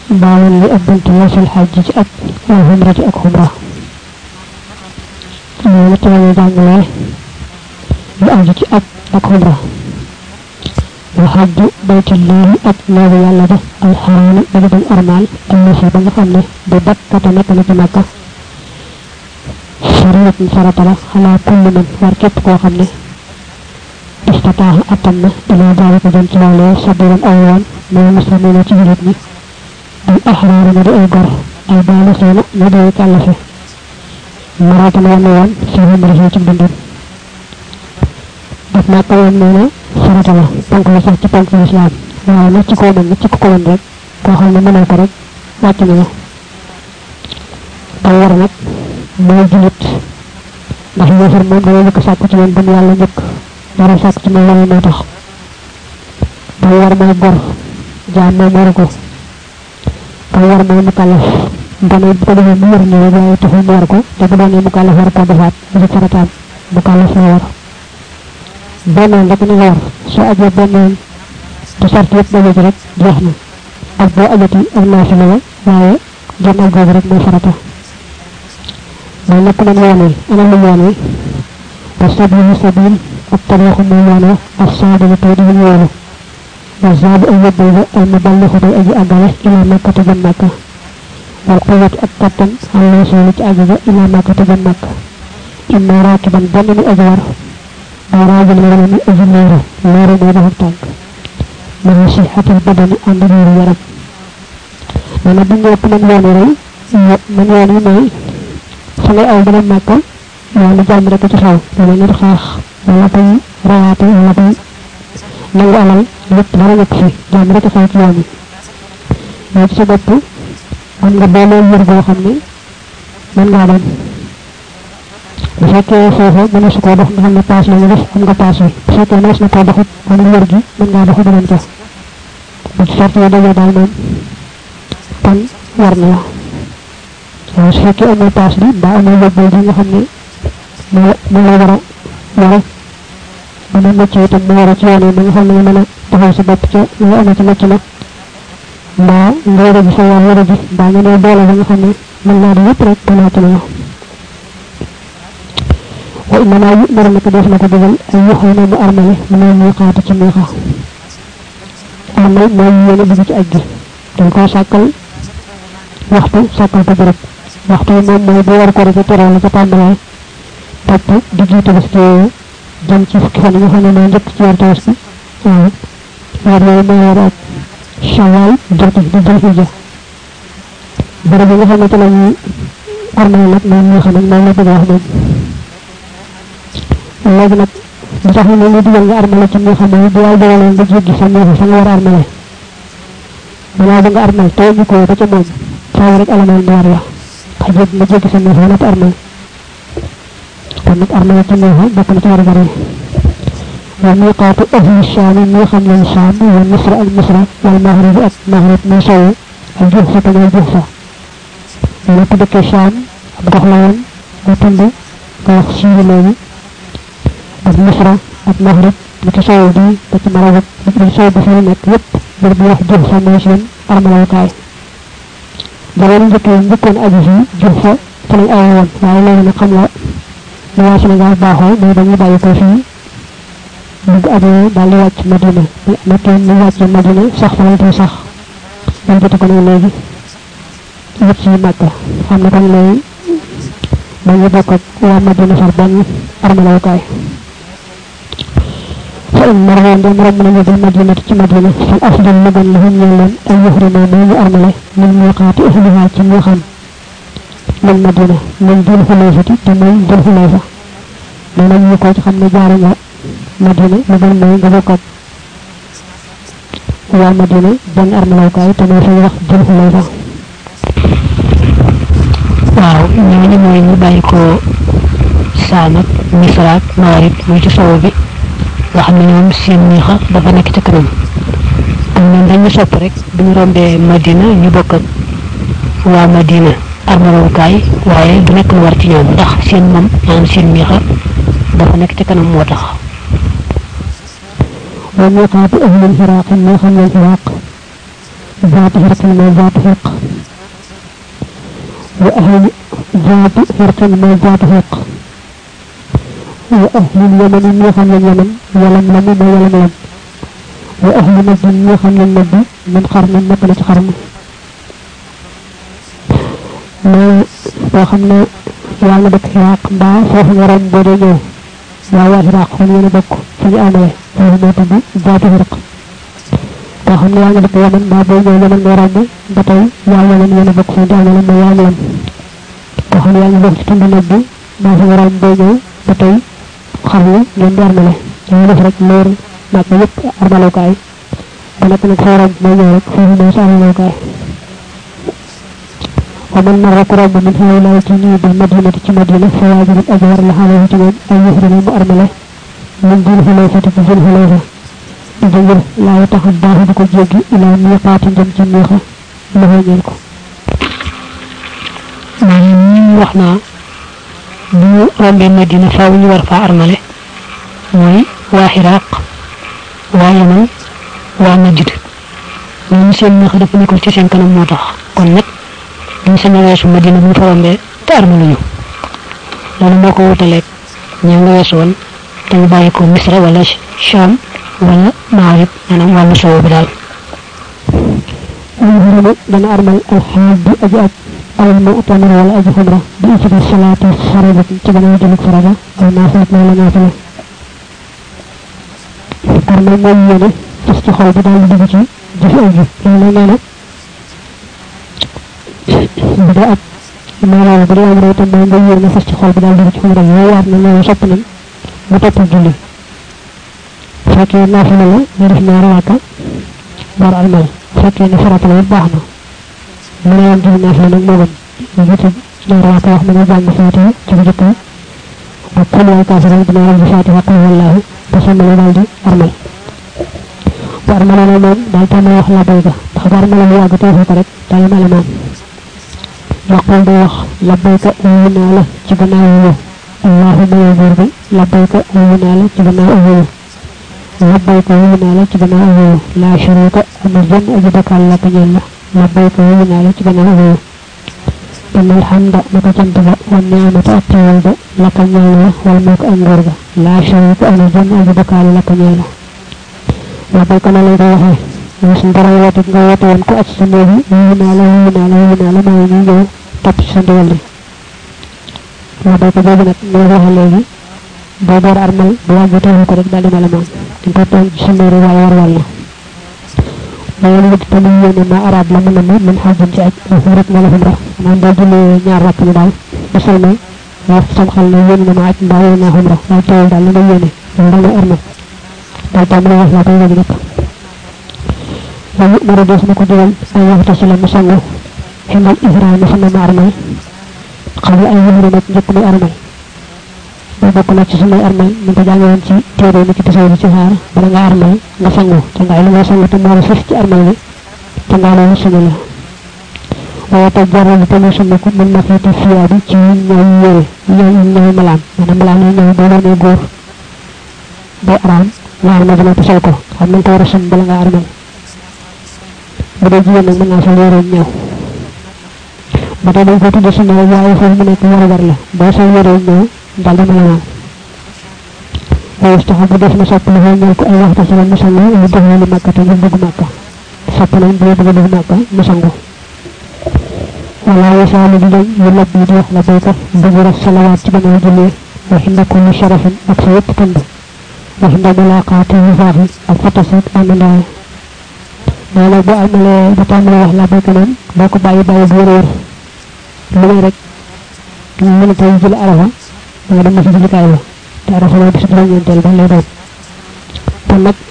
baawal li ak bunt yeesal xaj ci ak wal xumrati ak xumra loolu ci lañu jàngalee lu aju ci ak ak xumra wa xajju baytullahi ak néegu yàlla ba alxaraami ba dañ armaal allasi ba nga xam ne bi bakkata nekk na ci màkka fariyatun farata la xalaa kulli man war képp koo xam ne istataaxa attan na ilaa daalika jëm ci loolee sabiran aw yoon mooy muslimina ci julit ñi al axraari na di ay gor ay baalixiina na di ay kàllafe maratan wann woon fi humrihi ci dundam daf màkka woon nee na farata la ponk la sax ci ponk lislaam waaye nag ci koo mën ci ku ko mën rek koo xam ne mënoo ko rek wàcc na la day war nag mooy julit ndax yéefar moom dana njëkk sàkku ci moom bu mu yàlla njëkk dara sàkku ci moom loolu moo tax day war mooy gor jaam moom waru ko day war mooy mu kàllaf dana bu ko defee mu wër ñëw waaye taxul mu war ko te bu doonee mu kàllaf war ko defaat mu ci farataam mu kàllaf la war bennoon rek ni nga war soo ajee bennoon te sart yëpp daje ci rek jeex na ak boo ajati ak naafila la waaye jëm ak googu rek mooy farata mooy lépp nañ yoon wi ana lu yoon wi wa sabilu sabil ak tariixu muy yoon wa ak saadilu tey di ñu yoonu wa zaabu ay yóbbal ba al muballixu day aji àggale ila makkata jëm makka wal quwwatu ak kattan al wasuulu ci àgg ga ila makkata jëm makka imma raakiban benn mu aji war aw raajul wala mu aji leeru leeru mooy doxub tànk mu ne si xatal badani ànd leeru yaram nee na bu ñëpp man yoon wi rey man yoon wi mooy fa ngay aw dana màkk yoonu jàmm rek ci xew dana nit xaax wala koy rayaate wala koy nangu alal lépp dara nekk fi jàmm rek xew ci yoon wi yow ci sa bopp am nga boolee wér goo xam ne mën ngaa dem bu fekkee foofu mën su koo dox nga xam ne paas la ñu def am nga paas bi bu fekkee mënees na koo doxit amul wér gi mën ngaa doxu beneen ko bu ci sart yi dajee daal moom kon war na la waaye su fekkee amul paas bi mbaa amul yóbbal bi nga xam ne moo moo la war a yore ba mu mucc itam mu war a ci yoon yi ba nga xam ne mën a taxaw sa bopp ca nga amee ci mucc nag mbaa nga yore ji sa yoon yore ji mbaa nga ne doole ba nga xam ne mën naa di yëpp rek te naa ci la wa innama yu'maru naka def na ko digal ay yuxoona mu armale mu ne ñu xaatu ci miixa armal mooy yéene dugg ci aj gi dañ koo sàkkal waxtu sàkkal ko bërëb waxtu yi moom mooy bu war ko rek teral la ca tàmbalee topp di jiite bis yooyu jëm ci fukki fan yi nga xam ne mooy njëkk ci weer tabaski waaw weer yooyu mooy weer ak shawal joti di jël hijja bërëb yi nga xam ne ci la ñuy armal nag moom ñoo xam ne moom la bëgg wax moom léegi nag li tax ñu ñu digal nga armale ci moo xam ne bu yàlla dogaloon nga jéggi sa ñëw fa nga war a armale balaa ba nga armal te ñu ko ba ca moom faaw rek alamal mu war la xa jéggi nga jéggi sa ñëw fa nag armal kon nag armale ci ñëw bokk na ci war a bari wa miqaatu ahli shaam mi xam lañ shaam wa misra ak misra wal maghrib ak maghrib muy sowu ak juhfa te mooy juhfa loolu ku dëkkee shaam ab gox la woon nga tund nga wax siiri léegi ak misra ak maghrib li ci sow bi ba ci marawat li ci sow bi fi nekk yépp bër bu wax jëf fa mooy seen armalawukaay jamono njëkk yi njëkkoon aju fi jëf fa fa lañ aw woon waaye léegi nag xam nga li waa Sénégal baaxoo mooy dañuy bàyyi ko fii bugg ajoo daal di wàcc Madina bu nekkee ñu wàcc Madina sax fa lañ koy sax dañ joti ko nag léegi yëpp ci Màkka xam ne kon léegi dañu bokk ak waa Madina far benn armalawukaay فإن مروا عند مرم من يد المدينة في مدينة فالأفضل لمن لهم يلن أن يحرموا ما يأرمله من ميقات أهلها كميخا من مدينة من ذي الحليفة تمين ذي الحليفة من يقول خم جارنا مدينة لمن ما يقبقت هو مدينة بن أرملو كاي تمين في وقت ذي الحليفة waaw ñooñu mooy ñu bàyyi ko saam ak misra ak maarib muy ci sow bi nga xam ne ñoom seen miixa dafa nekk ca kanam am ñoom dañu sopp rek bu ñu rombee madina ñu bokk ak waa madina armalawukaay waaye du nekk lu war ci ñoom ndax seen moom maanaam seen miixa dafa nekk ca kanam moo tax وميقات أهل العراق ما خم العراق ذات حرق ما ذات حرق وأهل ذات حرق ما ذات حرق وأهل اليمن يخل اليمن ولم لم ما ولم لم وأهل نجد يخل النجد من قرن نقلة قرن ما وخمنا yàlla dëkk xiraaq mbaa foofu nga rom boo dee ñëw waa waa xiraaq fan yéen a bokk fa ñu amee foofu moo tudd zaatu xiraq koo xam ne yaa nga dëkk yaman mbaa boo ñëw yaman nga romb ba tey waa yaman yéen a bokk fa ñu amee ma yaa lam koo xam ne yaa ngi bokk ci tund nag bi mbaa fa nga romb boo ñëw ba tey xam ne ngeen di armale dañuy def rek leer nag ba yëpp armalookaay ba nekk nag foo romb boo ñëw rek foofu mooy sa armalookaay ومن مر قرب من هؤلاء الجنود المدينة في مدينة فواجب الأجر لحاله تمام أن يحرم المؤرملة من ذي الحليفة في ذي الحليفة إذن لا يتخداه بكل جيجي إلى ميقات جم جميخة له ñelko maanaam wax naa bu ñu rombee madina faaw ñu war faa armale mooy waa xiraaq waa yaman waa najd ñooñu seen ñax dafa nekkul ci seen kanam moo tax kon nag duñ sañ a weesu madina bu ñu fa rombee te armaluñu loolu moo ko wutaleeg ña nga weesu woon te ñu bàyyi ko misra wala sham wala maarib maanaam wàllu sowu bi daal يحرم دنا أرمل الحاج أجأت أو المؤتمر ولا أجي خمرة بإثر الصلاة الفريضة تبنى جلك فرضة أو نافلة ولا نافلة أرمل ميونة تستخل بدال دبجي جف أجي لأنه نانا بدأت ما لا بدأ أمر تبنى ميونة تستخل بدال دبجي خمرة يوار نانا سبنا متوب جلي فكي نافلة نرف نارواتا بار أرمل fekkee ne farata la baax na mu ne yoon julli naafila nag moo gën ñu jiitu ñaar waa ko wax mu ne jàng faatiha ci bu jëkk ak kul wal kaafiruun dina ram bi faatiha qul wallaahu ba sàmmale daal di armal bu armale na moom daal tàmm wax labbayka ndax bu armale mu yàgg teefu ko rek daal male moom yaqul day wax labbayka wuyu naa la ci gannaaw wuyu allahumma yow buur bi labbayka wuyu naa la ci gannaaw wuyu labbayk wuyu naa la ci gannaaw wuyu laa shuruuka amul benn aji bakkaal la ko ñeel la labbayk wuyu naa la ci gannaaw wuyu inna alhamda naka cant ba wan niamata ak teewal ba la ko ñeel la wal mulk ak nguur ga laa shuruuka amul benn aji bakkaal la ko ñeel la labbayk na lay ko waxee yow suñ borom woote nga woote woon ko aj sa néeg yi wuyu naa la wuyu naa la wuyu naa la maa ngi ñëw topp ci sa ndigal li labbayk boobu nag mooy waxee léegi boo door armal bu wàgg teewul ko rek daal di mel moom dañ ko toog ci sunna waaye war wàll na ngeen wut tamit yéene ma arab la mu namm min xajjin ci aj xurit na la xumra maanaam boo jullee ñaar rakk ni daal ba salmal wax sam xel ne yéene na ma aj mbaa yéene naa xumra waaye teewul daal la nga yéene loolu daal armal daal tam la wax laa koy wàññi nag wa yu'maru des na ko digal ay waxta si la mu sangu xindal ihraami fa na ma armal xam ay yëmri nag njëkk muy armal boo bokk nag ci suñuy armal ñu ko jàngee woon ci téere ni ci tasaw bi ci xaar bala nga armal nga sangu te ngaay li nga sangu te moo la fif ci armal bi te ngaa loolu sunna la waaye te jarra bi tamit sunna ko mën na xeeti fiyaa bi ci ñëw yére ñëw ñëw malaan maanaam malaan yi ñëw boo doonee góor day araam nga armal dina ko sol ko xam nañ ko war a sun bala nga armal bu dee jigéen nag mën naa sol yére ñëw ba tey dañ ko tudde sunna la waaye foofu mu nekk war war la boo sol yére ñëw dal dama la naan waaye istaxabu def na sopp la ñal ko ay waxta ci mu sangu ñu def lu makka te ñu bëgg makka sopp nañ bu bëgg def makka mu sangu wala wasaalu di dañ yu lab di wax la baykat bëgg rek salawaat ci gannaaw jullee wa hinda kulli sharafin ak sa yëpp tënd wa hinda mulaqaati yu faaxi ak fatasit amandaay nee na bu amalee ba tàmbalee wax la baykat moom boo ko bàyyi bàyyi bu wér lu may rek mën a tey jël arafa nga dem na ci jullikaay ba te arafa mooy bisu juróom-ñeenteel ba lay doon kon nag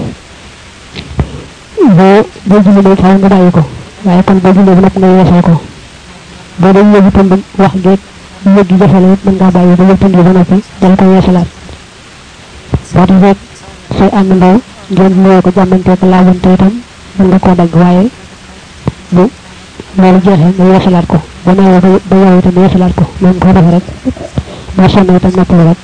boo boo julli day faaw nga bàyyi ko waaye kon boo jullee ba nag nga yeesal ko boo doon yëgu tënd wax geeg yëg gi jafe la it mën ngaa bàyyi ba yëg tënd bi ba noppi dal ko yeesalaat boo tax rek say ànd ndaw ngeen nuyoo ko jàmmantee ko laajante itam mën nga koo dagg waaye bu loolu jeexee nga yeesalaat ko ba nawee ba ba yow itam yeesalaat ko noonu ko defee rek boo sonn itam noppalu rek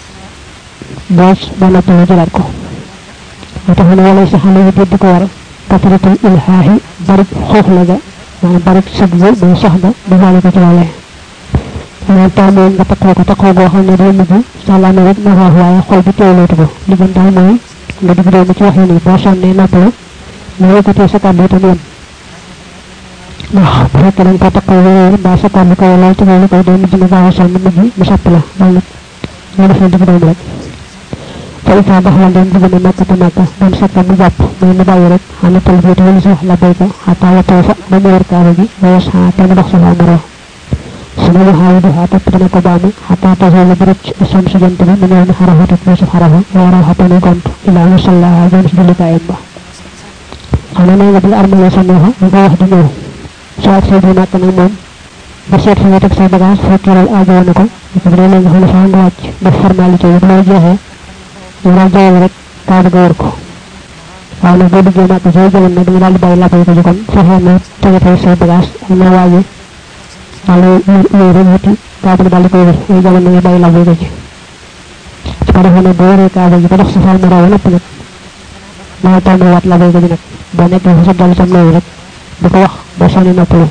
boo boo noppalu jëlaat ko moo tax ne wala sa xale yi di ko war kasratul ilhaahi barik xoox la ga maanaam barik sëg ga mooy sox ga bu faale ko ci loolee loolu taamoon nga takkoo ko takkoo goo xam ne day mujj sàllaame rek na wax waaye xol bi teewlootu ko li gën daal mooy nga digg doomu ci wax yi nii boo sonnee noppalu nga yëkkatee sa kàddu itam yem ndax bu fekkee dañ ko takkoo wéer mbaa sa kàddu ko lool te loolu koy day mujj nga gaaw a sonn mujj mu sopp la loolu nag nga def na digg doomu rek fa isa daxala ndem dugg na màkkata màkka doon sakka mu jàpp mooy mu bàyyi rek xana talbiati wala si wax la béy ko xataa watoo fa ba mu wër kaaba gi wayes xaa te mu dox sa faa maroo suma mu xaawi duxaa topp dana ko baamu xataa tasoo la bërëb ci sam si jant bi mu ñëw ni xarafa te mu si xarafa waaraw xa tane gont ilaa mu sallaha jëm si jullikaayam ba xam na nga bi nga armalee sa neexa nga ko wax di ñëw soo ak say bi màkk nag moom ba seet fi nga teg say bagage fekkee loolu aajoo na ko ko bu dee léegi xam ne faa nga wàcc def formalité yi bu loolu jeexee ñu daal jawal rek kaaba ga wër ko waaw nag boo duggee màkk soo jëloon nag dañu daal di bàyyi lappay ko ci kon fexee na tegatee say bagage ak na waaje daal yooyu rek wuti kaaba gi daal di koy wër yooyu jamono nga bàyyi lappay ko ci su ko defee nag boo wëree kaaba gi ba dox sa fal ma raw lépp nag maa tàmbali waat lappay ko ci nag boo nekkee fa sa dal sam nooyu rek di ko wax boo sànni noppalu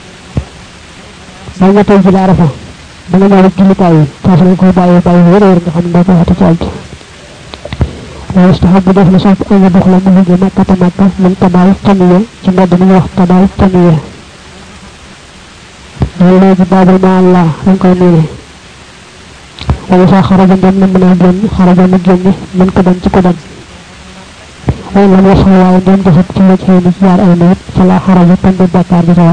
ba nga tey ji la arafa ba nga ñëw rek jullikaay yi foofu lañ koy bàyyi bàyyi wër wër nga xam ne doo ko waxati ci àjj ويستحب دفن صوت أن يدخل منه مكة مكة من تبع التنية كما دمي وقت تبع التنية والله باب مع الله من قومه وإذا خرج من من الجن خرج من الجن من كدن تكدن وإن لم يصل وعندهم جسد في وجهه مجيار الموت فلا حرج تنبي بكار بزور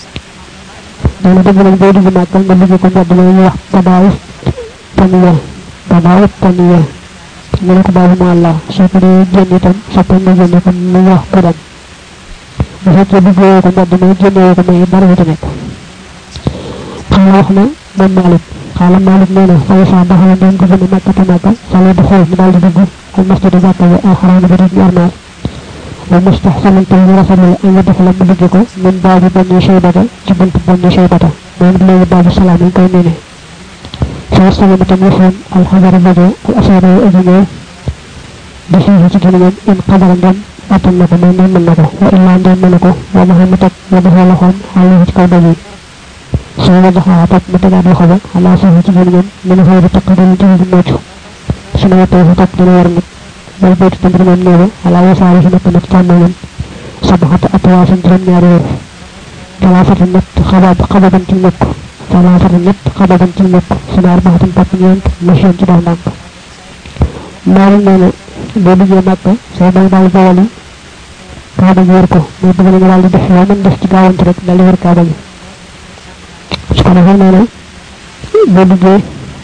دون دبل البيت بمكة من بيجي كنت دمي وقت تبع التنية تبع التنية ñu ne ko baabu ma allah soo ko dee génn itam soppal na génne ko mu wax ko dem bu fekkee bëggoo ko mbedd may génnee ko may dara wuti nekk xaala wax na moom malik xaala malik nee na fay saa daxala doon ko gëna màkkata màkka fale du xool mu daal di dugg al masjid jàkka bi al xaraam bi di armaal wa mustahsanan tam ñu rafetlu la ay def la mu dugg ko min baabu benn shaybata ci bunt benn shaybata moom léegi baabu salaam yi koy nee فارسل متمرحا الحجر البدو الأشعر الأجنة بفيه تجنين إن قدر دم أتم لكم من من لكم وإلا دم من لكم ومهمتك وبه لهم عليه تكودني سوى دخاها تك متجاد وخبا على فيه تجنين من غير تقدر جهد الموجه سنة توه تقدر ورمك والبيت تمر من نيرو على يساره نتمت كاملا سبحة أطواف جرم نيرو ثلاثة نت خباب خبابا تلمك ثلاثة نت خبابا تلمك suna arbaatam topp ñeent machine ci dox ndànk maanaam nee na boo duggee màkk soo bay daal bawal yi kaaba gi wër ko muy bëgg nañu daal di def loo mën def ci gaawante rek daal di wër kaaba gi su ko defee nee na boo duggee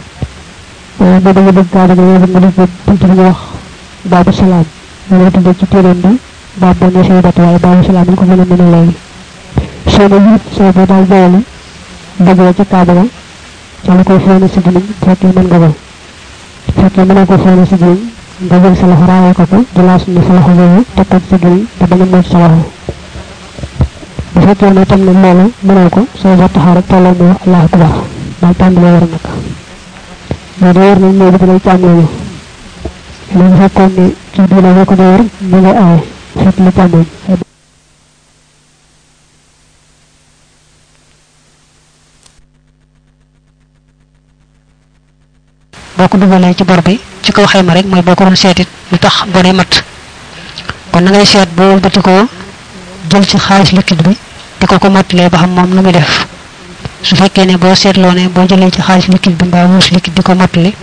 boo duggee dugg kaaba gi yow nga dugg bunt bi ñu wax baabu salaam loolu la tuddee ci téeréem bi baab boo ne say bat waaye baabu salaam ñu ko gën a mën a léegi soo ne yit soo bay daal bawal yi duggee ci kaaba ga ca la koy feeñe si gimiñ fekkee mën nga ko fekkee mënoo ko feeñe si gimiñ nga jël sa loxo raayee ko ko jëlaas ni sa loxo boobu teg ko ci gimiñ te bañ a mën sa loxo bu fekkee ne tam ne loolu mënoo ko soo ba taxaw rek tolloo mu allahu akbar daal tàmbalee war nag mais da war nañ mooy bi lay càmm lañu léegi fekkoon ne ci diina boo ko dee war mu nga aaye fekk li càmmoñ boo ko dugalee ci bor bi ci kaw xayma rek mooy boo ko doon seetit lu tax bone mat kon na ngay seet boo wëlbati ko jël ci xaalis liquide bi di ko ko mottalee ba xam moom lu muy def su fekkee ne boo seetloo ne boo jëlee ci xaalis liquide bi mbaa wuus liquide di ko mottali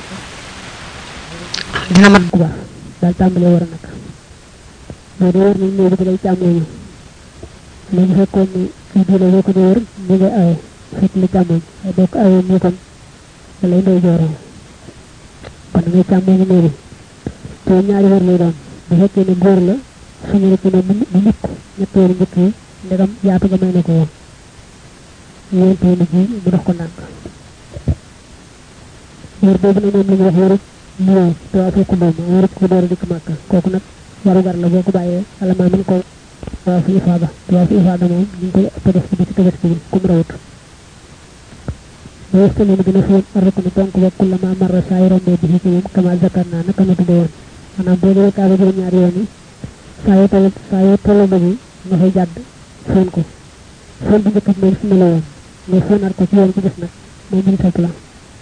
dina mat bu baax daal tàmbalee war a nag mais da war nañ ñëw bi day càmmooñu léegi fekkoon ne fii diine boo ko di wër mi nga aye fekk li càmmooñ boo ko ayee nii kon da lay ndey jooree kon ngay càmmee ngi néegi te ñaari wër lay doon bu fekkee ne góor la suñu rek ne mu mu nit ñetteelu njëkk yi ndegam yaatu nga may na ko woon ñeenteelu ji mu dox ko ndànk wër boobu ne moom la ñu wax wërub ñëw te waa fekku moom wërub ko door a dikk màkk kooku nag warugar la boo ko bàyyee alamaa mën ko waa fi ifaada te waa fi ifaada moom ñu ngi koy tëbës bi ci tëbës bi kum rawut ويستلم بنفهم الركن تنك وكلما مر سائر به كيوم كما ذكرنا نكما تدون أنا بودو كابا جو ñaari yoon yi saa yoo toll saa yoo toll ba ni nga fay jàdd fóon ko fóon bu njëkk mooy fi mu la woon mais fóonaat ko ci yoon ci def nag mooy biñ fekk la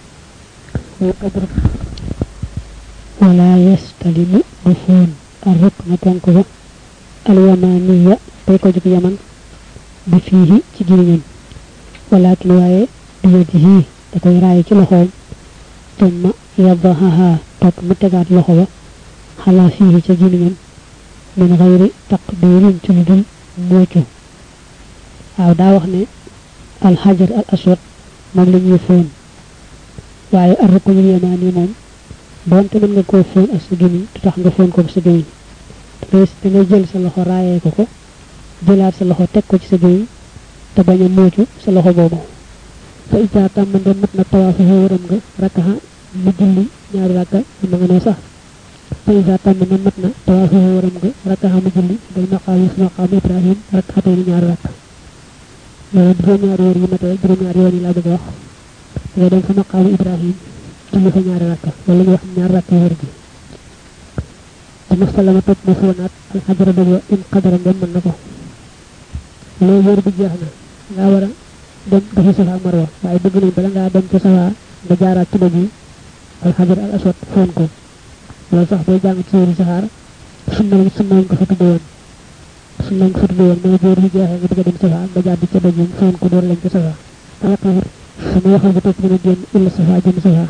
wala yastalimu du fóon ar rukna ponk ba alyamaniya tey ko jóg yaman bi fiihi ci giriñam walakin waaye bi yadihi da koy raay ci loxoom tumma yadahaha topp mu tegaat loxo ba xalaa fiihi ca giriñam min xayri taqdirin ci lu dul muucu waaw daa wax ne alxajar al aswad moom la ñuy fóon waaye ar ruknul yamani moom doonte mën nga koo fóon ak sa gémmiñ du tax nga fóon ko sa gémmiñ dangay da ngay jël sa loxo raayee ko ko jëlaat sa loxo teg ko ci sa gémmiñ te bañ a muucu sa loxo boobu fa ija tàmm ndem mat na tawaafu wëram nga rakkaxa mu julli ñaari rakka ma nga ne sax fa ija tàmm ndem mat na tawaafu wëram nga rakkaxa mu julli day maqaam yi su maqaam ibrahim rakkaxatee ni ñaari rakka loolu juróom-ñaari wër yi matee juróom-ñaari yoon yi laa bëgg a wax nga dem fa maqaamu ibrahim julli fa ñaari rakka wala ñu wax ñaari rakka wër gi dama salama topp ma foonaat alxajara dëgg wa in qadara ndem mën na ko loolu wër bi jeex na ngaa war a dem dafa safa marwa waaye bëgg nañ bala ngaa dem ca safa nga jaaraat ci dëgg yi alxajar al aswad foon ko loolu sax booy jàng ci wéri saxaar sunna lañ sunna lañ ko fa tudde woon sunna lañ ko fa tudde woon mooy wër bi jeexee nga bëgg a dem safa nga jaar di ca dëgg yi foon ko door lañ ca safa sama waxal ba topp dina génn illa safa jëm safa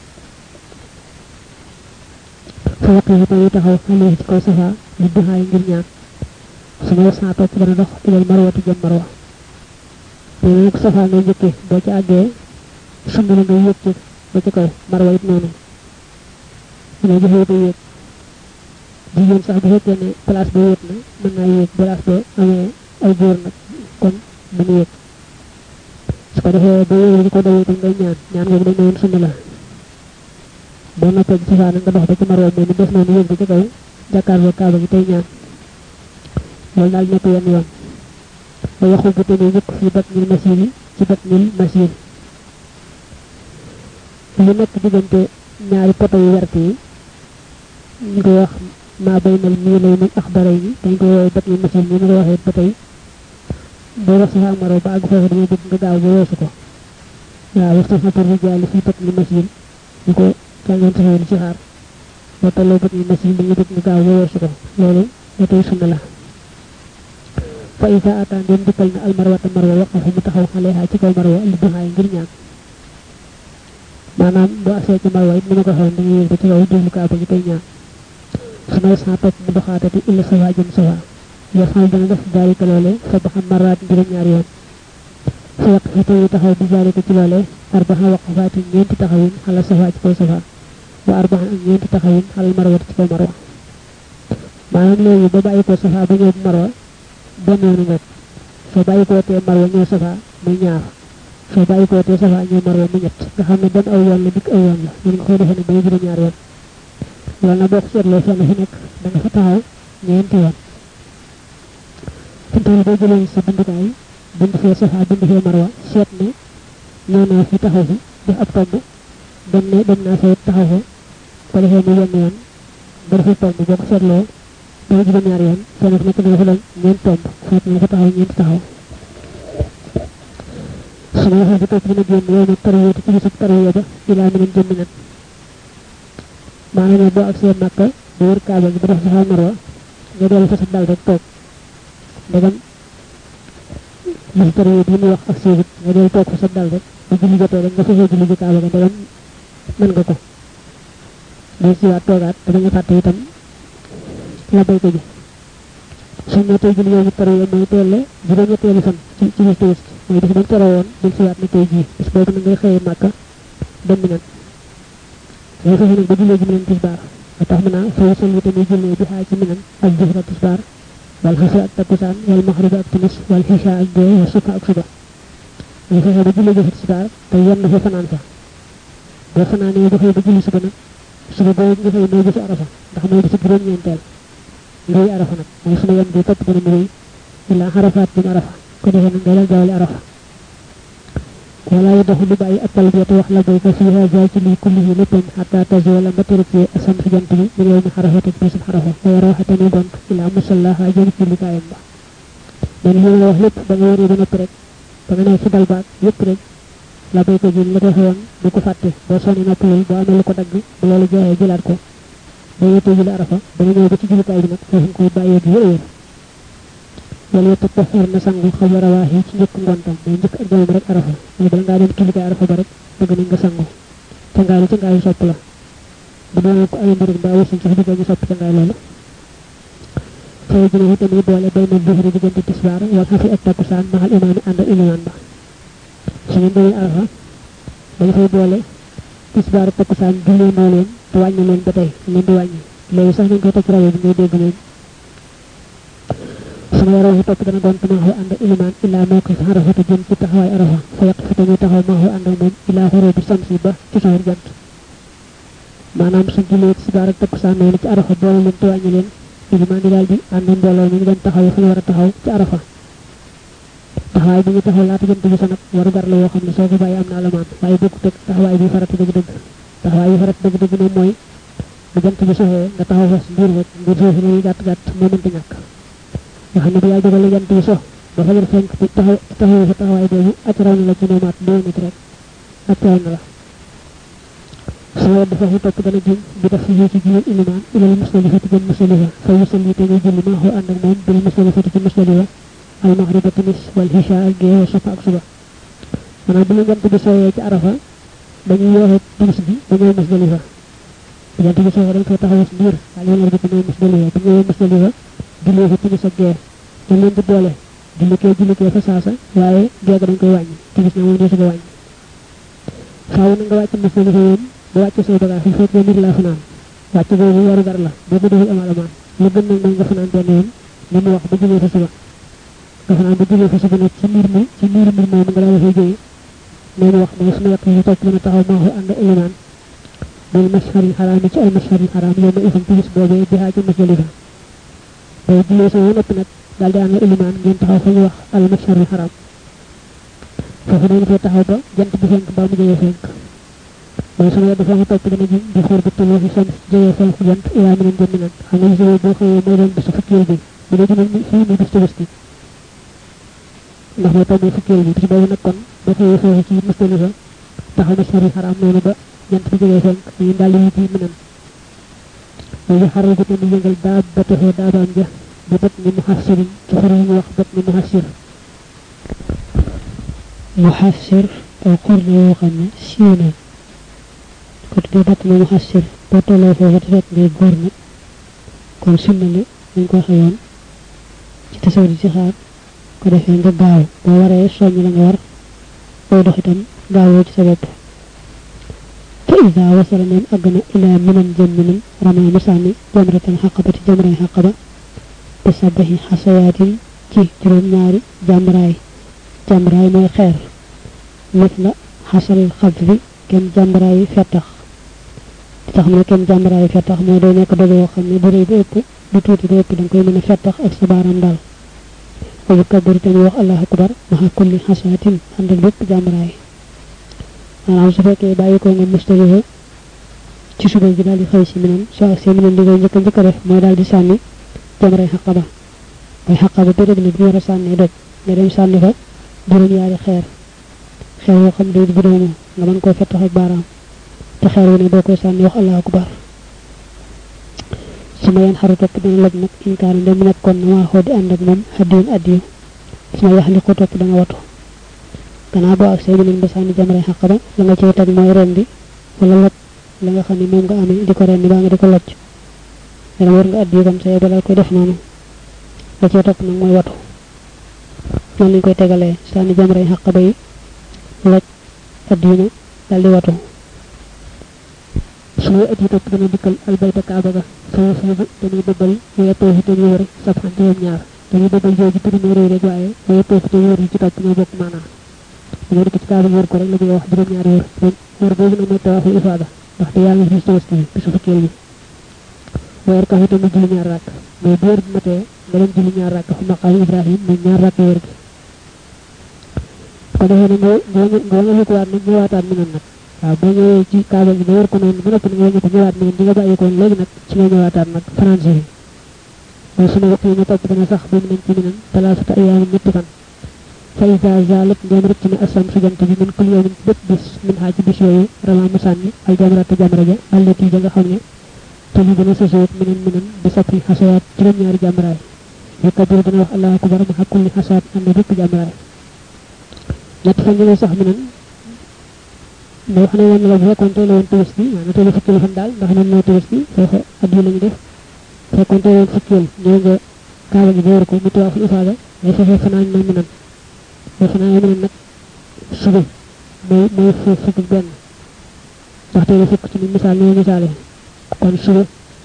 fa waqi tay taxaw xale ci kaw safa li duxaay ngir ñaan sama wasa topp dana dox ilal marwati jëm marwa nee nag safa ngay njëkkee boo ci àggee sumb la ngay yëg ci ba ci kaw marwa it noonu ngay joxe day yëg jigéen sax bu fekkee ne place ba yëg na mën naa yëg place ba amee ay góor nag kon mën yëg su ko defee ba yëg di ko dawee tam ngay ñaan ñaan googu dañ ne woon sunna la boo noppee ci safa nag nga dox ba ci marwa mais ni def noonu yëg ba ci kaw jàkkaarloo kaaba gi tey ñaan loolu daal nekk yenn yoon ba yaxul bu tamit yëkk fi bat mil masir yi ci bat mil masir lu nekk diggante ñaari poto yu wert yi ñu koy wax maa bay nal mii lay nag axbara yi dañ koy woowee bat mil masir ni ñu ko waxee ba tey boo wax safa maro ba àgg foofu dañuy bëgg nga gaaw ba weesu ko waaw wax sax na pour rijaali fi bat mil masir ñu ko jàngoon saxee ci xaar boo tolloo bat mil masir dañuy bëgg nga gaaw ba weesu ko loolu ba tey sunna la fa isa ata ndem dikkal na almarwata marwa waqafa mu taxaw xaleha ci kaw marwa li duxaay ngir ñaan maanaam bu agsee ci marwa it ni ma ko waxoon dañuy yéeg ba ci kaw jublu kaaba gi tey ñaan su may sa topp mu doxaatati illa sawa jëm sawa yafal dana def daalika loole fa ba xam maraat juróom ñaari yoon fa yaq fi tey taxaw bi daalika ci loole arbaxa waqafaati ñeenti taxawin xala safa ci kaw safa wa arbaxa ak ñeenti taxawin xalal marwati ci kaw marwa maanaam léegi ba bàyyi ko safa ba ñëw marwa benn yoonu nekk soo bàyyi koo tee marwa ñëw safa muy ñaar soo bàyyi koo tee safa ñëw marwa mu ñett nga xam ne dem aw yoon la dikk aw yoon la ñu nga koy defee ne bay juróom ñaar yoon loolu nag boo ko seetloo fenn fi nekk da nga fa taxaw ñeenti yoon fi toll boo jëlee sa bindukaay bind fee safa bind fee marwa seet ne ñëw naa fi taxaw fi def ab tomb dem ne dem naa fee taxaw fa ko defee mu yenn yoon nga defee tomb boo ko seetloo day juróom ñaari yoon fenn fi nekk dina fa doon ñeent tomb seet na fa taxaw ñeent taxaw su ma waxee ba topp dina génn yow nag tarwiya te ci gisub tarwiya ba ilaa mi nen jëmmi nan maanaam boo ak seen màkka ba wër kaaba gi ba def safa marwa nga dellu fa sa dal rek toog ndegam gis tarwiya bi mu wax ak séegit nga dellu toog fa sa dal rek ba julli jotee rek nga fexee julli ji kaaba ga ndegam mën nga ko day siwaat toogaat te da nga fàtte itam la bay ko ji suñ ne tey jii yow taro yow mooy teel juróom ñetteelu fan ci ci bis tëwës mooy bis bañ taro woon del siwaat ne tey jii bis boobu na ngay xëyee màkka dem mi nan ngay fexe nag ba jullee ji mi nan tisbaar ba tax mu naa fay sol yi tamit jullee bi xaaj ci mi nan ak jëfra tisbaar wal xasa ak takkusaan wal maxriba ak timis wal xisa ak gee wa sufa ak suba ngay fexe ba jullee jëfra tisbaar te yenn fa fanaan fa boo fanaanee ba xëy ba julli suba nag suba boobu nga xëy mooy bisu arafa ndax mooy bisu juróom-ñeenteel ngay arafa nag mooy suma yem bi topp dana mu wéy ila xarafaat jëm arafa ko defee nag ngay dal jaawale arafa wala yu doxu du bàyyi ak talbiyata wax la bay ko fi hada ci lii kulli yi léppam xata tazola ba tërëcee asam si jant bi min yow mi xarafate bisub xarafa wa yarawaxate muy gont ila musallaha jëm ci likaayam ba man li la wax lépp ba nga waree ba noppi rek ba nga ne ci dal baag yépp rek la bay ko jël la defe woon bu ko fàtte boo sonne noppalul boo amee lu ko dagg bu loolu jeexee jëlaat ko ba yéttee jëli arafa ba nga ñëw ba ci julikaay bi nag foofu nga koy bàyyee bi wér wala yetta taxir na sangu xabla rawaax yi ci njëkk ngontam mooy njëkk ak demam rek arafa mooy bala ngaa dem julikaay arafa ba rek bëgg nañ nga sangu ca ngaay li ca ngaay sopp la bu doon ko ay mbir mbaa wasin ci diggal ñu sopp ca ngaay loolu fay jëne itam yi boole bay na duhri diggante tisbaar wal xafi ak takkusaan maxal imaami ànd ak ilimaan ba su ngeen demee arafa dañ fay boole tisbaar ak takkusaan jullee moo leen te wàññi leen ba tey leen di wàññi léegi sax nañ koy toj rajo bi ngay dégg leen sama yaroo fi topp dana doon tamaaxu ànd ak ilimaan illaa moo ko fi arafa te jëm ci taxawaay arafa fa yàq fi tamit taxaw maaxu ànd ak moom illaa xoroo bi samsi ba ci soxor jant maanaam su jullee tisbaar ak takkusaan noonu ci arafa boole leen te wàññi leen ilimaan di daal di ànd mbooloo mi ñu leen taxaw fa ñu war a taxaw ci arafa taxawaay bi ñu taxaw laata jant bi sa nag waru gar la yoo xam ne soo ko bàyyi am na alamaan waaye bokkut ak taxawaay bi farata dëgg-dëgg taxawaay bi farata dëgg-dëgg moom mooy bu jant bi soxee nga taxaw fa mbir rek mbir soosu lañuy gàtt gàtt moo mënta ñàkk nga xam ne bu yaa jógale jant bi sox ba fajar fenk ci taxaw taxaw sa taxawaay boobu acc raw na la ci noomaat deux minutes rek acc raw na la sama wedd foofu topp dana jëm bi def yi ci jiir ilimaan ilal musdalifa ti jëm musdalifa fa yusalli te ngay julli maaxoo ànd ak moom bil musdalifa ti ci musdalifa al maxriba timis wal hisha ak gee safa ak suba maanaam bu la jant bi sooyee ci arafa dañuy yooxe timis bi ba ñëw musdalifa bu jant bi sooyee dañ koy taxaw si biir waaye yoon bi ñëw musdalifa bu ñëwee musdalifa jullee fa timis ak gee dañ leen di boole jullikee jullikee fa saasa waaye geega dañ koy wàññi timis na moom dee si ko wàññi faaw na nga wàcc musdalifa yoon bu wàcc say bagage yi fekk nit laa fanaan wàcc boobu waru gar la boo ko deful amal amaan lu gën nag mooy nga fanaan benn yoon li mu wax ba jógee fa suba nga fanaan ba jógee fa suba nag ci miir mi ci miir mbir moom nga daal dafay jógee loolu wax mooy suma yàq yi topp dana taxaw maa ko ànd ilimaan bil masharil xaraam yi ci ay masharil xaraam yow ma ifam timis boobee bi xaa ci masjalifa day jullee sama noppi nag daal di ànd ilimaan ngeen taxaw fa ñu wax al masharil xaraam foofu dañu fay taxaw ba jant bi fenk ba mu jógee fenk mooy sama dafa nga topp dana jëm di xool bu toloo fi sam jógee fenk jant ilaa mi leen jëmmi nag xam nga jógee boo xëyee mooy doon bisu fukkeel bi bu dee jëmal ni fii muy bis tabaski ndax mooy tombee fukkeel bi bis boobu nag kon boo xëyee foofu ci musdalifa taxaw na sari xaraam noonu ba jant bi jógee fenk dañuy daal di wuti minam léegi xaral ko tamit yëngal daa ba taxee daabaam ja bi bat ni muhassirin ci xur yi ñu wax bat ni muhassir muhassir aw xur la yoo xam ne siiw na ko tuddee bat ni muhassir boo tolloo foofu te fekk ngay góor nag kon sunna li dañ ko xëyoon ci tasaw di ci xaar ko defee nga gaaw boo waree soññ la nga war boo dox itam gaawoo ci sa bopp fa ida wasala neen àgg na ilaa minan jëm minan ramay mu sànni jamratan xaqabati jamray xaqaba bi sabahi xasayaatin ci juróom-ñaari jàmbraay jàmbraay mooy xeer nit la xasal xab bi kenn jàmbraay fettax di tax ne kenn jàmbraay fettax mooy day nekk doge yoo xam ne bu rëy ba ëpp du tuuti ba ëpp da nga koy mën a fettax ak sa baaram daal wa yukabbir te ñu wax allahu akbar maxa kulli xasaatin ànd ak bépp jàmbraay maanaam su fekkee bàyyi ko nga mustalifa ci suba gi daal di xëy si minan soo ak see minan li ngay njëkk a njëkk a def mooy daal di sànni jamray xaqaba mooy xaqaba bi rek li bi war a sànni doj nga dem sànni fa juróom-yaari xeer xeer yoo xam ne bu doomu nga mën koo fettax ak baaraam te xeer wu ne boo koy sànni wax allahu akbar su ma yeen xaru topp dana loj nag inkaana dem nekkoon na maa xoo di ànd ak moom xaddiyun addiyu su ma yax li ko topp da nga watu gannaaw boo ak say minan ba sànni jamray xaqaba la nga cay teg mooy rendi wala loj la nga xam ne moom nga amee di ko rendi baa nga di ko loj dana war nga addiyu comme ça balaa koy def noonu la cay topp nag mooy watu noonu lañ koy tegalee sànni jamray xaqaba yi loj addiyu na daal di watu su may ati topp dana dikkal albayta kaaba ga sama siibu dañuy dëbbal waaye toofi te ñu wëri sabxan juróom ñaar dañuy dëbbal jooju turi moo réy rek waaye waaye toofi te wër yi ci topp ñoo bokk maanaa dañoo dikk ci kaaba wër ko rek la ñuy wax juróom ñaari wër wër boobu nag mooy tawaafu ifaada ndaxte yàlla fi tabaski bi bisu fukkeel bi weer ka fi tamit julli ñaar rakk mais bu wër bi matee nga dem julli ñaar rakk fu maqaam ibrahim muy ñaar rakk wër gi ko defee ne nga nga nga wàññikuwaat nag ñëwaataat mi nan nag waaw boo ñëwee ci kaaba gi ba wër ko noonu ba noppi nga wàññiku ñëwaat mi nan di nga bàyyi ko léegi nag ci nga ñëwaataat nag français yi mooy sunu waxtu yi ñu topp dana sax bi mu nañ ci mi nan talaasata ayaamin ñetti fan fa isa zalat ndem rëcc na asam su jant bi min kul yawmin bépp bis min xaa ci bis yooyu rama mu sànni al jamrata jamra ja allati ja nga xam ne te li gën a sësoot minen minen bi sappi xasayaat juróom-ñaari jamraay yu kabir dana wax allahu akbar ma kulli xasaat ànd bépp jamraay ñett fan ñëwee sax minen ma wax ne woon la bu fekkoon teel woon tëbës bi maanaam teel fukki fan daal ndax noonu moo tëbës bi foofa at yi la ñu def fekkoon teel woon fukkeel ñëw nga kaaba gi boor ko mu tuwaafu ifaada ngay fexe fanaan na minen ba fanaan na minen nag suba mooy mooy fukk fukk benn ndax teel fukk ci ni misaal ni misaale kon suba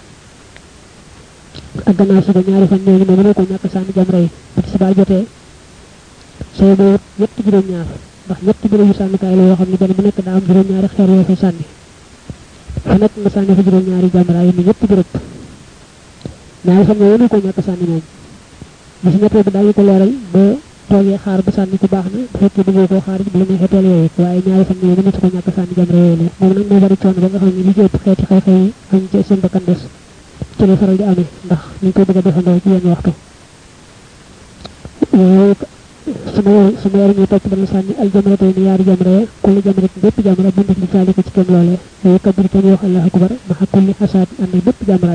ak gannaaw suba ñaari fan ñooñu moom mënoo ko ñàkk sànni jamra yi bu tisbaar jotee soo boo ñett juróom-ñaar ndax ñett bërëb yu sànnikaay la yoo xam ne benn bu nekk daa am juróom-ñaari xeer yoo fay sànni fa nekk nga sànni fa juróom-ñaari jamra yi ni ñetti bërëb ñaari fan ñooñu mënoo ko ñàkk sànni moom bi si ñettee bi daañu ko leeral ba toogee xaar ba sànni ko baax na bu fekkee bëggoo koo xaar bu la neexee teel yooyu waaye ñaari fan ñooñu mënatu ko ñàkk sànni jamra yooyu la moom nag moo bari coono ba nga xam ne li ci ëpp xeeti xew-xew yi xañ ci seen bakkan des ci la faral di amee ndax ñu koy bëgg a defandoo ci yenn waxtu suma suma yar ñu topp dana sànni al jamra tey ni yaari jamra ya kulli jamra bépp jamra bindik li caali ko ci kem loolee yooyu kabir te ñu wax allahu akbar ma xa kulli xasaat ànd bépp jamra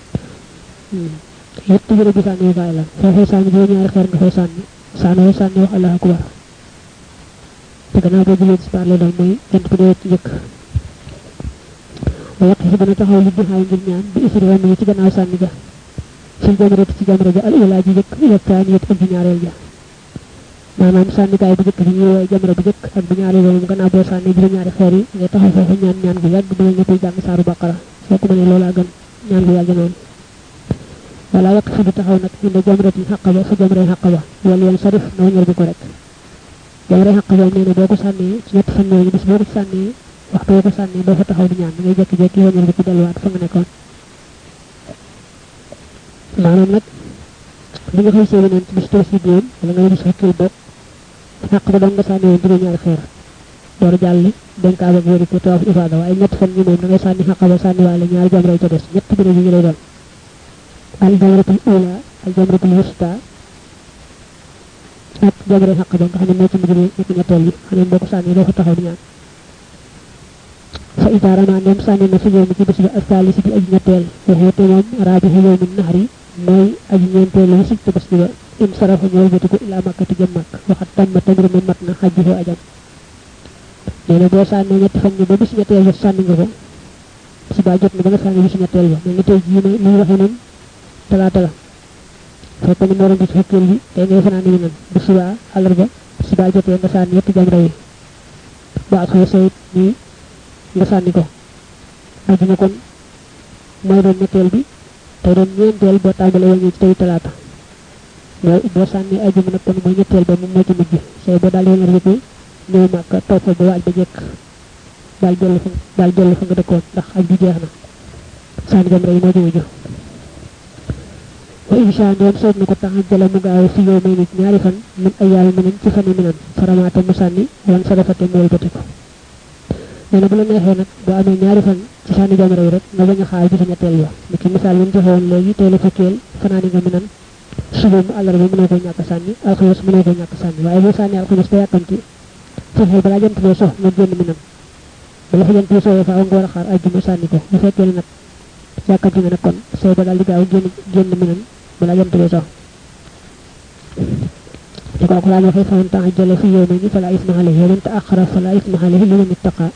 yépp jërë bi sànni kaay la foo fay sànni juróom ñaari xeer nga fay sànni sànni sànni wax allahu akbar te gannaaw boo jëlee ci parle doon mooy jant bi dee ci njëkk wa yaqi dana taxaw li duxaay ngir ñaan bi isri ram yi ci gannaaw sànni ga fil jamrati ci jamra ja al ula ji jëkk ila taaniyat ak ji ñaareel ja maanaam sànnikaay bu jëkk bi ñuy woowee jamra bu jëkk ak bu ñaareel ba moom gannaaw boo sànni juróom ñaari xeer yi ngay taxaw foofu ñaan ñaan gu yàgg mel ne koy jàng saaru baqara soo ko mënee loolaa gën ñaan gu yàgg noonu wala waqt fi du taxaw nag inda jamratin xaqaba fa jamray xaqaba wala yoon sarif na wañal bi ko rek jamray xaqaba nee na boo ko sànnee ci ñett fan yooyu bis boo ko sànnee waxtu boo ko sànnee doo fa taxaw di ñaan da ngay jékki-jékki wañal bi ci delluwaat fa nga nekkoon maanaam nag bi nga xëy séeréer ci bis toos yi déen wala nga bis fekkil bopp xaq ba doon nga sànni woon juróom ñaari xeer door a jàll dénkaaba ak wéri ko tawaaf ifaada waaye ñett fan ñi moom da ngay sànni xaq ba sànni waale ñaari jamray ca des ñett bi yi lay doon al jamratul ula al jamratul wusta ak jamray xaq ba nga xam ne moo ci mujj nekk ñetteel bi xam ne boo ko sànni doo fa taxaw di ñaan fa ida rama ndem sànni na fi yow mi ci bis bi ak taalisi bi aji ñetteel waxee te moom raabihi yow min naxari mooy aji ñeenteel la sib tabaski ba in sarafa ñu wëlbati ko ila makkati jëm makk waxat tamma tamir ma mat na xajjifoo ajam nee na boo sànnee ñetti fan ñi ba bis ñetteel ba sànni nga ko si baa jot na ba nga sànni bis ñetteel ba mel ni tey jii ne li ñu waxee noonu talaata la fekk ni moo doon bis fekkeel bi tey ngay fanaani wi nan bu subaa àllarba si baa jotee nga sànni ñetti jamra yi ba ak xëy sayit nii nga sànni ko ajuma kon mooy doon ñetteel bi tey doon ñeenteel boo tàmbalee wañu ci tey talaata boo boo sànni ajuma nag kon mooy ñetteel ba moom moo ci mujj say boo daal yoon rëbbi ñëw màkk toog fa ba waaj ba jekk daal dellu fa daal dellu fa nga dëkkoon ndax aj bi jeex na sànni jamra yi moo ci mujj wa insha ndoom soob na ko tax jëla mu gaaw fi yow may nit ñaari fan min ay yàlla mënañ ci fane minan faramaata mu sànni wan sa defate mu wëlbati ko nee na bu la neexee nag boo amee ñaari fan ci sànni jamra yi rek nga bañ a xaar bi sa ñetteel ba ni ki misaal yi joxe woon léegi tey la fekkeel fanaani nga minan suba mu àllarba mënoo ko ñàkk sànni alxames mënoo ko ñàkk sànni waaye boo sànni alxames ba yàkkamti fexeel balaa jant bee sox nga génn minan bala fa jant bee soxee faaw nga war a xaar ajjuma sànni ko bu fekkee ne nag yàkkamti nga nag kon say ba daal di gaaw génn génn minan balaa jant bee sox li ko alquran waxee fa man ta'ajjala fi yawmayni fala isma alayhi wa man ta'akhkhara fala isma alayhi liman ittaqa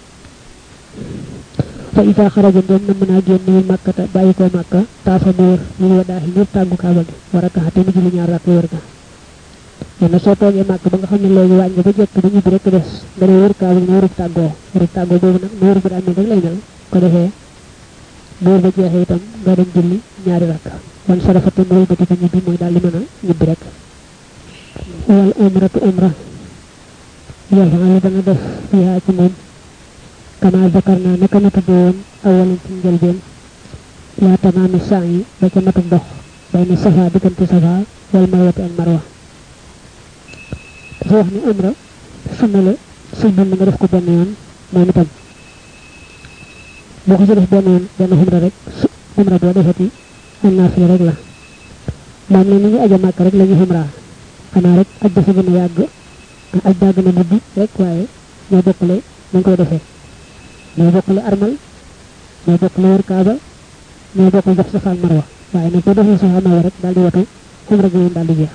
fa ida xaraja ndem na mën a génn min màkkata bàyyi ko màkka taafa mu wër lil wadaahi ngir tàggu kaaba gi war a kaxa te mu julli ñaar rakk wër ga nee na soo toogee màkk ba nga xam ne léegi waañ nga ba jekk ba ñibbi rek des nga ne wër kaaba gi ne wërub tàggoo wërub tàggoo boobu nag ne wër bu daa mel rek lay mel ko defee bu wër ba jeexee itam nga dem julli ñaari rakk wan sarafa te mu wëlbati ko ñibbi mooy daal di mën a ñibbi rek wal umratu umra yafalu dana def fiha ci moom kama zakarna naka na tudde woon awalan ci njëlbeen ila tamaami saa yi ba ca matuk dox bay na safa diggante safa wal marwati ak marwa dafa wax ni umra sunna la sëñ bi nga def ko benn yoon moom itam boo ko ci def benn yoon benn xumra rek su xumra boo defati am naa fi rek la moom ne ni ñu aja màkk rek la ñu xumra xanaa rek aj dafa gën a yàgg aj daa gën a guddi rek waaye ñoo bokkale nañ koy defee ñoo bokkale armal ñoo bokkale wër kaaba ñoo bokkale def safa ak marwa waaye nag boo defee safa marwa rek daal di watu xumra gi daal di jeex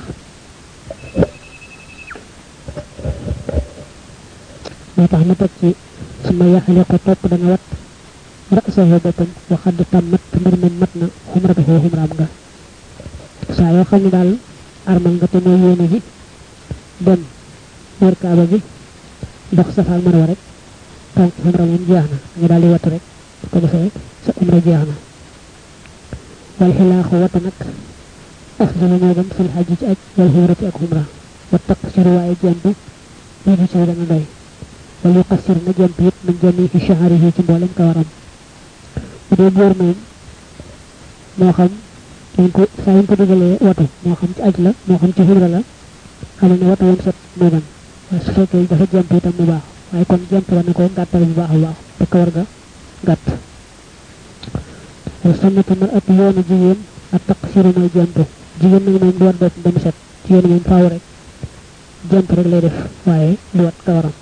moo tax mu teg ci suma yaxale ko topp dana wat rasahu boppam waxad tammat mbir moom mat na xumratahu xumraam nga saa yoo xam ne daal armal nga te mooy yéene ji dem wër kaaba gi dox safa ak marwa rek tànk xumra moom jeex na nga daal di wattu rek ko defee sa umra jeex na wal xilaaxu wata nag afdalu moo gën fil xajji ci aj wal xumrati ak xumra wa taqsir waaye jemp lii di ci dana doy wal yuqassir na jemp it min jami fi shaharihi ci mboolem kawaram bu dee góor moom moo xam dañ ko saa ñu ko dugalee watu moo xam ci aj la moo xam ci xumra la xamal ne watu woon set moo gën waaye su fekkee dafa jemp itam mu baax waaye kon jemp la ne ko gàttal bu baax a baax te kawar ga gàtt wa sunnatu mar at yoonu jigéen ak taqsiru mooy jemp jigéen nag moom du wat bopp ba mu set jigéen moom faaw rek jemp rek lay def waaye du wat kawaram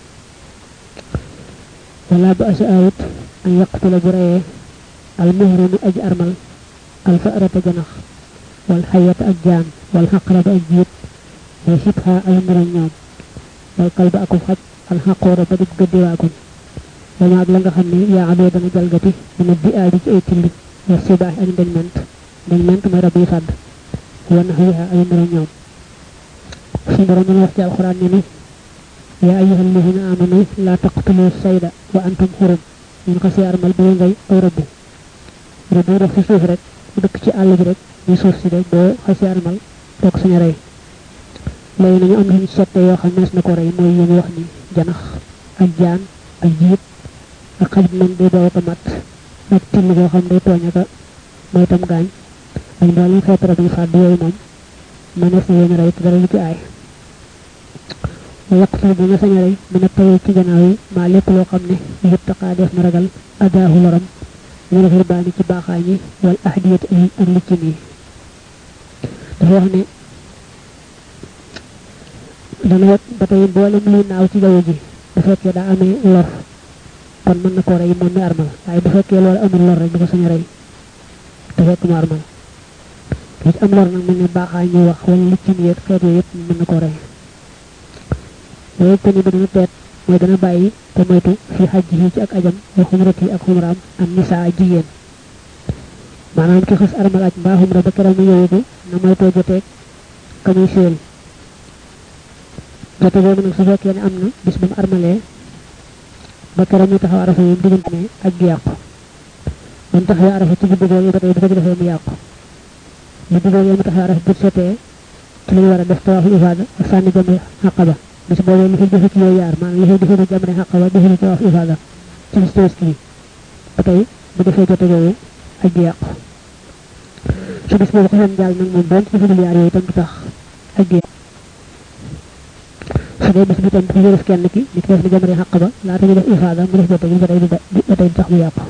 wala ba asa awut an yaqtula bu reyee al muhrimu aj armal al fa'rata janax wal xayata ak jaan wal xaqraba ak jiit wa sibha ay mura ñoom wal kalba akub xaj al xaqoora ba dig gëddiwaagun wama ak la nga xam ne yaa adoo dana jalgati dana bi aadi ci ay tilli wa sibaax ak ndeñ ment ndeñ ment mooy rab yi fàdd wa naxwiha ay mura ñoom suñu borom dana wax ci alxuraan ne ni yaa ayyuha alladina amanu laa taqtulu sayda wa antum xurum ñun xasee armal ba ngay aw rëbb rëbb dox ci suuf rek bu dëkk ci àll bi rek ñu suuf si rek boo xasee armal toog sañ a rey léegi nañu am luñu settee yoo xam nees na ko rey mooy yéen wax ni janax ak jaan ak jiit ak xaj moom day daw ko mat ak till boo xam day tooñ aka mooy tam gaañ ak mboolem xeetu rab yi fàdd yooyu moom mënees na yéen rey te dara lu ci aay wa yaqtul bi nga sañ a rey mën a tawee ci gannaaw yi maa lépp loo xam ne yuttaqaa def na ragal adaahu loram ñu la xirbaani ci baaxaay ñi wal ahdiyat ak liccin yi dafa wax ne dana wet ba tey mboolem luy naaw ci jaww ji bu fekkee daa amee lor kon mën na koo rey moom mi armal waaye bu fekkee loolu amul lor rek du ko sañ a rey te fekk mu armal li ci am lor nag mel ne baaxaay ñuy wax wala liccin yeeg xeet yooyu yëpp mën na koo rey waaye te ni ba dana teet mooy dana bàyyi te moytu fi xaj yi ci ak ajam wa xumrat yi ak xumraam am nisaa jigéen maanaam ki xës armal aj mbaa xumra ba keroog mu yowugu na moytoo joteeg ka muy séel jote boobu nag su fekkee ne am na bis ba mu armalee ba keroog muy taxaw arafa yi mu diggante ne aj gi yàqu ba mu taxawee arafa ci guddi googu ba tey bu ko ci defee mu yàqu guddi googu mu taxawee arafa bu setee ci lañu war a def tawaafu ifaada ak sànni jamre xaqaba bis boobee li fi defe ci yooyu yaar maanaam li fi defe ci jamre xaqaba defe ci tawaafu ifaada ci bis tabaski bi ba tey bu defee jote googu aj gi yàqu su bis boobu xasoon jàll nag moom doon ci defagul yaar yooyu itam du tax aj gi yàqu su dee bis bi tam bu ñu def kenn ki ni ki def ni jamre xaq ba laata ñu def ifaada mu def jote gi ba tey du ba tey du tax mu yàqu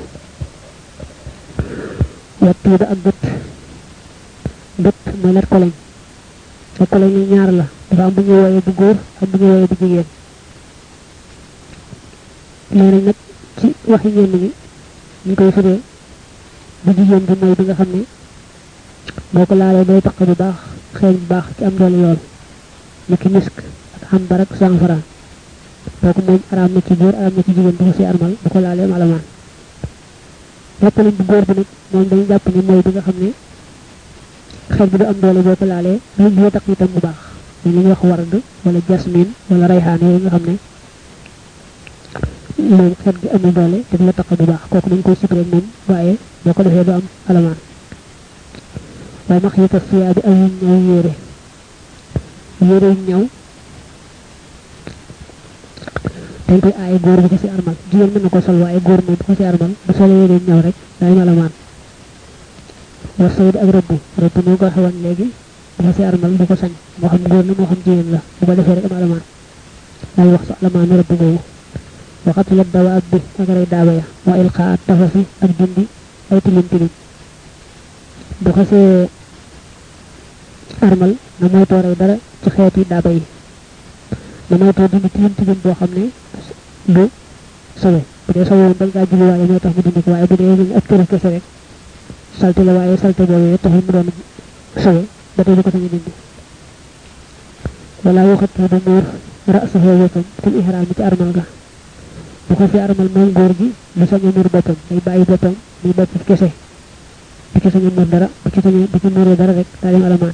wat tuuda ak gët gët mooy let koloñ let koloñ yi ñaar la dafa am bu ñuy wooyee bu góor ak bu ñuy wooyee bu jigéen nee nañ nag ci waxi ñenn ñi ñu koy firee bu jigéen bi mooy bi nga xam ne boo ko laalee day taq bu baax xeeñ bu baax ci am doole yool niki misk ak xam barak sanfara kooku moom araam na ci góor araam na ci jigéen bu ko si armal bu ko laalee malamaan lépp lañ bu góor bi nag moom dañu jàpp ni mooy bi nga xam ne xeet bi du am doole boo ko laalee lu bi taq itam bu baax ñu li ñuy wax ward wala jasmine wala rayhaan yooyu nga xam ne moom xeet gi amul doole te du la taq bu baax kooku dañ koy sibré moom waaye boo ko defee du am alamaan waaye max yita fiyaa bi ay ñaw yére yére yu ñaw dañ koy aaye góor bu ko si armal jigéen mën na ko sol waaye góor moom bu ko si armal bu solee yére yu ñaw rek day malamaan war sayid ak rëbb rëbb moo ko xewoon léegi bu ko si armal bu ko sañ moo xam góor la moo xam jigéen la bu ko defee rek am alamaan daal wax sa alamaanu rabbi moomu waxat la dawa ak bi ak rey daaba ya wa ilqa at tafafi ak dindi ay tilim tilim bu xasee armal na moytoo rey dara ci xeeti daaba yi na moytoo dindi tilim tilim boo xam ne du sawe bu dee sawe bañ kaa julli waaye moo tax mu dindi ko waaye bu dee ñu ak tëra kese rek salte la waaye salte boobu taxul mu doon sawe ba tey du ko sañu dindi wala waxat du muur ra'sahu boppam fil ihram ci armal ga bu ko fi armal moom góor gi du sañ a muur boppam day bàyyi boppam muy bopp kese du ci sañ a muur dara bu ci sañee bu ci muuree dara rek daa dem alamaan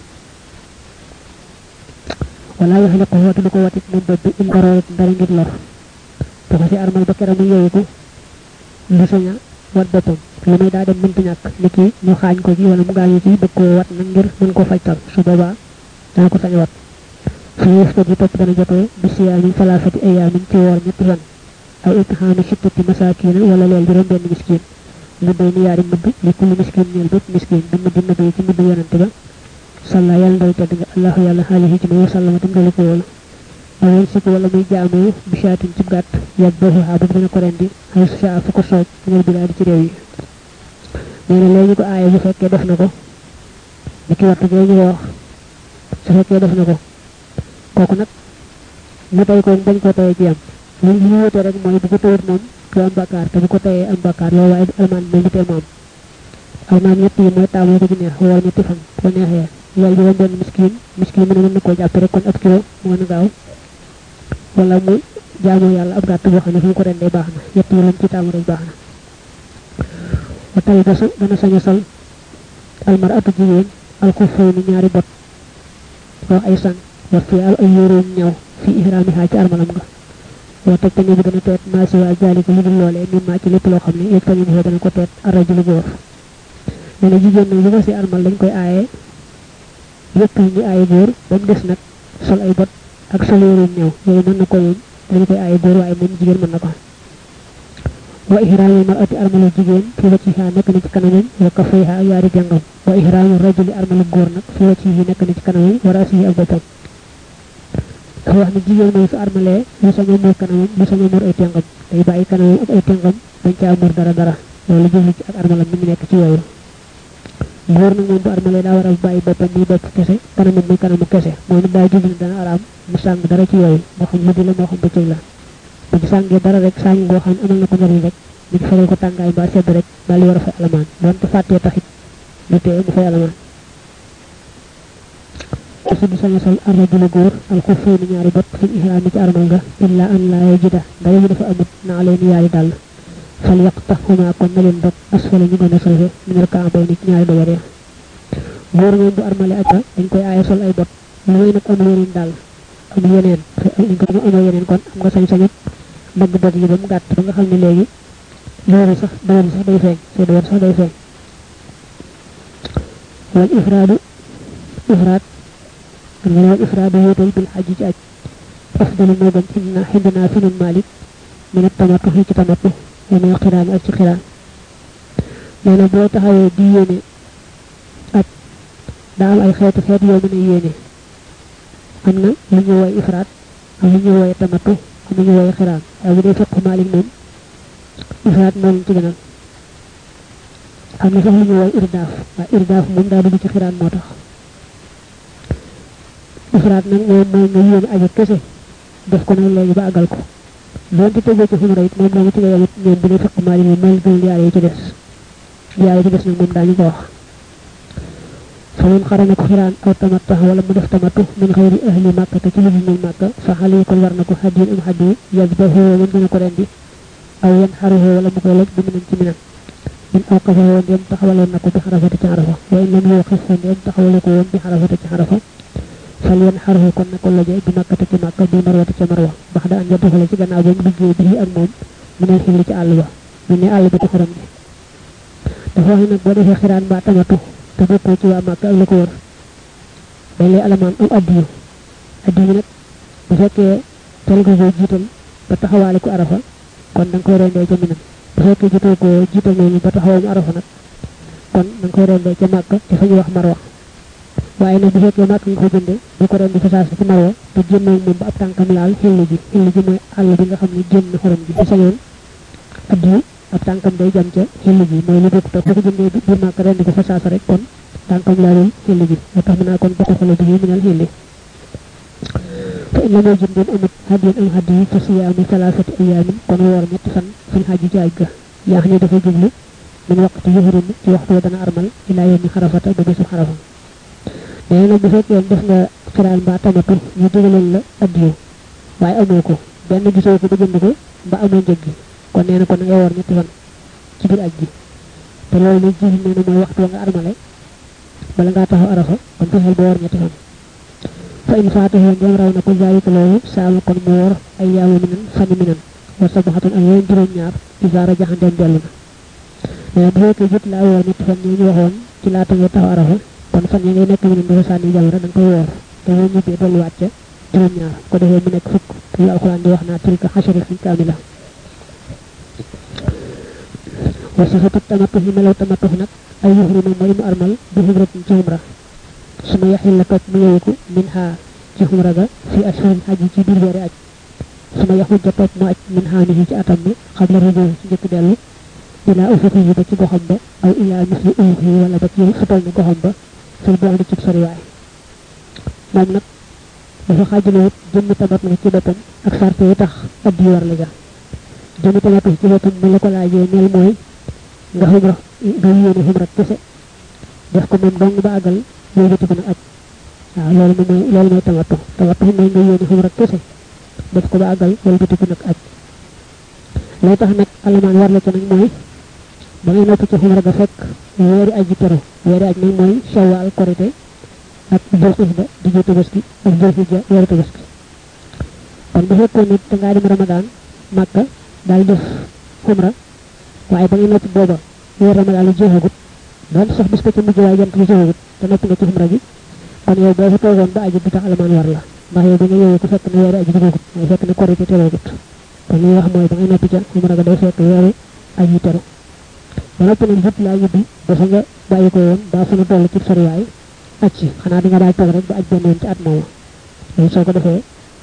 wala yaxliqu watu du ko watit moom bopp bi in daroorat dara ngir lor bu ko fi armal ba keram mu yeewu ko du sañ a wat boppam lu may daa dem mënta ñàkk ni ki ñu xaañ ko ci wala mu gaañu ci bëgg koo wat nag ngir mën koo fajtal su boobaa dana ko sañ a wat fi yëftat yi topp dana jotee bi siyaami falaafati ayaamin ci woor ñetti fan aw itxaami sittati masaakiina wala leel juróom benn miskin mu day ni yaari mudd li kulli miskin ñeel bépp miskin bi mudd nabi ci mudd yonante ba salla yàlla ndal tedd nga allahu yàlla xaalihi ci ma sallama tam dali ko wala aw yéen sikk wala muy jaamoo bi shaatin ci gàtt yàgg boobu xaa ba dana ko rendi xay su saa fu ko sooj ngir bilaadi ci réew yi nee na léegi ko aaye bu fekkee def na ko ni ki wattu jooju wax su fekkee def na ko kooku nag mu tey ko bañ ko tayee ci am li ñu wute rek mooy bu ko tawut moom du am bakkaar te bu ko tayee am bakkaar loolu waaye almaan moom du tee moom almaan ñett yi mooy taamu ko ci neex woor ñetti fan ko neexee yàlla juróom benn miskin miskin mu ne mën na koo jàpp rek kon ab kilo mu gën a gaaw wala muy jaamoo yàlla ab gàtt boo xam ne fu mu ko rendee baax na ñett yi lañ ci taamu rek baax na ba tey dasu dana sañ a sol almar atu jigéen alxufay ni ñaari bot wax ay sang wa fi al ay yóoróom ñaw fi ihraamiha ci armalam nga wa teg tañu bi dana teet maa si waa jaalika lu dul loolee mi maa ci lépp loo xam ne yëg tañu bi dana ko teet arrajulu góor nee na jigéen nag lu ko si armal dañ koy aaye yëpp ñu aaye góor ba mu des nag sol ay bot ak sol yóoróom ñaw yooyu mën na ko yoon dañu koy aaye góor waaye moom jigéen mën na ko wa ihraamul mar'ati armalu jigéen fi wacciha nekk na ci kanamam wa kafayha ak yaari jàngam wa ihraamul rajuli armalu góor nag fi waccihi nekk na ci kanamam wa rasihi ak boppam dafa wax ne jigéen moom su armalee lu sañ a muur kanamam lu sañ a muur ay tengam day bàyyi kanamam ak ay tengam bañ caa muur dara dara loolu jublu ci ak armalam mi ngi nekk ci yooyu góor nag moom bu armalee daa war a bàyyi boppam muy bopp kese kanamam muy kanamu kese moom it daa jublu dana araam mu sàng dara ci yooyu moo xam guddi la moo xam bëccëg la bu ci sàngee dara rek sàng goo xam ne amal na ko njariñ rek ñu ci faral ko tàngaay ba sedd rek daal di war a fay alamaan donte fàttee taxit du tee mu fay alamaan su du sañ a sol arrajulu góor alxufay ni ñaari bot fi ihraami ci armal nga illa an laa yajida dara mu dafa amut naa leen yaari dàll fal yaqtahuma kon na leen dog asfala ñu gën a suufe minal kaambay ni ci ñaari doyar ya góor moom bu armale aja dañ koy aaye sol ay bot lu may nag amul yeneen dàll amul yeneen dañ ko amoo yeneen kon am nga sañ-sañu dagg bot yi ba mu gàtt ba nga xam ne léegi loolu sax dawal sax day feeñ soo dawal sax day feeñ wal ifraadu ifraad nga wal ifraadu wéetal bil xaj ci aj afdalu moo gën xindna xindna fi nun malik min tamatu ci tamatu wa min xiraan ak ci xiraan nee na boo taxawee di yéene aj daa am ay xeetu xeet yoo mën a yéene am na lu ñu woy ifraad am lu ñu woy tamatu am lu ñu woy xiraan waaye bu dee fiqu malik moom ifraat moo leen ci gënal am na sax lu ñu woy irdaaf waaye irdaaf moom daa dugg ci xiraan moo tax ifraat nag moom mooy nga yéene aji kese def ko nag léegi ba àggal ko doonte tegee ci xumra it moom doomu ci nga yamit ñoom bu dee fiqu maali moom moo gënal yaar yi ci des yaar yi ci des nag moom daañu ko wax fa man xarana ko xiraan aw tamatta wala mu def tamatu min xëyri ahli màkka te ci lu dul màkka fa xale yi kon war na ko xadiin am xadiyu yasbahu mën dina ko rendi aw yan xaruhu wala mu koy loj bi minan ci minan min awqafahu ndem taxawaloon na ko bi xarafata ci xarafa wa in lam yuqif fa ndem taxawale ko woon bi xarafata ci xarafa fal yan xaruhu kon na ko loje bi màkkata ci màkka bi marwata ca marwa bax da an jadduxale ci gannaaw ba mu duggee bi ak moom mu neen xilli ci àll ba mu ne àll bi ci xuram bi dafa wax ne nag boo defee xiraan mbaa tamatu te bokkoo ci waa màkka ak la ko wër dañ lay alamaan am addiyu addiyu nag bu fekkee tel nga ko jiital ba taxawaale ko arafa kon da nga koy rendee ca minam bu fekkee jotoo ko jiital noonu ba taxawam arafa nag kon da nga koy rendee ca màkka ci fa ñu wax marwa waaye nag bu fekkee màkk nga ko jënde bu ko rendi fa saas ci marwa te génnoog moom ba ab tànkam laal xilli ji xilli ji mooy àll bi nga xam ne génn xorom ji bu sañoon addi ab tànkam day jam ca xilli ji mooy lu bokk te boo ko jëndee bi biir màkk rendi ko fa saas rek kon tànkam laalul xilli ji moo tax mu naa kon bokk xale bi yi minal xilli fa in la moo jëndeen amut hadiyan am hadi yi fa siyaamu salaasati ayaamin kon woor ñetti fan fil xaji ci aj ga yaa xam ne dafa jublu min waqti yuhrim ci waxtu wa dana armal ilaa yawmi xarafata ba bésu xarafa nee nag bu fekkee def nga xiraan mbaa tamatu ñu digaloon la addiyu waaye amoo ko benn gisoo ko ba jënd ko mbaa amoo njëg gi kon nee na kon nga woor ñetti fan ci biir aj gi te loolu nag jiw nee na mooy waxtu wa nga armale bala ngaa taxaw arafa kon fexeel ba woor ñetti fan fa in faatahu ndem raw na ko zaalika loolu saama kon mu woor ay yaamu minan fani minan wa sabaxatun ak yeneen juróom ñaar isaara jaxandeem dellu na mais bu fekkee jot laa woor ñetti fan yi ñu waxoon ci laata ngay taxaw arafa kon fan ya ngay nekk minan dafa sànni jamra da nga koy woor te boo ñibbee dolliwaat ca juróom ñaar ko defee mu nekk fukk yu alxuraan di wax naa tilka xasharatan kaamila wa sifatu tamattu yi melaw tamattu nag ay yuhrima mooy mu armal bi xumratin ci xumra suma yaxil la topp mu yeeku min xaa ci xumra ga fi ashhurin xaj yi ci biir weeri aj suma yaxul ja topp mu aj min xaa ni ci atam mi xam la rëjoo ci njëkk dellu ilaa ufuqi yi ba ci goxam ba aw ilaa misli ufuqi yi wala ba ci futal ni goxam ba fil boo di ci soriwaay moom nag dafa xaajale wut jëmmi tamat na ci boppam ak sarte yi tax ab yi war la ja jëmmi tamat ci boppam mu la ko laajee neel mooy nga xumra nga yéene xumra kese def ko moom dong ba àggal yow joti ko nag aj waaw loolu moom mooy loolu mooy tamattu tamattu mooy nga yéene xumra kese def ko ba àggal yow joti ko nag aj lay tax nag alamaan war la ca nag mooy ba ngay noppi ci xumra ga fekk weeri aj ji teru weeri aj nag mooy shawwal korite ak jël xisba di jël tabaski ak jël xijja weeru tabaski kon bu fekkoon nit da ngaa dem ramadaan màkka daal def xumra waaye ba ngay noppi booba weer ramadaan lu jeexagut doon sax bis ko ci mujj waaye jant lu jeexagut te noppi nga ci xumra gi kon yow boo fa toogoon ba aji du tax alamaan war la ndax yow ba nga yeewee ko fekk na weeri aji dugagut mooy fekk na korite tereegut kon li wax mooy ba ngay noppi ca xumra ga day fekk weeru aji teru ba noppi nag lépp laa yibbi dafa nga bàyyi ko woon ba fa na toll ci soriwaay aj ci xanaa di nga daal toog rek ba aj benn yoon ci at moomu loolu soo ko defee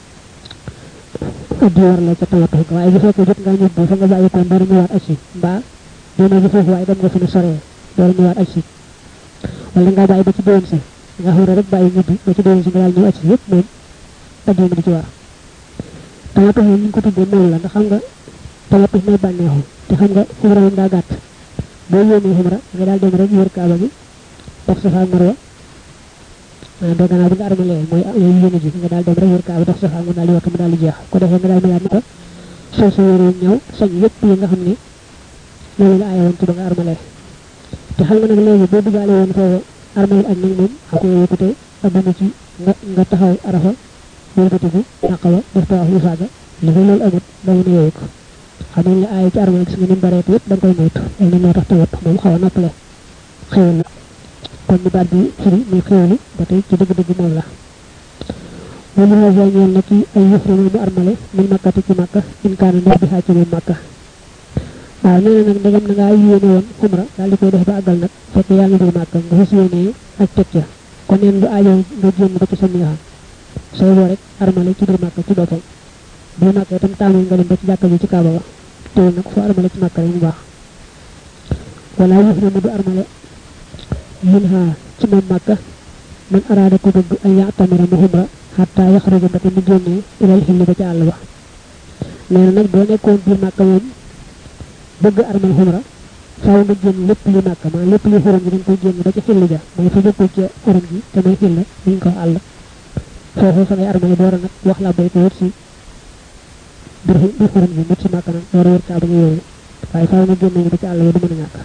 addi war la ca tamattu ga waaye bu fekkee jot ngaa ñëw fa nga bàyyi ko door ñëwaat aj si mbaa dina ji foofu waaye dem nga fi ne soree door ñëwaat aj si wala nga bàyyi ba ci déwén si nga xam rek bàyyi ñibbi ba ci déwén si nga daal ñëw aj si yëpp moom addi ma di ci war tamattu yi ñu ko tuddee noonu la ndax xam nga tamattu mooy bànneexu te xam nga xumra moom daa gàtt boo yéenee xumra nga daal dem rek wër kaaba gi dox safa ak marwa do gannaaw bi nga armalee mooy yooyu yéene ji nga daal dem rek wër kaaba dox safa mu daal di wakk mu daal di jeex ko defee nga daal melaat ni ko soo sa yére ñëw sañ yépp yi nga xam ne loolu la aaye woon ci ba nga armalee te xam nga nag léegi boo dugaale woon foofu armalee ak nag moom ak yooyu ko tey adduna ci nga nga taxaw arafa wëlbatiku naqawa def tawaaf lu faaga li fa loolu amut da mën a yooyu ko xam nañ la aaye ci armalee gis nga ni bareet yépp da nga koy moytu loolu moo tax tawat moom xaw a noppale xewal la kon ni baat bi firi muy xewlu ba tey ci dëgg-dëgg moom la wala hasa ñeel na ci ay yëfrima mu armale min makkati ci makka in kaana ndox bi xaa ci moom makka waaw nee na nag ndegam na ngaa yéene woon xumra daal di koy def ba àggal nag fekk yaa ngi biir màkka nga fas yéene ak teg ca kon neen du aajo nga génn ba ci sa miixam sooy boo rek armale ci biir màkka ci boppam biir màkka itam taamul nga dem ba ci jàkka ji ci kaaba ba teewul nag foo armale ci màkka rek mu baax wala yëfrima du armale min ha ci moom màkka man araada ko bëgg ay yaatamira mu xumra xataa yaxruja ba te mu génnee ilal xilli ba ci àll ba nee na nag boo nekkoon biir màkka moom bëgg armal xumra faaw nga génn lépp li màkka maa lépp li xurum ji dañ koy génn ba ci xilli ja mooy fa jëkkul ca xurum ji te mooy xilla ñu ko àll foofu fa ngay armale door a nag wax la bay ko wër si biir biir xurum ji mut si màkka nag door a wër kaa ba nga yooyu waaye faaw nga génn ba ci àll ba du mën a ñàkk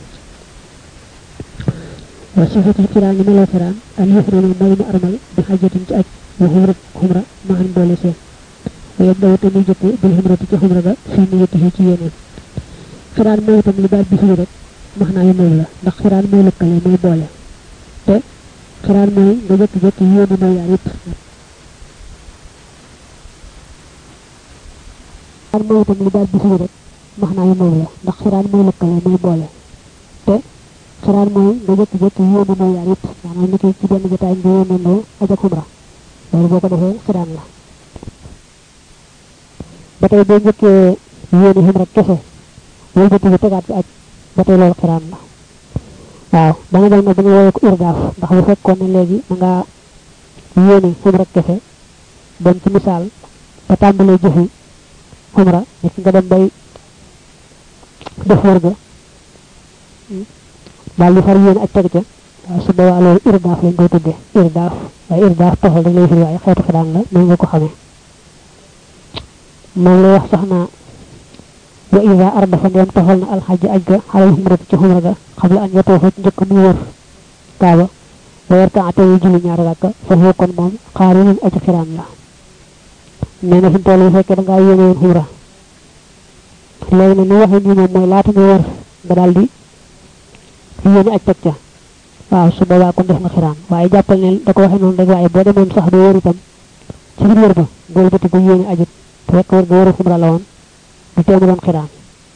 وصفة الكرام ملو كرام أن يحرم المولم أرمل بحاجة تأج وحمرة حمرة مع بولسين ويبدأ تنيجة بالحمرة كحمرة في نيته كيانا كرام مو تم لباد بفيرة مخنا يمول لا ndax xiraan moy lëkkale moy boole te xiraan moy nga jëkk jëkk yéene mo yaar yépp xiraan moy tam li daal bi fi rek max naa yemul la ndax xiraan moy lëkkale moy boole te xiraan mooy nga jëkki-jëkki yéene noo yaar yëpp maanaam ni ki ci benn jotaay nga yéene noo aj ak xumra loolu boo ko defee xiraan la ba tey boo njëkkee yéene xumra kese wala bëtt bi tegaat ci aj ba tey loolu xiraan la waaw da nga dem nag da nga woowee ko irdaaf ndax bu fekkoon ne léegi da ngaa yéene xumra kese dem ci misaal ba tàmbalee jëfi xumra nit nga dem bay def wër ga daal di far yéene ak teg ca waaw su boobaa loolu irdaaf lañ koy tuddee irdaaf waaye irdaaf toxal rek lay firi waaye xeetu xiraan la noonu nga ko xamee moom lay wax sax naa wa ida ardafa ndeem toxal na alxaj aj ga xalal xumrati ci xumra ga xabla an yatoofa ci njëkk muy wër kaaba ba yarka ate yu julli ñaari rakka foofu kon moom xaari nañ aj xiraan la nee na fi mu toll yi fekkee da ngaa yéene woon xumra léegi nag ni waxee nii moom mooy laata nga wër nga daal di yéene aj teg ca waaw su boobaa kon def nga xiraan waaye jàppal ne da ko waxee noonu rek waaye boo demoon sax doo wër itam ci biir wër ba boolu bëti ko yéene ajut fekk wër ga wëru xumra la woon du teemu doon xiraan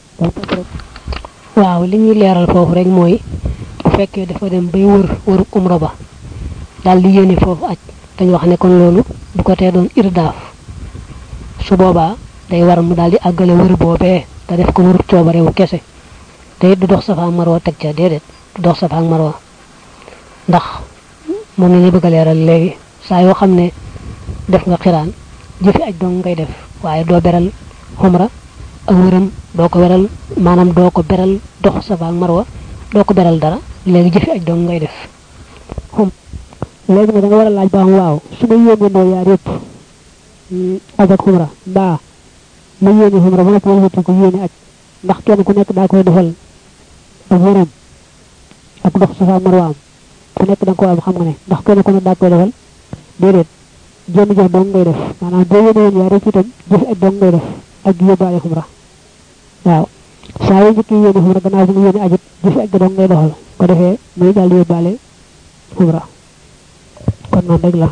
waaw li ñuy leeral foofu rek mooy bu fekkee dafa dem bay wër wëru umra ba daal di yéene foofu aj dañu wax ne kon loolu du ko tee doon irdaaf su boobaa day war mu daal di àggale wër boobee te def ko wërub coobarewu kese te it du dox safa ak marwa teg ca déedéet du dox safa ak marwa ndax moom la ñuy bëgg a leeral léegi saa yoo xam ne def nga xiraan jëfi aj dong ngay def waaye doo beral xumra ak wëram doo ko beral maanaam doo ko beral dox safa ak marwa doo ko beral dara léegi jëfi aj dong ngay def xum léegi nag da nga war a laaj ba am waaw su ma yéene ndoo yaar yëpp aj ak xumra mbaa ma yéene xumra ba noppi wëlbati ko yéene aj ndax kenn ku nekk daa koy defal ak wëram ak dox safa ak marwa am ku nekk da nga ko am xam nga ne ndax kenn ku ne daa koy defal déedéet jenn jëf dong ngay def maanaam boo yéene woon yaar yëpp itam jëfi aj dong ngay def ak yóbbaale xumra waaw saa yoo njëkk yéene xumra gannaaw bi nga yéene ajit jëfi aj ga dong ngay doxal ko defee muy daal di yóbbaale xumra kon noonu rek la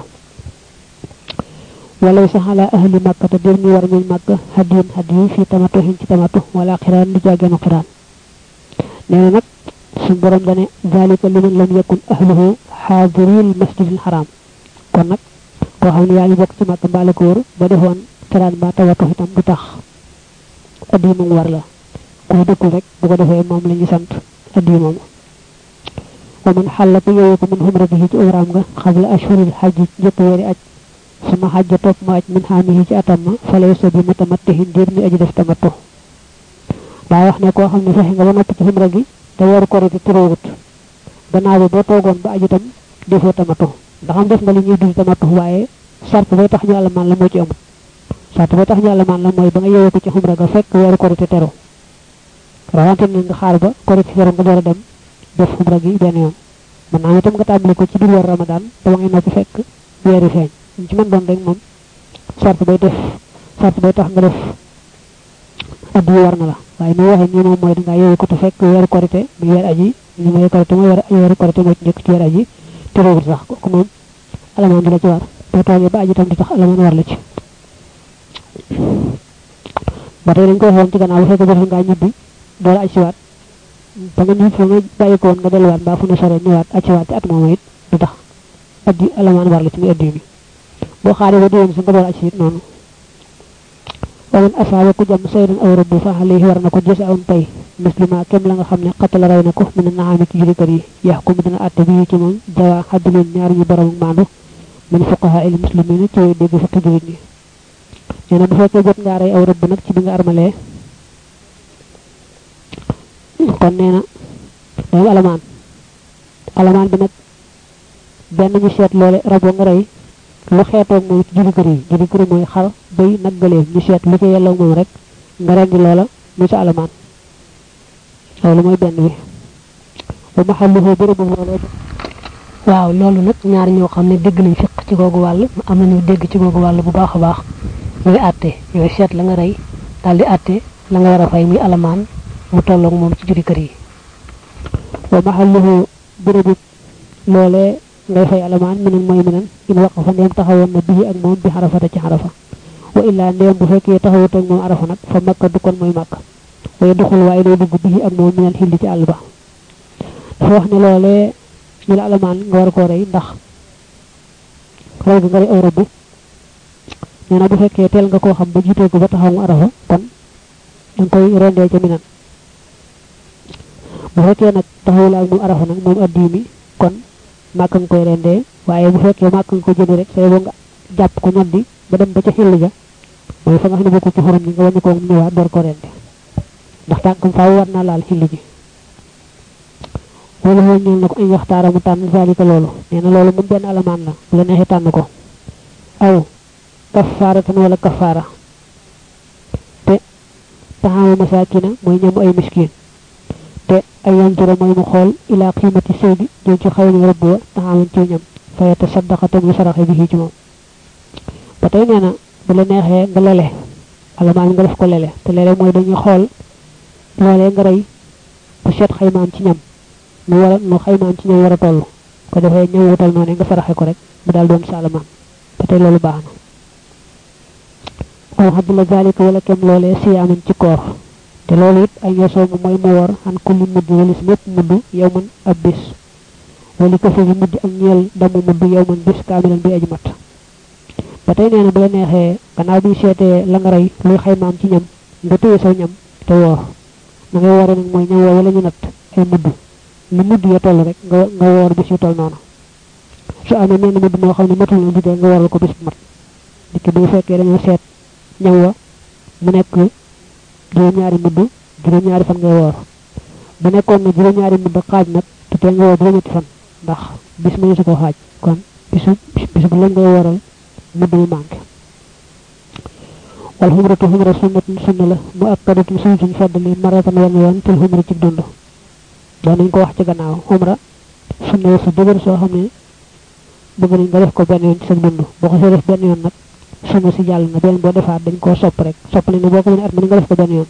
wala sax ala ahli makka te dir ñu war ñuñ makka hadiyun hadiyu fi tamatu hin ci tamatu wala xiraan du jaageenu xiraan nee na nag suñ borom dane zalika liman lam yakun ahluhu xaadiril masjidil xaram kon nag koo xam ne yaa ngi bokk ci makka mbaale ko wër ba defoon xiraan ba tawatu itam du tax addiyu moom war la kuy dëkkul rek bu ko defee moom la ñu sant addiyu moom wa man xàlla ku yooyu ko min xumratihi ci umraam nga xabla ashhuril xajji njëkk weeri aj suma xajja topp mu aj min xaamihi ci atam ma falay sa bi mutamattihin diir mi aji def tamattu daa wax ne koo xam ne fexe nga ba noppi ci xumra gi te weeru korite turóowut gannaaw bi boo toogoon ba aj itam defoo tamattu ndax am def nga li ñuy dul tamattu waaye sart bay tax ñu alamaan la moo ci amut sart bay tax ñu alamaan la mooy ba nga yeewee ko ci xumra ga fekk weeru korite teru rawante ne nga xaar ba korite teru nga door a dem def xumra gi benn yoon mën naa itam nga tàmbali ko ci biir weer ramadan te ba ngay noppi fekk weeri feeñ ñu ci mën doon rek moom sart bay def sart bay tax nga def addu war na la waaye ni waxee nii moom mooy dangaa yeewee ko te fekk weeru korite muy weer aji ñu may korite mooy weeru korite moo ci njëkk ci weer aji te réewul sax ko moom alamaan du la ci war boo toogee ba aji tam di tax alamaan war la ci ba tey dañ ko waxoon ci gannaaw bu fekkee jot ngaa ñibbi door a aj siwaat ba nga ñib fa nga bàyyi ko woon nga delluwaat mbaa fu ne sore ñëwaat aj siwaat ci at moom it du tax addi alamaan war la ci muy addi mi boo xaaree ba déwén si nga door aj si it noonu waman asaaba ku jam saydan aw rabbu fa alayhi war na ko jëse awn pay muslima kem la nga xam ne xattala ray na ko mu ne naxaami ci jurikat yi yax ko mu dina àtte bi ci moom jawa xaddulin ñaar ñu borom maandu min fuqaha il muslimina ci way dégg fukki julit ñi nee na bu fekkee jot ngaa rey aw rëbb nag ci bi nga armalee kon nee na day alamaan alamaan bi nag benn ñu seet loole raboo nga rey lu xeetoog moom ci juri kër yi juri kër mooy xar bay nag gëleem ñu seet lu ci yelloog moom rek nga rendi loola mu sa alamaan loolu mooy benn bi ba ma xam lu bërëbu loolu waaw loolu nag ñaar ñoo xam ne dégg nañ fiq ci googu wàll am nañu dégg ci googu wàll bu baax a baax ñooy àtte ñooy seet la nga rey daal di àtte la nga war a fay muy alamaan mu tolloog moom ci juri kër yi wa mahalluhu bërëbu loolee ngay fay alamaan minen mooy minen in waqafa ndeem taxawoon na bii ak moom bi xarafata ci xarafa wa illaa ndeem bu fekkee taxawut ak moom arafa nag fa makka du kon mooy makka waaye duxul waaye lay dugg bii ak moom minal xilli ci àll ba dafa wax ne loolee ñu la alamaan nga war koo rey ndax rey bi nga rey aw rëbb nee na bu fekkee teel nga koo xam ba jiitee ko ba taxaw mu arafa kon da nga koy rendee ca minan bu fekkee nag taxawul ak moom arafa nag moom addi mi kon màkk nga koy rendee waaye bu fekkee màkk nga ko jënd rek say boo nga jàpp ko ñoddi ba dem ba ca xilli ja mooy fa nga xam ne bokku ci xorom ni nga wàññi ko mu ñëwaat door ko rende ndax tànkam faaw war naa laal xilli ji wala xool ñeel na ko ay waxtaara mu tànn zalika loolu nee na loolu moom benn alamaan la bu la neexee tànn ko aw kafaaratan wala kafaara te taxaama masakina mooy ñamu ay miskin te ay yantura mooy mu xool ila qiimati seydi jëm ci xaw ni rëbb wa taxaaman ci ñam fayata saddaqa te muy saraxe bi ci moom ba tey nee na bu la neexee nga lele alamaan nga def ko lele te lele mooy dañuy xool loolee nga rey bu seet xaymaam ci ñam mu war a nu xaymaam ci ñam war a toll ko defee ñam wutal noonu nga saraxe ko rek mu daal doon saalamaan ba tey loolu baax na aw xabdula zalika wala kem loolee siyaaman ci koor te loolu it ay yosoomu mooy mu war xan kulli mudd walis mépp mudd yow man ab bis wali ko fi mudd ak ñeel damu mudd yow man bis kaamilan bi aji mat ba tey nee na bu la neexee gannaaw bi seetee la nga rey luy xaymaam ci ñam nga téye saw ñam te woor na ngay woore nag mooy ñam woo wala ñu natt ay mudd lu mudd ya toll rek nga nga woor bis yu toll noonu su amee menn mudd moo xam ne matul na liggéey nga waral ko bis bu mat dikki bu fekkee dañoo seet ñam wa mu nekk juróom-ñaari mudd juróom-ñaari fan ngay woor bu nekkoon na juróom-ñaari mudd xaaj nag te tee nga woor juróom-ñetti fan ndax bis ma su ko xaaj kon bisu bis bu la ngay wooral mudd mu manqué wal xumratu xumra sunnatun sunna la mu akkadatun suñ suñ feddali maratan wenn yoon til xumra ci dund doon nañ ko wax ci gannaaw xumra sunna su dëgër soo xam ne bëgg nañ nga def ko benn yoon ci sa dund boo ko see def benn yoon nag sunna si jàll na benn boo defaat dañ koo sopp rek sopp nañ ne boo ko mënee at mën nga def ko benn yoon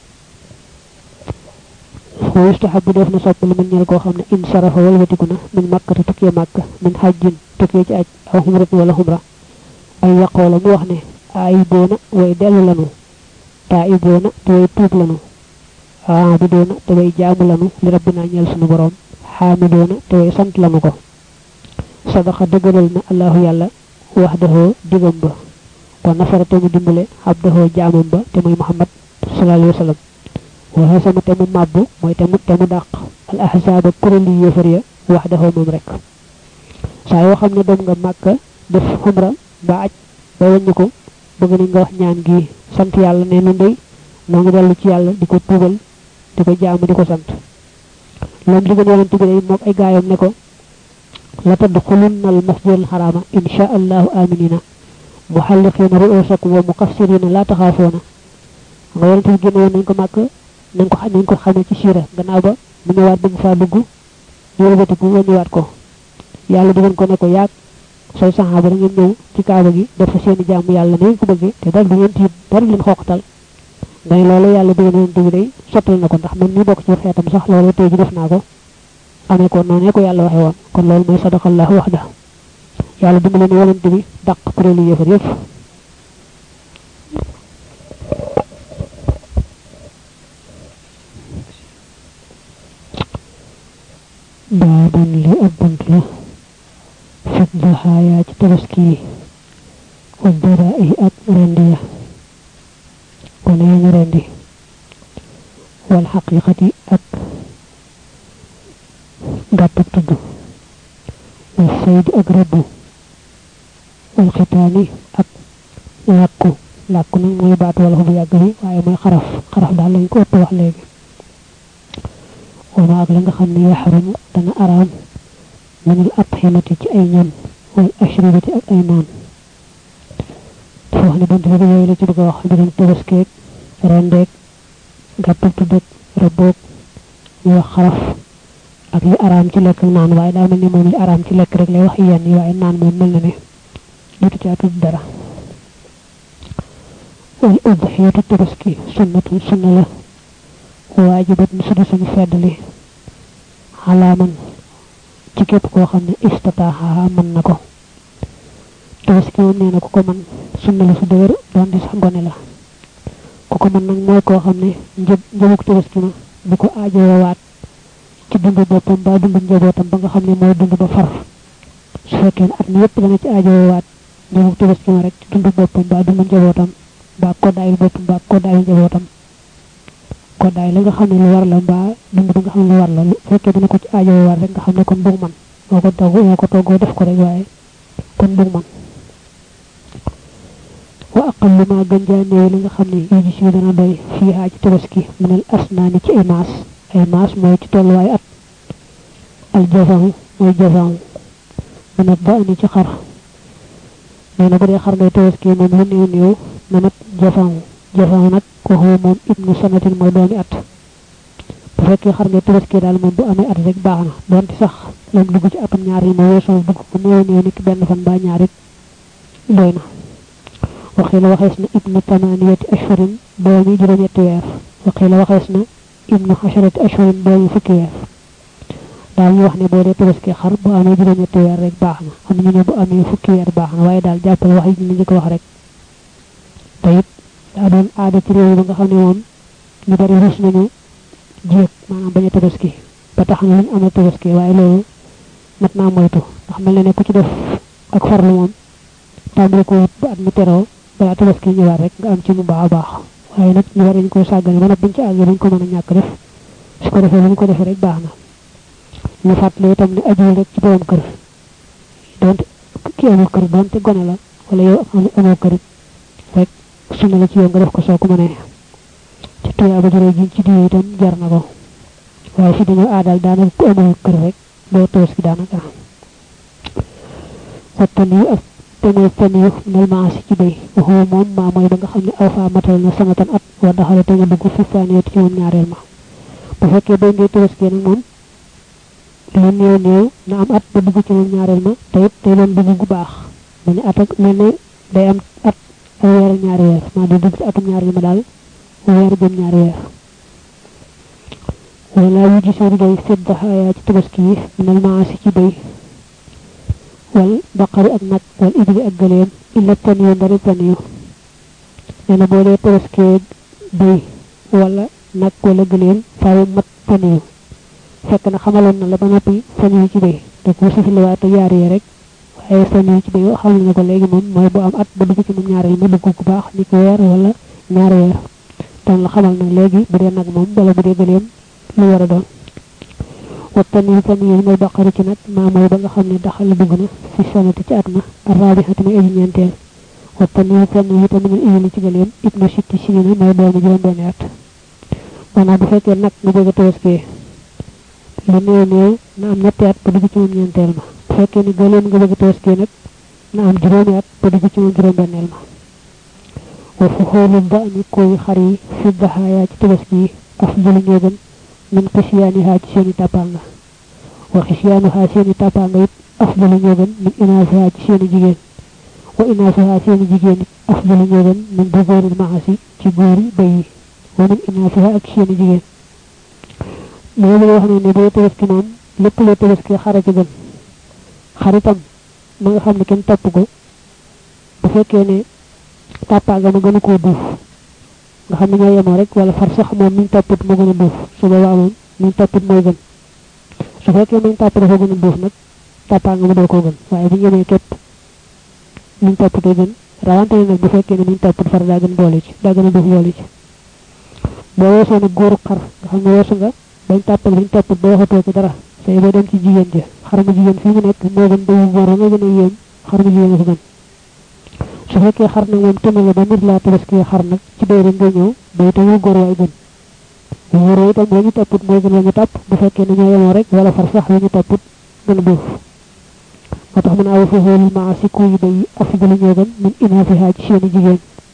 wa yustahabu def na sopp li man ñeel koo xam ne in sarafa walbatiku na min màkkati tukkee màkk min xajjin tukkee ci aj aw xumratin wala xumra ay yaqoola mu wax ne aayiboona way dellu lanu taayiboona te way tuub lanu aabidoona te way jaamu lanu li rabbina ñeel sunu borom xaamidoona te way sant lanu ko sadaqa dëggalal na allahu yàlla waxdahoo digam ba wa nafara te mu dimbale abdahoo jaamam ba te muy muhammad sallallahu alayhi wa sallam wa hasama te mu màbbu mooy te mu te mu dàq al ahzaaba kuréli yéefar ya waxdahoo moom rek saa yoo xam ne dem nga màkka def xumra ba aj ba wàññi ko bëgg nañ nga wax ñaan gi sant yàlla ne nu ndey noo ngi dellu ci yàlla di ko tuubal di ko jaamu di ko sant loolu digal yonent bi day moog ay gaayam ne ko la tadxulunna al masjid al xaraama insha allahu aminina muxalliqiina ruusakum wa muqassirina laa taxaafoona nga yonent bi génne woon nañ ko màkk nañ ko nañ ko xamee ci siira gannaaw ba mu ñëwaat bëgg faa dugg ñu wëlbatiku wàññiwaat ko yàlla digal ko ne ko yaag say saxaaba da ngeen ñëw ci kaaba gi def fa seeni jaamu yàlla ne ngeen ko bëggee te dal du ngeen tiit dara leen xooqatal ngay loolu yàlla digal yonent bi day sottal na ko ndax man mi bokk ci xeetam sax loolu tey ji def naa ko amee ko noonu ko yàlla waxee woon kon loolu mooy sadaqallahu waxda yàlla dimbale ne yonent bi dàq kuréelu yëfar yëpp baabun li ab bunt la fit daxaayaa ci tabaski yi wa dara yi ak rendi ya wane ya ñu rendi wal xaqiqati ak gàttub tudd wal saydi ak rëbbu wal xitaani ak làkku làkku nag mooy baat wala bu yàgg bi waaye mooy xaraf xaraf daal lañ ko ëpp wax léegi wama ak la nga xam ne yaxrumu dana araam minal atximati ci ay ñam wal ashribati ak ay naan dafa wax ne bunt bi yooyu la ci bëgg a wax mbirum tabaskeeg rendeeg gàttub tuddëg rëbboog ñu wax xaraf ak li araam ci lekk ak naan waaye daa mel ni moom li araam ci lekk rek lay wax yenn yi waaye naan moom mel na ne dutu caa tudd dara wal udxiyatu tabaski sunnatun sunna la waajibat ni sudu suñu feddali xalaaman ci képp koo xam ne istataaxa mën na ko tabaski moom nee na ku ko mën sunna la su dëgër doon di sax gone la ku ko mën nag mooy koo xam ne njëb njëbuk tabaski ma bu ko aajowaat ci dundu boppam ba dundu njabootam ba nga xam ne mooy dund ba far su fekkee ne at mi yëpp dana ci aajowaat ñëw tabaski ma rek ci dundu boppam ba dundu njabootam ba koddaayul boppam ba koddaayul njabootam koddaay la nga xam ne lu war la mbaa dund ba nga xam ne lu war la lu fekkee dina ko ci aajowaat rek nga xam ne kon bug man moo ko togg moo ko toggoo def ko rek waaye kon bug man wa aqallu ma gën jaa néew li nga xam ne yu gis yu dana doy fii haa ci tabaski minal asnaani ci ay maas ay maas mooy ci tolluwaay at al jazahu mooy jazahu mana ba ani ci xar nee na bu dee xar ngay tabaski moom lu néew néew na mat jazahu jazahu nag waxoo moom ibnu sanatin mooy doomi at bu fekkee xar ngay tabaski daal moom bu amee at rek baax na donte sax lam dugg ci atum ñaar yi moo weesoo dugg ko néew néew ni ki benn fan ba ñaar it doy na وقيل وخيسنا ابن ثمانية أشهر دومي جرم يتوير وقيل وخيسنا ابن عشرة أشهر دومي فكير daal ñu wax ne boo dee tabaski xar bu amee juróom ñetti weer rek baax na am ñu ne bu amee fukki weer baax na waaye daal jàppal wax yi ñu njëkk wax rek te it daa doon aada ci réew ba nga xam ne moom ñu bari rus nañu jéeg maanaam bañ a tabaski ba tax na luñ amee tabaski waaye loolu mat naa moytu ndax mel na ne ku ci def ak farlu moom tàmbali ko wut ba at mi teroo balaa tabaski ñëwaat rek nga am ci mu baax a baax waaye nag ñu war nañ koy sàggane ba nag buñ ci àggee buñ ko mën a ñàkk def su ko defee luñ ko defee rek baax na ñu fàttali itam ne ajuwul rek ci borom kër donte ki amul kër donte gone la wala yow amoo kër rek sunna la ci yow nga def ko soo ko mënee ci tuyaa ba jëree ji ci diw itam jar na ko waaye fi dañoo aadal daanaka ku amul kër rek doo tabaski daanaka waxtaan yi ak te mooy fen yu nel maasi ci bay waxoo moom maa mooy ba nga xam ne aw faa matal na sanatan at wa daxale te nga dugg fi saaneet ci moom ñaareel ma bu fekkee bay ngay tabaski nag moom lu néew néew na am at ba dugg ci moom ñaareel ma te it tey doon dugg gu baax mel ni at ak mel ne day am at ay weer ak ñaari weer maa di dugg ci atum ñaareel ma daal weer jëm ñaari weer wala yu gisee day sedd xaayaa ci tabaski yi nel maasi ci bay wal baqari ak nag wal ibli ak gëleem illa taniyu ndari taniyu nee na boo dee tabaskee bëy wala nag wala gëleem faawu mat taniyu fekk na xamaloon na la ba noppi taniyu ci bëy da ko sifiliwaate yaar yi rek waaye taniyu ci bëy xamal na ko léegi moom mooy bu am at ba dugg ci moom ñaareel ma dugg ku baax ni ko weer wala ñaari weer doon la xamal nag léegi bu dee nag moom wala bu dee gëleem lu war a doon والتنويه تنويه من البقرة نك ما موي بغا خامني دخل دغنا في سنة تي اتنا الرابعة مي اجي ñentel والتنويه تنويه تنويه من ايلي ci gëlem ibnu sitti sinina moy doomu juroom ben at wana bu fekkee nak nga bëgg tabaski lu néew néew na am ñetti at ba dugg ci moom ñeenteel ma bu fekkee ni gëleem nga bëgg tabaski nag na am juróomi at ba dugg ci moom juróom benneel ma wa fu xoolu ba ni koy xar yi fi daxaaya ci tabaski yi afdalu ñoo gën min xisyaaniha ci seeni tàppanga wa xisyaaniha seeni tàppanga it afdalu ñoo gën min inaasiha ci seeni jigéen wa inaasiha seeni jigéen it afdalu ñoo gën min dugóoril maasi ci góori bay yi wa min inaasiha ak seeni jigéen moo bëgg wax ne ne boo tabaski moom lépp loo tabaski xara ci gën xaritam ma nga xam ne kenn topp ko bu fekkee ne tàppanga ma gën a koo duuf nga xam ne ñoo yemoo rek wala far sax moom miñ topput moo gën a duuf su boobaa moom miñ topput mooy gën su fekkee miñ topp dafa gën a duuf nag tàppaa nga mu doo koo gën waaye bu ñemee képp miñ topputee gën rawante nag bu fekkee ne miñ topput far daa gën boole ci daa gën a duuf boole ci boo weesoo nag góoru xar nga xam ne weesu nga bañ tàppal biñ topput ba waxatoo ci dara say boo dem ci jigéen ja xar mu jigéen fii mu nekk moo gën bayu góor nga gën a yéem xar mu jigéen a ko gën su fekkee xar nag moom tëmal la ba nit laa tabaski xar nag ci bay rek nga ñëw bay te wu góor waay gën wóoroo itam la ñu topput mooy gën la ñu topp bu fekkee ne ñoo yemoo rek wala far sax la ñu topput gën a duuf moo tax mu ne awa fi xoolul maa si kuy bay afdalu ñoo gën min inaafiha ci seeni jigéen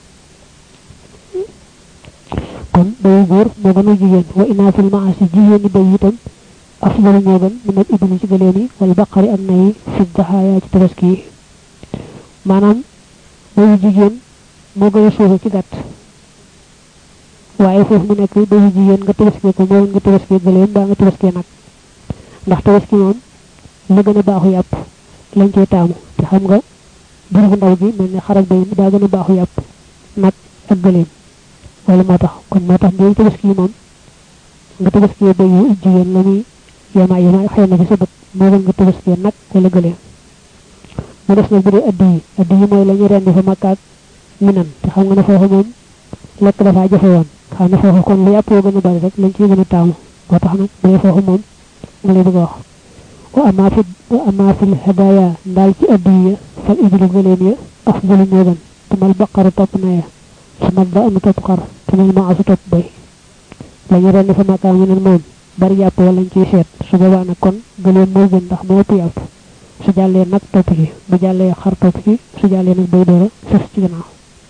kon bayu góor moo gën a jigéen wa inaafil maa si jigéen ñi bay itam afdalu ñoo gën min al ibni ci gëleen yi wala baqari ak nay fi daxaaya ci tabaski yi maanaam bayu jigéen moo gën a suufe ci gàtt waaye foofu mu nekk bayu jigéen nga tabaskee ko moo nga tabaskee gëleem baa nga tabaskee nag ndax tabaski moom la gën a baaxu yàpp lañ cey taamu te xam nga jur bu ndaw gi mel ne xarak bay daa gën a baaxu yàpp nag ak gëleem wala moo tax kon moo tax ngay tabaski moom nga tabaskee bayu jigéen la muy yama yama xëy na ci sa bët moo gën nga tabaskee nag wala gëlee mu des nag bu dee addi yi addi yi mooy la ñu rendi fa makkaat minan te xam nga ne foofu moom lekk dafa jafe woon xam ne foofu kon lu yàpp yoo gën a bari rek lañ ciy gën a taamu moo tax nag bu dee foofu moom nga lay bëgg a wax wa ama fi wa ama fi hadaya ndaal ci addi ya fal ibilu gëleem ya afdalu moo gën tumal baqaru topp na ya sumal ba amu topp xar tumal ma asu topp bay la ñu rendi fa makkaat minan moom bari yàpp wala lañ ciy seet su boobaa nag kon gëleem moo gën ndax moo ëpp yàpp su jàllee nag topp ci bu jàllee xar topp ci su jàllee nag bay doora sës ci gannaaw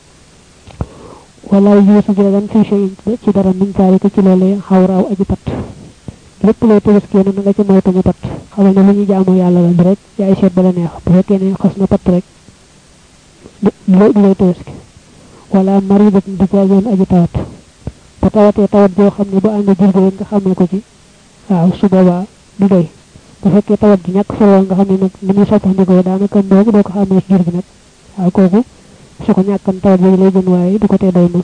wala yuusu jeegan fi shay ci dara min zalika ci loolee xawraaw aji pat lépp loo tabaskee na nga ci moytu mu pat xamal ne lu ñu jaamu yàlla la rek ci ay seet ba la neex bu fekkee ne xas na pat rek loo du lay tabaski wala maridat di jaagoon aji tawat bu tawatee tawat joo xam ne bu ànd jur gi nga xamee ko ci waaw su boobaa du doy bu fekkee tawat ji ñàkk solo nga xam ne nag ni muy soppandikoo daanaka mboobu doo ko xamee ci jur gi nag waaw kooku su ko ñàkkan tawat yooyu lay gën waaye du ko tee doy moom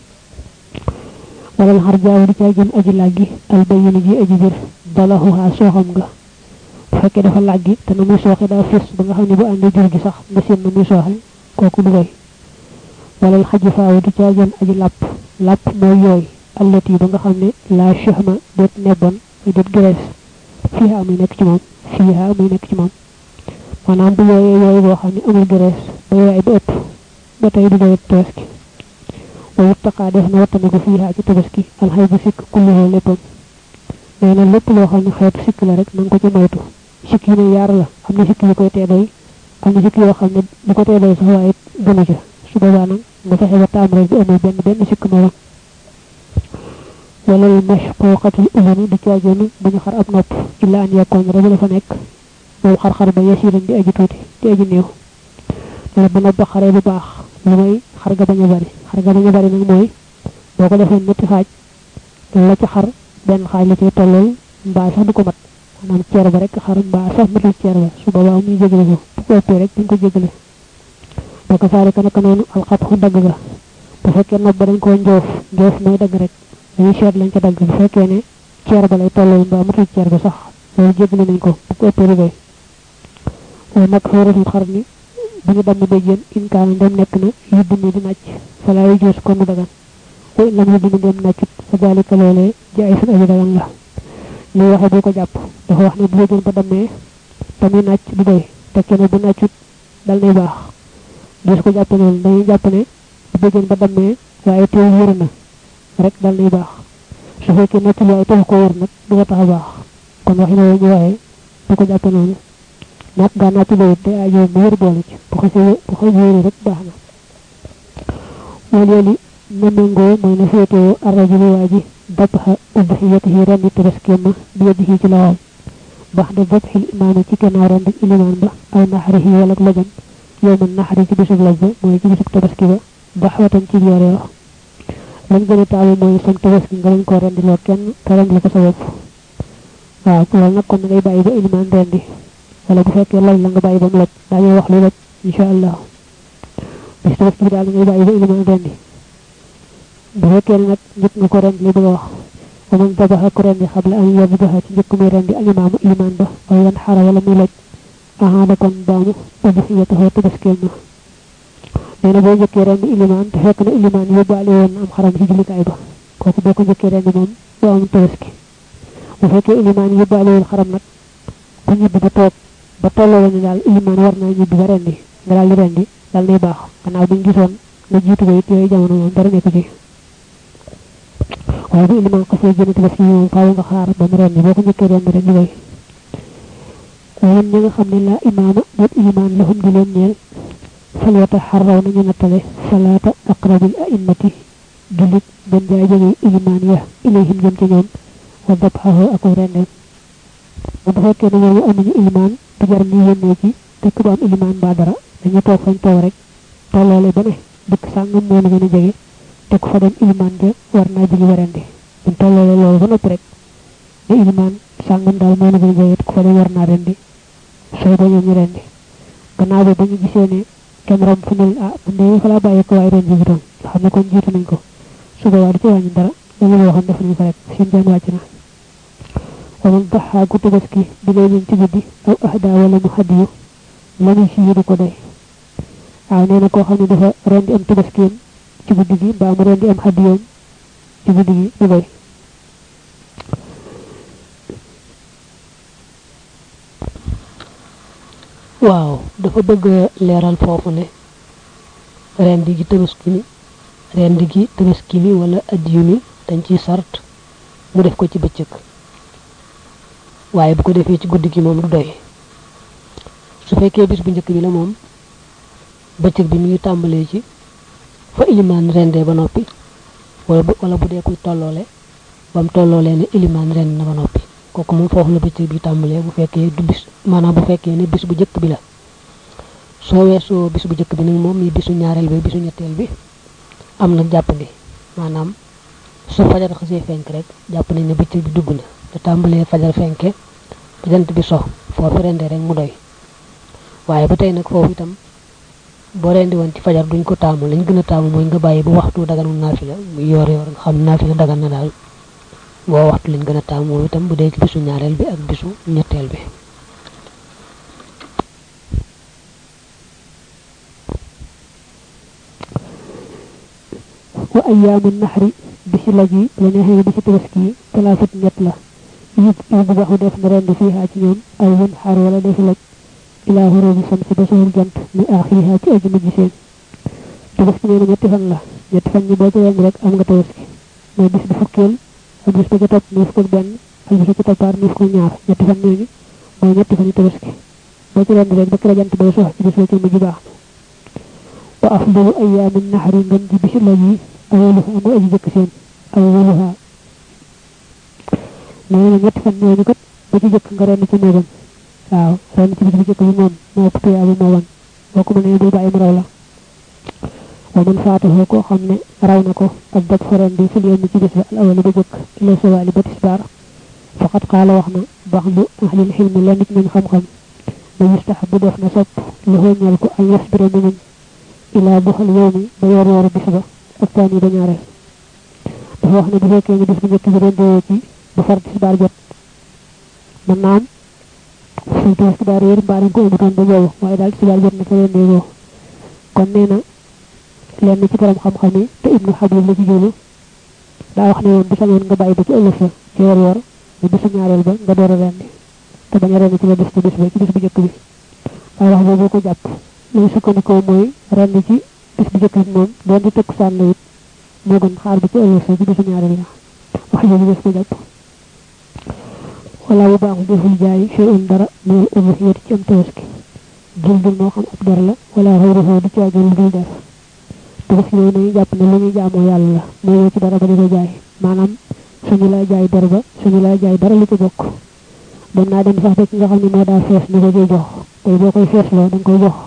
walal xar jaaw di caa jëm aji làggi albayini ji aji bir dalaxuhaa sooxam nga bu fekkee dafa làggi te na muy sooxe daa fés ba nga xam ne bu àndee jur gi sax nga seen na muy sooxe kooku du doy walal xaji faaw di caa jëm aji làpp làpp mooy yooy allati ba nga xam ne la chahma déet nebbon déet graisse fiiha muy nekk ci moom fiiha muy nekk ci moom maanaam bu yooyee yooyu boo xam ne amul graisse ba yooy ba ëpp ba tey du doy tabaski wa yuttaqa def na wattane ko fiiha ci tabaski alxay bu sikk kulluhu léppam nee na lépp loo xam ne xeetu sikk la rek na nga ko ci moytu sikk yi ne yaar la am na sikk yu koy tee doy am na sikk yoo xam ne du ko tee doy sax waaye gënu ca su boobaa nag nga fexe ba taam rek bi amul benn benn sikk morom wala al mashquqatul ulani du caagéenu bu ñu xar ab nopp illa an yakkoon rek dafa nekk moom xar-xar ba yasiran di aji tuuti di aji néew la bu nopp ba xaree bu baax lu may xar ga bañ a bari xar ga bañ a bari nag mooy boo ko defee ñetti xaaj la ci xar benn xaaj la ciy tollool mbaa sax du ko mat maanaam ceer ba rek xar mbaa sax matul ceer ba su boobaa muy jégale ko bu ko ëppee rek dañ ko jégale boo ko saari ka naka noonu alxat xu dagg ga bu fekkee nopp ba dañ koo njoof njoof mooy dagg rek dañuy seet lañ ca dagg bu fekkee ne ceer ba lay tollool mbaa matul ceer ba sax loolu jégale nañ ko bu ko ëppee du doy waaye nag xóoratul xar ni bu ñu damm béjjén inkaana ndem nekk na yuddu mi di nàcc falaa yu joos kon du dagan wa in lam yuddu mi ndem nàccut fa daalika loolee ji ay sun aji dagan la li waxe bu ko jàpp dafa wax ne bu béjjén ba dammee te muy nàcc du doy te kenn bu nàccut dal nay baax des ko jàpp noonu dañuy jàpp ne bu béjjén ba dammee waaye teew wér na rek dal nay baax su fekkee nàccul waaye taxu ko wér nag du ko tax a baax kon waxi na ñu waxee bu ko jàpp noonu nak ga na tulo te ayo mu wër boole ci bu xasse bu xasse wër rek baax na wal yali na mengo moy na fété arrajulu waji dabha udhiyatihi ran tabaskema bi yadihi ci lawam baxda dabhi al imam ci kana ran dik iliman ba aw nahrihi wala lajam yowma nahri ci bisub lajja moy ci bisub tabaski ba baxwatan ci yore wax lañ gëna taamu moy sam tabaski nga lañ ko rendi lo kenn taram la ko sa bopp waaw ko nak kon ngay bayyi ba iliman rendi wala bu fekkee laj la nga bàyyi ba mu laj daañu wax lu laj insha allah bis tabax bi daal ngay bàyyi ba iliman rendi bu fekkee ne nag njëkk nga ko rendi li bëgg a wax wa man dabaxa ko rendi xabla an yabdaha ci njëkk muy rendi al imaamu iliman ba aw yan xara wala muy laj ahaada kon baamu udhiyatahu tabaskeel ma nee na boo njëkkee rendi iliman te fekk na iliman yóbbaale woon am xaram ci jullikaay ba kooku boo ko njëkkee rendi moom doo am tabaski bu fekkee iliman yóbbaale woon xaram nag ku ñibbi ba toog ba tolloo ni daal iliman war naa ñibbi ba rendi nga daal di rendi daal nay baax gannaaw buñ gisoon nga jiitu ko it yooyu jamono moom dara nekk ci waaye bu iliman xasee génn tabaski moom faaw nga xaar ba mu rendi boo ko njëkkee rendi rek ñu koy waaye ñi nga xam ne la imaama ñet iliman lahum di leen ñeel fal wata xarraw nañu nattale salaata aqrabil a'immati julit gën jaay jege iliman ya ilayhim jëm ci ñoom wa dabxahu ak rendem bu fekkee ne ñooñu amuñu iliman du jar ñu yónnee ci dëkk bu am iliman ba dara dañu toog fañ toog rek tolloole ba ne dëkk sàngam moo la gën a jege te ku fa dem iliman ja war naa jigi warandi buñ tolloole loolu ba noppi rek ne iliman sàngam daal moo la gën a jege ku fa dem war naa rendi sooy ba ñoom ñu rendi gannaaw ba ba ñu gisee ne kenn rom fu ne ah man de fa laa bàyyi ko waaye rendi bi doon nga xam ne kon jiitu nañ ko su boobaa du ci wàññi dara dañu la waxoon def nañ ko rek seen jaan wàcc na waman daxaa ku tabaski bi lay ci guddi aw ahda wala mu hadiyu lañu ci yi du ko doy waaw nee na koo xam ne dafa rendi am tabaskiyam ci guddi gi mbaa mu rendi am hadiyoom ci guddi gi du doy waaw dafa bëgg leeral foofu ne rendi gi tabaski mi rendi gi tabaski mi wala adiyu mi dañ ciy sart mu def ko ci bëccëg waaye bu ko defee ci guddi gi moom du doy su fekkee bis bu njëkk bi la moom bëccëg bi mi ngi tàmbalee ci fa ilimaan rendee ba noppi wala bu wala bu dee kuy tolloole ba mu tolloolee ne ilimaan rend na ba noppi kooku moom foofu la bëccëg bi tàmbalee bu fekkee du bis maanaam bu fekkee ne bis bu njëkk bi la soo weesoo bis bu njëkk bi nag moom yi bisu ñaareel bi bisu ñetteel bi am na jàppandi maanaam su fajar xasee fenk rek jàpp nañ ne bëccëg bi dugg na te tàmbalee fajar fenke ba jant bi so foofu rendee rek mu doy waaye ba tey nag foofu itam boo rendi woon ci fajar duñ ko taamu lañ gën a taamu mooy nga bàyyi bu waxtu daganu naafila bu yoor yoor nga xam naafila dagan na daal boo waxtu lañ gën a taamu moom itam bu dee ci bisu ñaareel bi ak bisu ñetteel bi wa ayyaamu naxri bisi laj yi la neexee bisi tabaski yi talaafat ñett la yi yi bu baxu def na rendi fiihaa ci ñoom aw wun xaar wala defi laj ilaa xuróobi sam si ba soxul jant mi aaxirihaa ci aju mujj seen tabaski nee na ñetti fan la ñetti fan ñi boo ci rendi rek am nga tabaski mooy bis bi fukkeel ak bis ba ca topp nii fukk ak benn ak bis ba ca toppaar nii fukk ak ñaar ñetti fan ñooñu mooy ñetti fan yi tabaski boo ci rendi rek ba kër jant bay sox ci bis ba ci mujj baax na wa afdalu ayyaamin naxri ngën ji bisi laj yi awaluha mu aji jëkk seen awaluha nee na ñetti fan ñooñu kat ba ci jëkk nga renn ci néegam waaw renn ci bis bu jëkk bi moom moo ëpp tuyaabu moo wan boo ko mënee bul bàyyi mu raw la wa man faataxoo koo xam ne raw na ko ak daj fa ren bi fil yéen ci bis ba al awali ba jëkk ila sawaali ba tisbaar faqat xaala wax na bax lu ahlil xilmi la nit ñun xam-xam ba yustaxabu def na sopp lu xooñal ko ay yasbira mu muñ ilaa buxal yow mi ba yor yoru bis ba ak taan yi ba ñaareel dafa wax ne bu fekkee ne bis bu njëkk bi rendee ci ba far tisbaar jot mën naa am suñ toos ki daa réer mbaa dañ ko ëmbutoon ba boobu waaye daal tisbaar jot na fa rendee boo kon nee na lenn ci borom xam-xam yi te ibnu xabib la ci jóolu daa wax ne woon bu sañoon nga bàyyi ba ci ëllëg sa ci yor yor bu bisu ñaareel ba nga door a rendi te bañ a rendi ci la bis ci bis ba ci bis bu njëkk bi waaye wax boobu ko jàpp lañu sukkandikoo mooy rendi ci bis bu njëkk bi moom doon di tëkk sànn it moo gën xaar ba ci ëllëg sa ci bisu ñaareel la wax boobu des ko jàpp wala bu baaxul deful jaay fi un dara minal ubuhiyati ci am tabaski jildul moo xam ab der la wala xawruxoo du caagin lu dul der tabaski yooyu nañu jàpp ne lu ñuy jaamoo yàlla la mooy ci dara ba di ko jaay maanaam suñu laa jaay der ba suñu laa jaay dara lu ci bokk dem naa dem sax ba ci nga xam ne moo daa fees ni ko koy jox tey boo koy feesloo da nga koy jox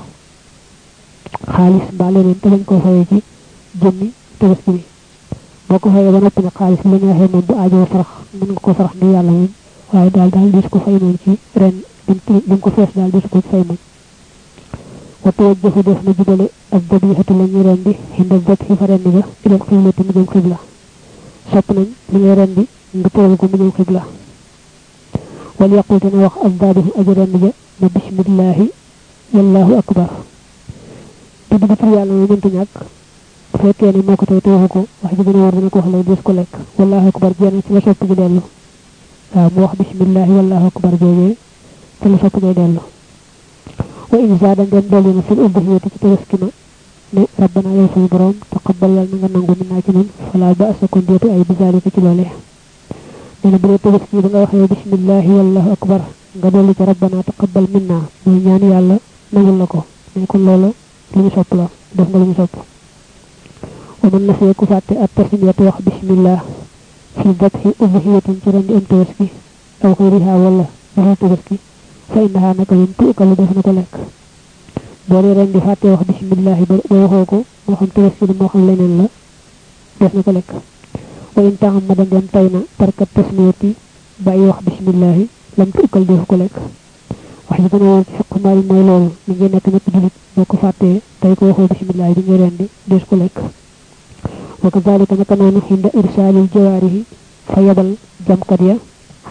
xaalis mbaa leneen te bañ koo fayee ci jëmmi tabaski bi boo ko fayee ba noppi nag xaalis bi la neexee moom bu aajoo farax mën nga ko farax ni yàlla moom waaye daal daal dis ko fay moom ci ren dim ko fees daal dis ko fay moom wa tawajjahu def na jubale ak dabihatu la ñuy rendi xinda dab xi fa rendi ba ilal xiblati mu jëm xibla sopp nañ li ngay rendi nga tëral ko mu jëm xibla wal yaqul dana wax ak daabihu aji rendi ja na bismillahi wallahu akbar tudd ba tur yàlla moom mënta ñàkk bu fekkee ne moo ko tey teewu ko wax ji gën a war dana ko wax lay des ko lekk wallahu akbar jenn ci la sopp ji dellu waaw mu wax bismillahi wallahu akbar joojee ci la sopp ngay dellu wa in zaada ndem dolli na fil ubuhiyati ci tabaski ma ne rabbana yow suñu borom taqabbal yàlla na nga nangu min naa ci nun fala ba asa kon deetu ay bizalika ci loole nee na bu dee tabaski ba nga waxee bismillahi wallahu akbar nga dolli ci rabbana taqabbal min naa mooy ñaan yàlla nangul la ko ne kon loolu lu ñu sopp la def nga lu ñu sopp wa man nasee ku fàtte at tasmiyatu wax bismillah fi dabhi ubuhiyatin ci rendi am tabaski aw xëyriha wala waxul tabaski fa innaha naka moom tuukalu def na ko lekk boo dee rendi fàtte wax bismillahi ba waxoo ko moo xam tabaski la moo xam leneen la def na ko lekk wa in taxam ma dem tay na tarkat tasmiyati bàyyi wax bismillahi lam tuukal def ko lekk wax ji gën a woon ci fiq maal mooy loolu mi ngi nekk ñëpp julit boo ko fàttee tey ko waxoo bismillahi bi ngay rendi des ko lekk wa kazalika naka noonu xinda irsaalil jawaarihi fa yabal jamkat ya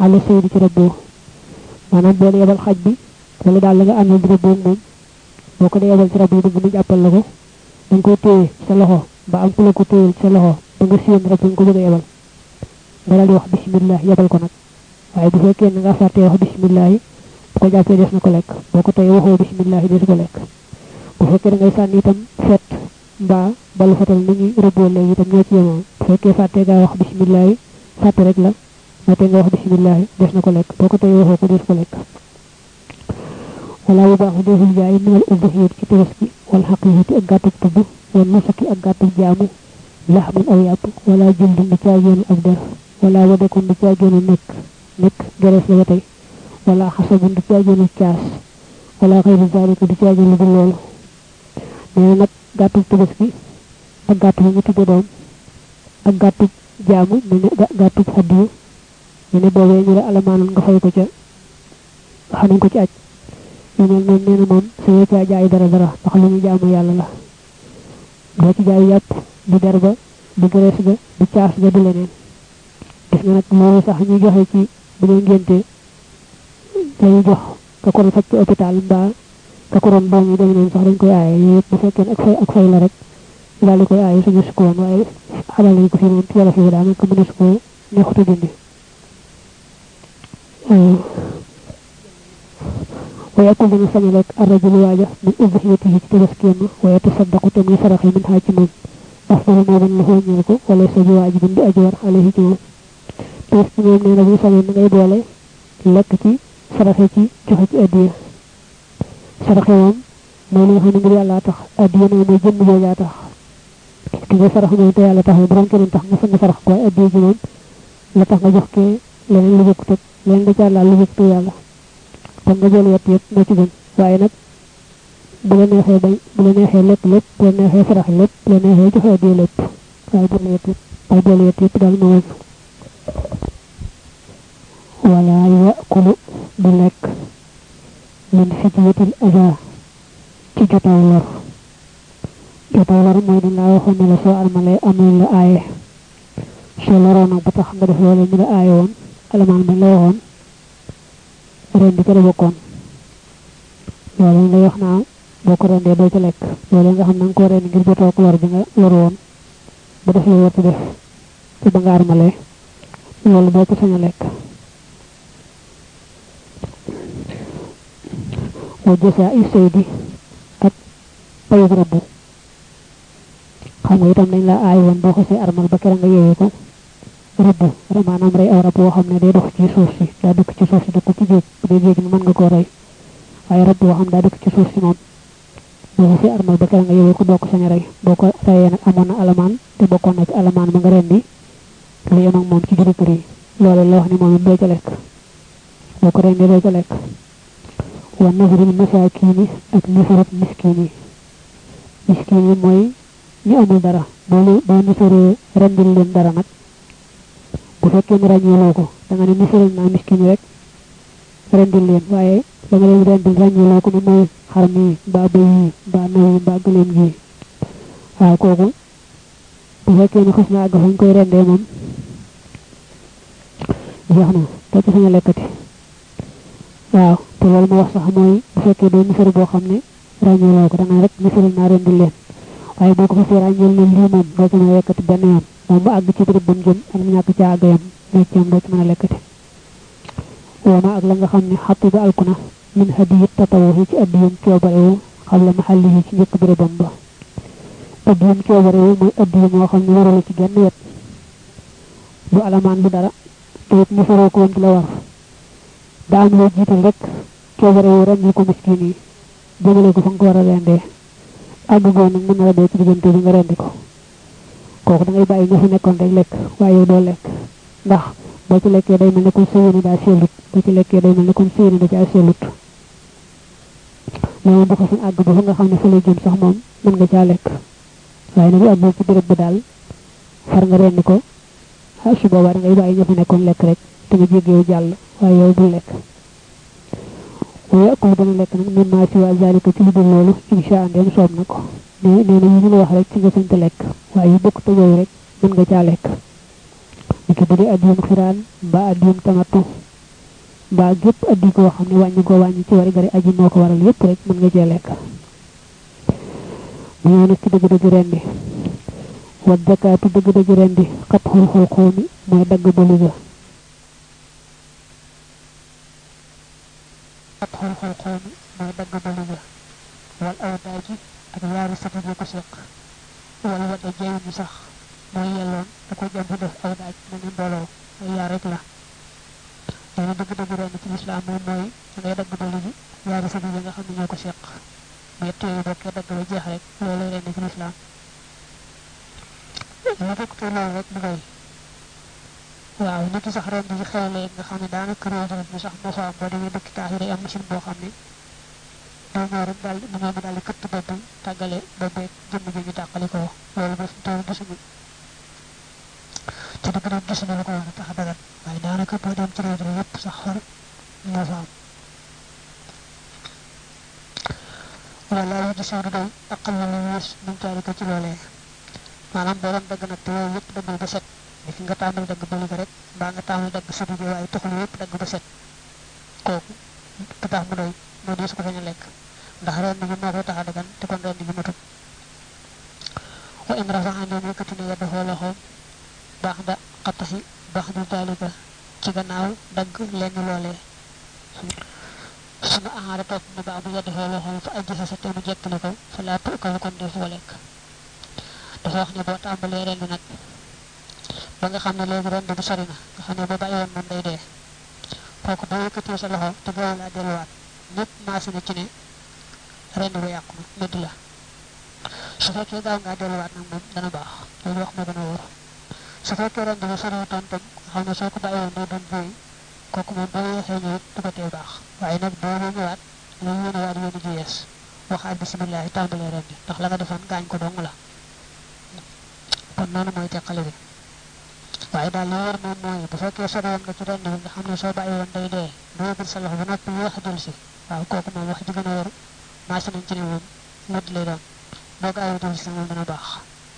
xaala saydi ci rëbboo maanaam boo yebal xaj bi wala daal la nga àndal di rëbboo moom boo ko dee yebal ci rab yi bëgg mu jàppal la ko da nga koy téye sa loxo ba am ku la ko téyel sa loxo ba nga séen rab nga ko bëgg a yebal nga daal di wax bismillah yebal ko nag waaye bu fekkee na nga fàttee wax bismillah yi bu ko jàppee des na ko lekk boo ko tey waxoo bismillah yi des ko lekk bu fekkee da ngay sànni itam fet mbaa balu fetal ni ñuy rëbboo léegi itam ñoo ci yemoo bu fekkee fàttee ngaa wax bismillah yi fàtte rek la moo tee nga wax bismillah yi des na ko lekk boo ko tey waxoo ko des ko lekk wala bu baax deful jaay minal udhiyat ci tabaski wal xaqiqati ak gàttub tubb wal nusaki ak gàttub jaamu laxmun aw yàpp wala jëldun di caageenu ak der wala wadakun di caageenu nekk nekk gerees la ba tey wala xasabun di caageenu caas wala xëyru zalika di caageenu du loolu nee na nag gàttub tabaski ak gàttub ñu tudde doom ak gàttub jaamu mu ne gàttub xaddiyu ñu ne boobee ñu la alamaanoon nga fay ko ca xam nañ ko ci aj yu mel noonu nee na moom suñu caa jaay dara dara ndax lu ñu jaamu yàlla la doo ci jaay yàpp du der ba du gërees ga du caas ga du leneen gis nga nag loolu sax ñuy joxe ci bu ñu ngénte dañu jox ka ko faj ci hôpital mbaa ka ko doon doom yi dem noonu sax dañ koy aaye yooyu yëpp bu fekkee ak fay ak fay la rek daal di koy aaye suñu su ko woon waaye xamal nañ ko fi moom ci wala fi daanaka mënees ko neexuta dindi ويأكل من سملك الرجل واجه من أضحيته تبسكيما ويتصدق تمي فرخي من حاكم أفضل ما من له نيركو وليس بواجب بأجور عليه جمع تبسكيما من نبي سمي من غيب ولي لكتي فرخي تي جوحي أدية فرخي وام مولي خاني ngir yalla tax adiya na moy jëm bo ya tax ki nga farax mo te yalla tax borom keneen tax nga fa farax ko adiya ji mom la tax nga jox ke leneen lu bokk tek leneen da ca la lu bokk yalla kon nga jël yett yëpp moo ci gën waaye nag bu la neexee bañ bu la neexee lépp lépp bu la neexee farax lépp bu la neexee joxe addiya lépp waaye boole yett yëpp waaye boole yett yëpp daal moo wala yakulu du lekk min fityatil aza ci jotaw lor jotaw lor mooy dañ laa waxoon ne la soo almalee amul la aaye soo loroo nag ba tax nga def loolu ñu la aaye woon alamaan bañ la waxoon ren di ko bokkoon loolu lay wax naa boo ko rendee doo ca lekk loolu nga xam na nga ko ren ngir jotoo ko lor bi nga lor woon ba def la war def ci ba nga armalee loolu doo ko sañ a lekk wa jësa i saydi ak payug rabbu xam nga itam dañ la aay woon boo xasee armal ba kera nga yeewee ko rëbb maanaam rey aw rab woo xam ne day dox ci suuf si daa dëkk ci suuf si dëkk ci géej bu dee géej mi mën nga koo rey waaye rab woo xam daa dëkk ci suuf si moom boo fi armal ba kera nga yewee ko doo ko sañ a rey boo ko reyee nag amoon na alamaan te bokkoon na ci alamaan ma nga rendi lu yem ak moom ci juri kër yi loolu la wax ni moom it doo ca lekk boo ko rendee doo ca lekk wa nasrul masaakiini ak nasarut miskiin yi miskiin yi mooy ñu amul dara boo boo nasaree rendil leen dara nag bu fekkee ne ràññeeloo ko da nga ne misaral naa miskin rek rendil leen waaye da nga leen rendil ràññeeloo ko ni mooy xar mi mbaa bëy yi mbaa naw yi mbaa gëleem gi waaw kooku bu fekkee ne xas na àgg fañ koy rendee moom jeex na te ci sañ a lekkati waaw te loolu ma wax sax mooy bu fekkee doo misal boo xam ne ràññeeloo ko da nga rek misaral naa rendil leen waaye boo ko fasee ràññeel ne lii moom doo ci mën a lekkati benn yoon moom bu àgg ci béréb ba mu jëm ak mu ñàkk ca àgg yam nekk ci am doo ci mën a lekkati wooma ak la nga xam ne xatti ba alkuna min hadiyit tatawu ci addiyam coobarewu xam la maxalli yi ci njëkk bérébam ba addiyam coobarewu mooy addiya moo xam ne waralu ci genn wet du alamaan du dara te it mu faroo ko woon ci la war daa am loo jiital rek coobarewu rendil ko miskin yi jëmale ko fa nga ko war a rendee àgg goo nag mën na la dee ci diggante bi nga rendi ko kooku da ngay bàyyi nga fi nekkoon rek lekk waaye yow doo lekk ndax boo ci lekkee day mel ne kon sëyéene daa seelut boo ci lekkee day mel ne kon sëyéene da caa seelut loolu bu ko fi àgg ba fa nga xam ne fa lay jëm sax moom mën nga caa lekk waaye nag bu àggoo ci béréb bi daal far nga rendi ko ah su boobaa da ngay bàyyi nga fi nekkoon lekk rek te nga jéggeewu jàll waaye yow bul lekk waaye akul dana lekk nag min maa si waa zalika ci lu dul loolu insha andeem soob na ko nee nee na yi ñu la wax rek ci nga sañ te lekk waaye yu bokk te yooyu rek mën nga caa lekk ni ki bu dee addiyum xiraan mbaa addiyum tamatu mbaa gépp addi koo xam ne wàññi koo wàññi ci wari gari aji moo ko waral yépp rek mën nga cee lekk mu ñëw nag ci dëgg-dëgg rendi wa zakaatu dëgg-dëgg rendi xat xul xul xoomi mooy dagg balu ga xat xul xul xoomi mooy dagg balu ga wal aw daaji ak yaari sati yi ko seq wala wadda jeewu ni sax mooy yelloon da ko jëm def aw daaj mu ne mbooloo ay yaar rek la dana dëgg-dëgg rendi ci lislaam moom mooy da ngay dagg balu gi yaari sati yi nga xam ne ñoo ko seq bu yett yooyu bokkee dagg ba jeex rek loolu rendi ci lislaam lu bokk te loolu rek mu ngay waaw nit sax ren di xew léegi nga xam ne daanaka réew dara mi sax moo fa am boo demee dëkk taax yi day am machine boo xam ne doo ñëw rek daal mu ñëw daal di këtt bopp bi tàggale bopp beeg jëmm ji ñu tàqali ko loolu ba fi toll gisuñu ci dëgg nag gisuñu lu ko war a tax a dagat waaye daanaka boo dem ci réew dara yépp sax xar moo fa am wala yu di sawdu day aqal na lu wees min caari ko ci loolee maanaam boo doon dagg nag te yooyu yëpp daggul ba set ni fi nga tàmbali dagg bëli ko rek mbaa nga tàmbali dagg sudi bi waaye taxul yëpp dagg ba set kooku du tax mu doy moo dee su ko sañ a lekk ndax ren bi moo koy tax a dagan te kon ren bi matut wa in rafa andeen yëkkati ne yedda foo loxoom baax da xattaxi baax du daalika ci gannaaw dagg lenn loolee sunu aara topp na baax du yedda foo loxoom fa ajji sa sa te mu jekkali ko fa laa tukkal kon def ko lekk dafa wax ne boo tàmbalee ren bi nag ba nga xam ne léegi ren bi sori na nga xam ne boo bàyyi woon moom day dee kooku boo yëkkatee sa loxo te gaaw laa delluwaat ñëpp maase na ci ne ren bi yàqu na métti la su fekkee gaaw ngaa delluwaat nag moom dana baax loolu wax ma gën a wóor su fekkee ren bi soriwutoon tam nga xam ne soo ko bàyyi woon day doon booy kooku moom boo yeexee ñëw du ko tee baax waaye nag boo ñëwaat loolu yéen a waat yéen a ji yees waxaat bisimilah tàmbalee ren bi ndax la nga defoon gaañ ko dong la kon noonu mooy teqale bi waaye daal li war moom mooy bu fekkee sori woon nga ci ren bi nga xam ne soo bàyyi woon day dee doo yëgal sa loxo ba noppi yéex a jël si waaw kooku moom wax ji gën a wër maase nañ ci ne moom mëdd lay doon boo gaawee jël si moom dana baax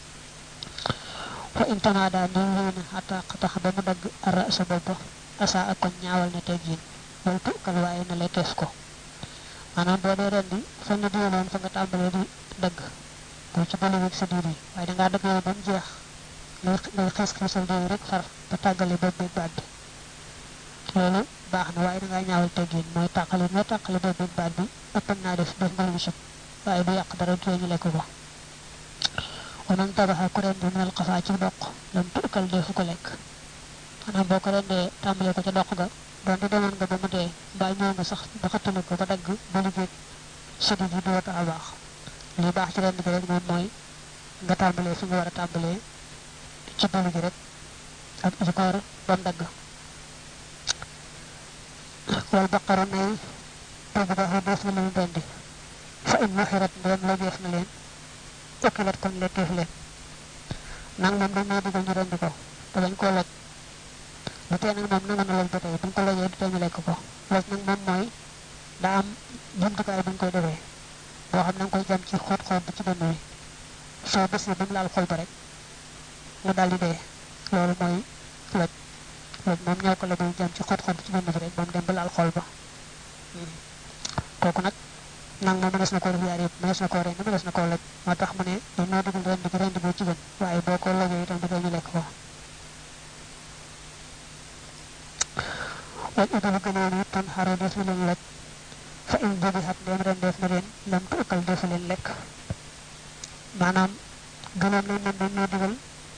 fa intana daal ni wéy na xata tax ba mu dagg ara sa bopp asa ak kon ñaawal na teg yin wala tukkal waaye na lay teef ko maanaam boo dee ren bi fa nga diwloon fa nga tàmbalee di dagg boo ci bële sa diir yi waaye dangaa dagg yow ba mu jeex ngay ngay xees xeesal diir rek far ba tàggale bopp beeg baat bi loolu baax na waaye dangaa ñaawal teggin mooy tàqale moo tàqale bopp beeg baat bi ëppan naa def def nga lu sëb waaye du yàq dara du ñu lekk ko wa man tabaxa ku rendi minal xafaa ci doq lam tukkal defu ko lekk maanaam boo ko rendee tàmbalee ko ca doq ga donte demoon nga ba mu dee mbaa ñëw nga sax ba xattali ko ba dagg ba liggéey sëdi ji du wata a baax li baax ci rendi bi rek moom mooy nga tàmbalee fi nga war a tàmbalee ci bëlu gi rek ak ci koor ba mu dagg wal baqara nay togg baaxu def na leen rendi fa in maxirat ndem la jeef na leen okkilat kon lekkeef leen nang moom dañ ñoo digal ñu rendi ko te bañ koo loj bu tee nag moom nangu na loj ba tey buñ ko lojee du tee ñu lekk ko loj nag moom mooy daa am jumtukaay buñ koy defee boo xam na nga koy jam ci xóot xóot bi ci dënn wi soo bés ba mu laal xol ba rek mu daal di dee loolu mooy loj loj moom ñoo ko la buy jam ci xóot xóot bi ci dënn bi rek ba mu dem ba laal xol ba kooku nag nang moom mënees na koo def yaar yëpp mënees na koo rend mënees na koo loj moo tax mu ne dañ ñoo digal rend gi rend boo ci gën waaye boo ko lojee itam dafay ñu lekk ko wal idalu gënoon it tan xaro def na leen loj fa in jobi xat ndeem ren def na leen lam tukkal defu leen lekk maanaam gënoon nañ man dañ ñoo digal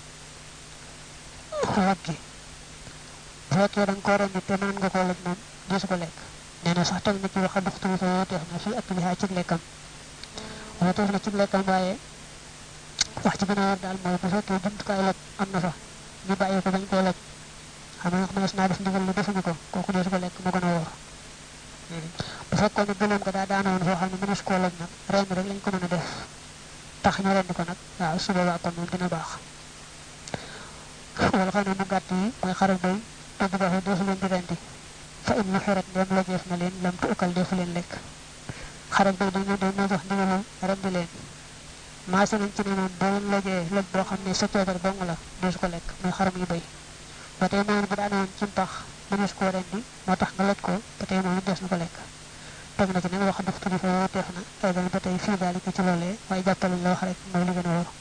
loj gi bu fekkee da nga koo rendi te mën nga koo loj moom desu ko lekk nee na sax teg na ci waxa duxtuli fa wooteef na fii ak lihaa cig lekkam wooteef na cig lekkam waaye wax ci gën a war daal mooy bu fekkee jumtukaay loj am na fa ñu bàyyi ko bañ koo loj xam nga mënees naa def ndigal lu defuñu ko kooku deesu ko lekk mu gën a wóor bu fekkoon ne gëleem ko daa daanoon foo xam ne mënees koo loj nag ren rek lañ ko mën a def tax ñu rendi ko nag waaw su boobaa kon moom dina baax wala xam ne mu gàtt yi mooy xaral bay togg baaxee deesu leen di rendi fa in mu xirat ndem lojeef na leen lam tuukal defu leen lekk xaral bay dañu dañ ñoo jox ndigalul rendi leen maase nañ ci ne moom boo leen lojee loj boo xam ne sa coobar dong la deesu ko lekk muy xaram yu bay ba tey noonu bu daanoon ci mpax mënees koo rendi moo tax nga loj ko ba tey moom des na ko lekk teg na ci nag wax daf tuddi fa wooteef na ay dana ba tey fii daal ci loolee waaye jàppal la wax rek mooy li gën a wóor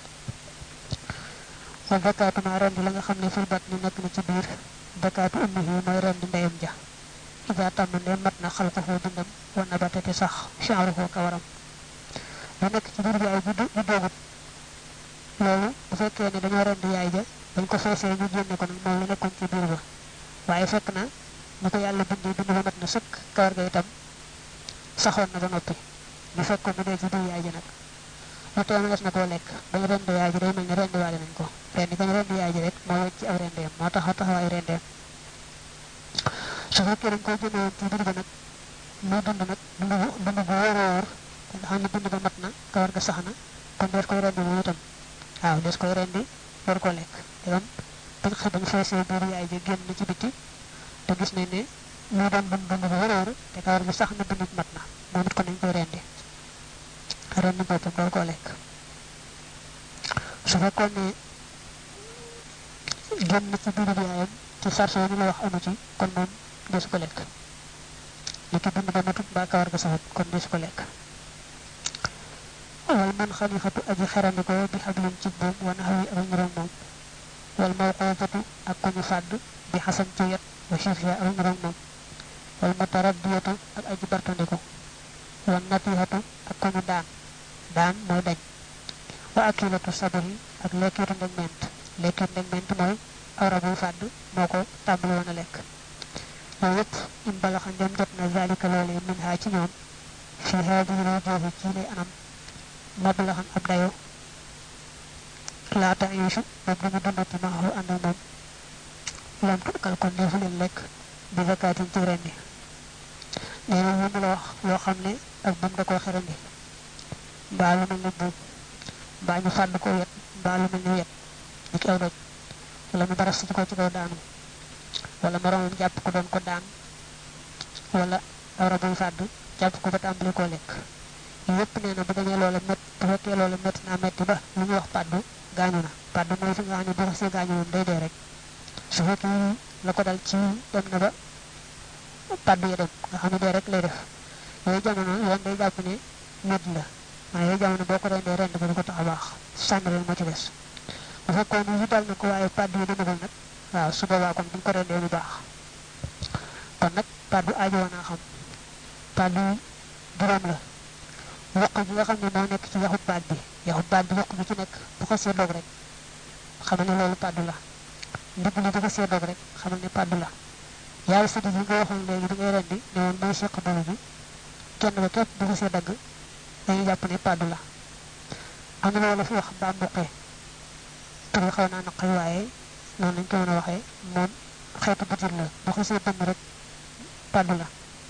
wa bakaatu ma rendi la nga xam ne fil bat ni nekk na ci biir bakaatu ummihi mooy rendi ndeyam ja ida tàmm ndee mat na xal ko foo dundam wa nabata te sax chaaruhu kawaram lu nekk ci biir bi ay bu doogut loolu bu fekkee ne dañoo rendi yaay ja dañ ko feesee ñu génne ko nag moom la nekkoon ci biir ba waaye fekk na ni ko yàlla bindee bind ba mat na sëkk kawar ga itam saxoon na ba noppi ñu fekk ko mu dee ci biir yaay ji nag lu tee mënees na koo lekk bañ rend yaay ji day mel ne rend waale nañ ko rendi bañ rend yaay ji rek moo wecc ci aw rendeem moo tax taxawaayu rendeem su fekkee dañ koy génne woon ci biir ba nag muy dund nag dund bu dund bu wóor a wóor nga xam ne bind ba mat na kawar ga sax na kon dees koy rendi moom itam waaw des koy rendi war ko lekk dégam bañ xëy bañ feesee biir yaay ji génn ci biti te gis nañ ne lu doon dund dund bu wóor te kawar gi sax na bind mat na moom it kon nañ koy rendi rendi boppam door koo lekk su fekkoon ne génn ci biir yaayam ci sarse yi la wax amu ci kon moom desu ko lekk li ki bind ba matut mbaa kawar ga saxut kon desu ko lekk wal man xalifatu aji xerandiko bi xablin ci buum wa naxawi ak ñuróom moom wal mawqufatu ak ku ñu fàdd bi xasan ci yet wa xiifiya ak ñuróom moom wal mutaraddiyatu ak aji bartandiko wal natihatu ak ku ñu daan daan mooy dañ wa akilatu sabari ak lekkitu ndeg ment lekkitu ndeg ment mooy awra buy fàdd moo ko tàmbali woon a lekk loolu yëpp in balaxa ndem jot na zalika loolee min haa ci ñoom fi haadihi lwujuhi ci lay anam mablaxan ab dayo laata yuusu moom duñu dundati maaxu ànd ak moom lam tukkal kon defu leen lekk bi zakaatin ci rendi nee na mu la wax loo xam ne ak bum da koo xerandi mbaa lu mel ne buum mbaa ñu fàdd ko wet mbaa lu mel ne wet ni ki aw doj wala mu baras ci ko ci kaw daanu wala moromam jàpp ko doon ko daan wala awra buy fàdd jàpp ko ba tàmbali koo lekk yépp nee na bu demee loola mett bu fekkee loola metti naa metti ba lu ñuy wax pàddu gaañu na pàddu mooy fi nga xam ne bu xasee gaañu moom day dee rek su fekkee la ko dal ci dem na ba pàddu ya dem nga xam ne dee rek lay def yooyu jamono yoon day jàpp ne medd la waaye yooyu jamono boo ko rendee rend ba du ko tax a baax sànni leen moo ci des bu fekkoon ni dal na ko waaye pàddu yi demagul nag waaw su boobaa kon buñ ko rendee mu baax kon nag pàddu aajo woon naa xam pàddu juróom la yokk bi nga xam ne moo nekk ci yaxut baat bi yaxut baat bi yokk bi ci nekk bu ko see dog rek xamal ne loolu pàddu la ndigg li bu ko see dog rek xamal ne pàddu la yaay sëdd yi nga waxoon léegi bi ngay rendi ne woon mooy seq boobu bi kenn ba képp bu ko see dagg dañuy jàpp ne pàddu la am na loolu fi wax mbaa mbuqee tur bi xaw naa naqari waaye noonu lañ ko mën a waxee moom xeetu butir la bu ko see dëmm rek pàddu la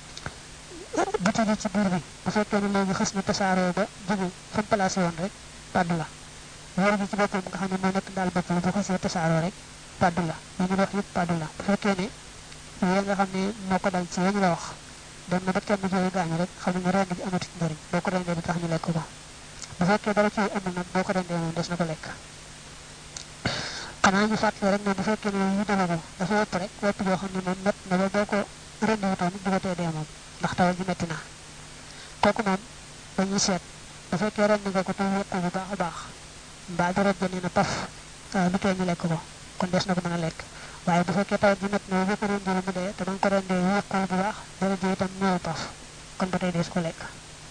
butir yi ci biir bi bu fekkee ne léegi xës na tasaaroo ba jóge fa mu placé woon rek pàddu la wóor bi ci boppam nga xam ne moo nekk daal bopp la bu xasee tasaaroo rek pàddu la ñu ñu wax yëpp pàddu la bu fekkee ne yooyu nga xam ne moo ko dal ci ñu la wax dem na ba kenn jooyu gaañu rek xam ne rend bi amatu njëriñ boo ko rendee di tax ñu lekk ko bu fekkee dara ci amul nag boo ko rendee moom des na ko lekk xanaa ñu fàttali rek ne bu fekkee ne yu dama ko dafa wopp rek wopp joo xam ne moom met na ba boo ko rendi wutoon du ko tee dee moom ndax tawal ji metti na kooku moom dañuy seet bu fekkee ren nga ko te wéq bu baax a baax mbaa deret ja nee na paf du tee ñu lekk ko kon des na ko mën a lekk waaye bu fekkee tawal ji metti na boo ko rendee mu dee te ba nga ko rendee wéqul bu baax deret ji itam ñëw paf kon ba tey des ko lekk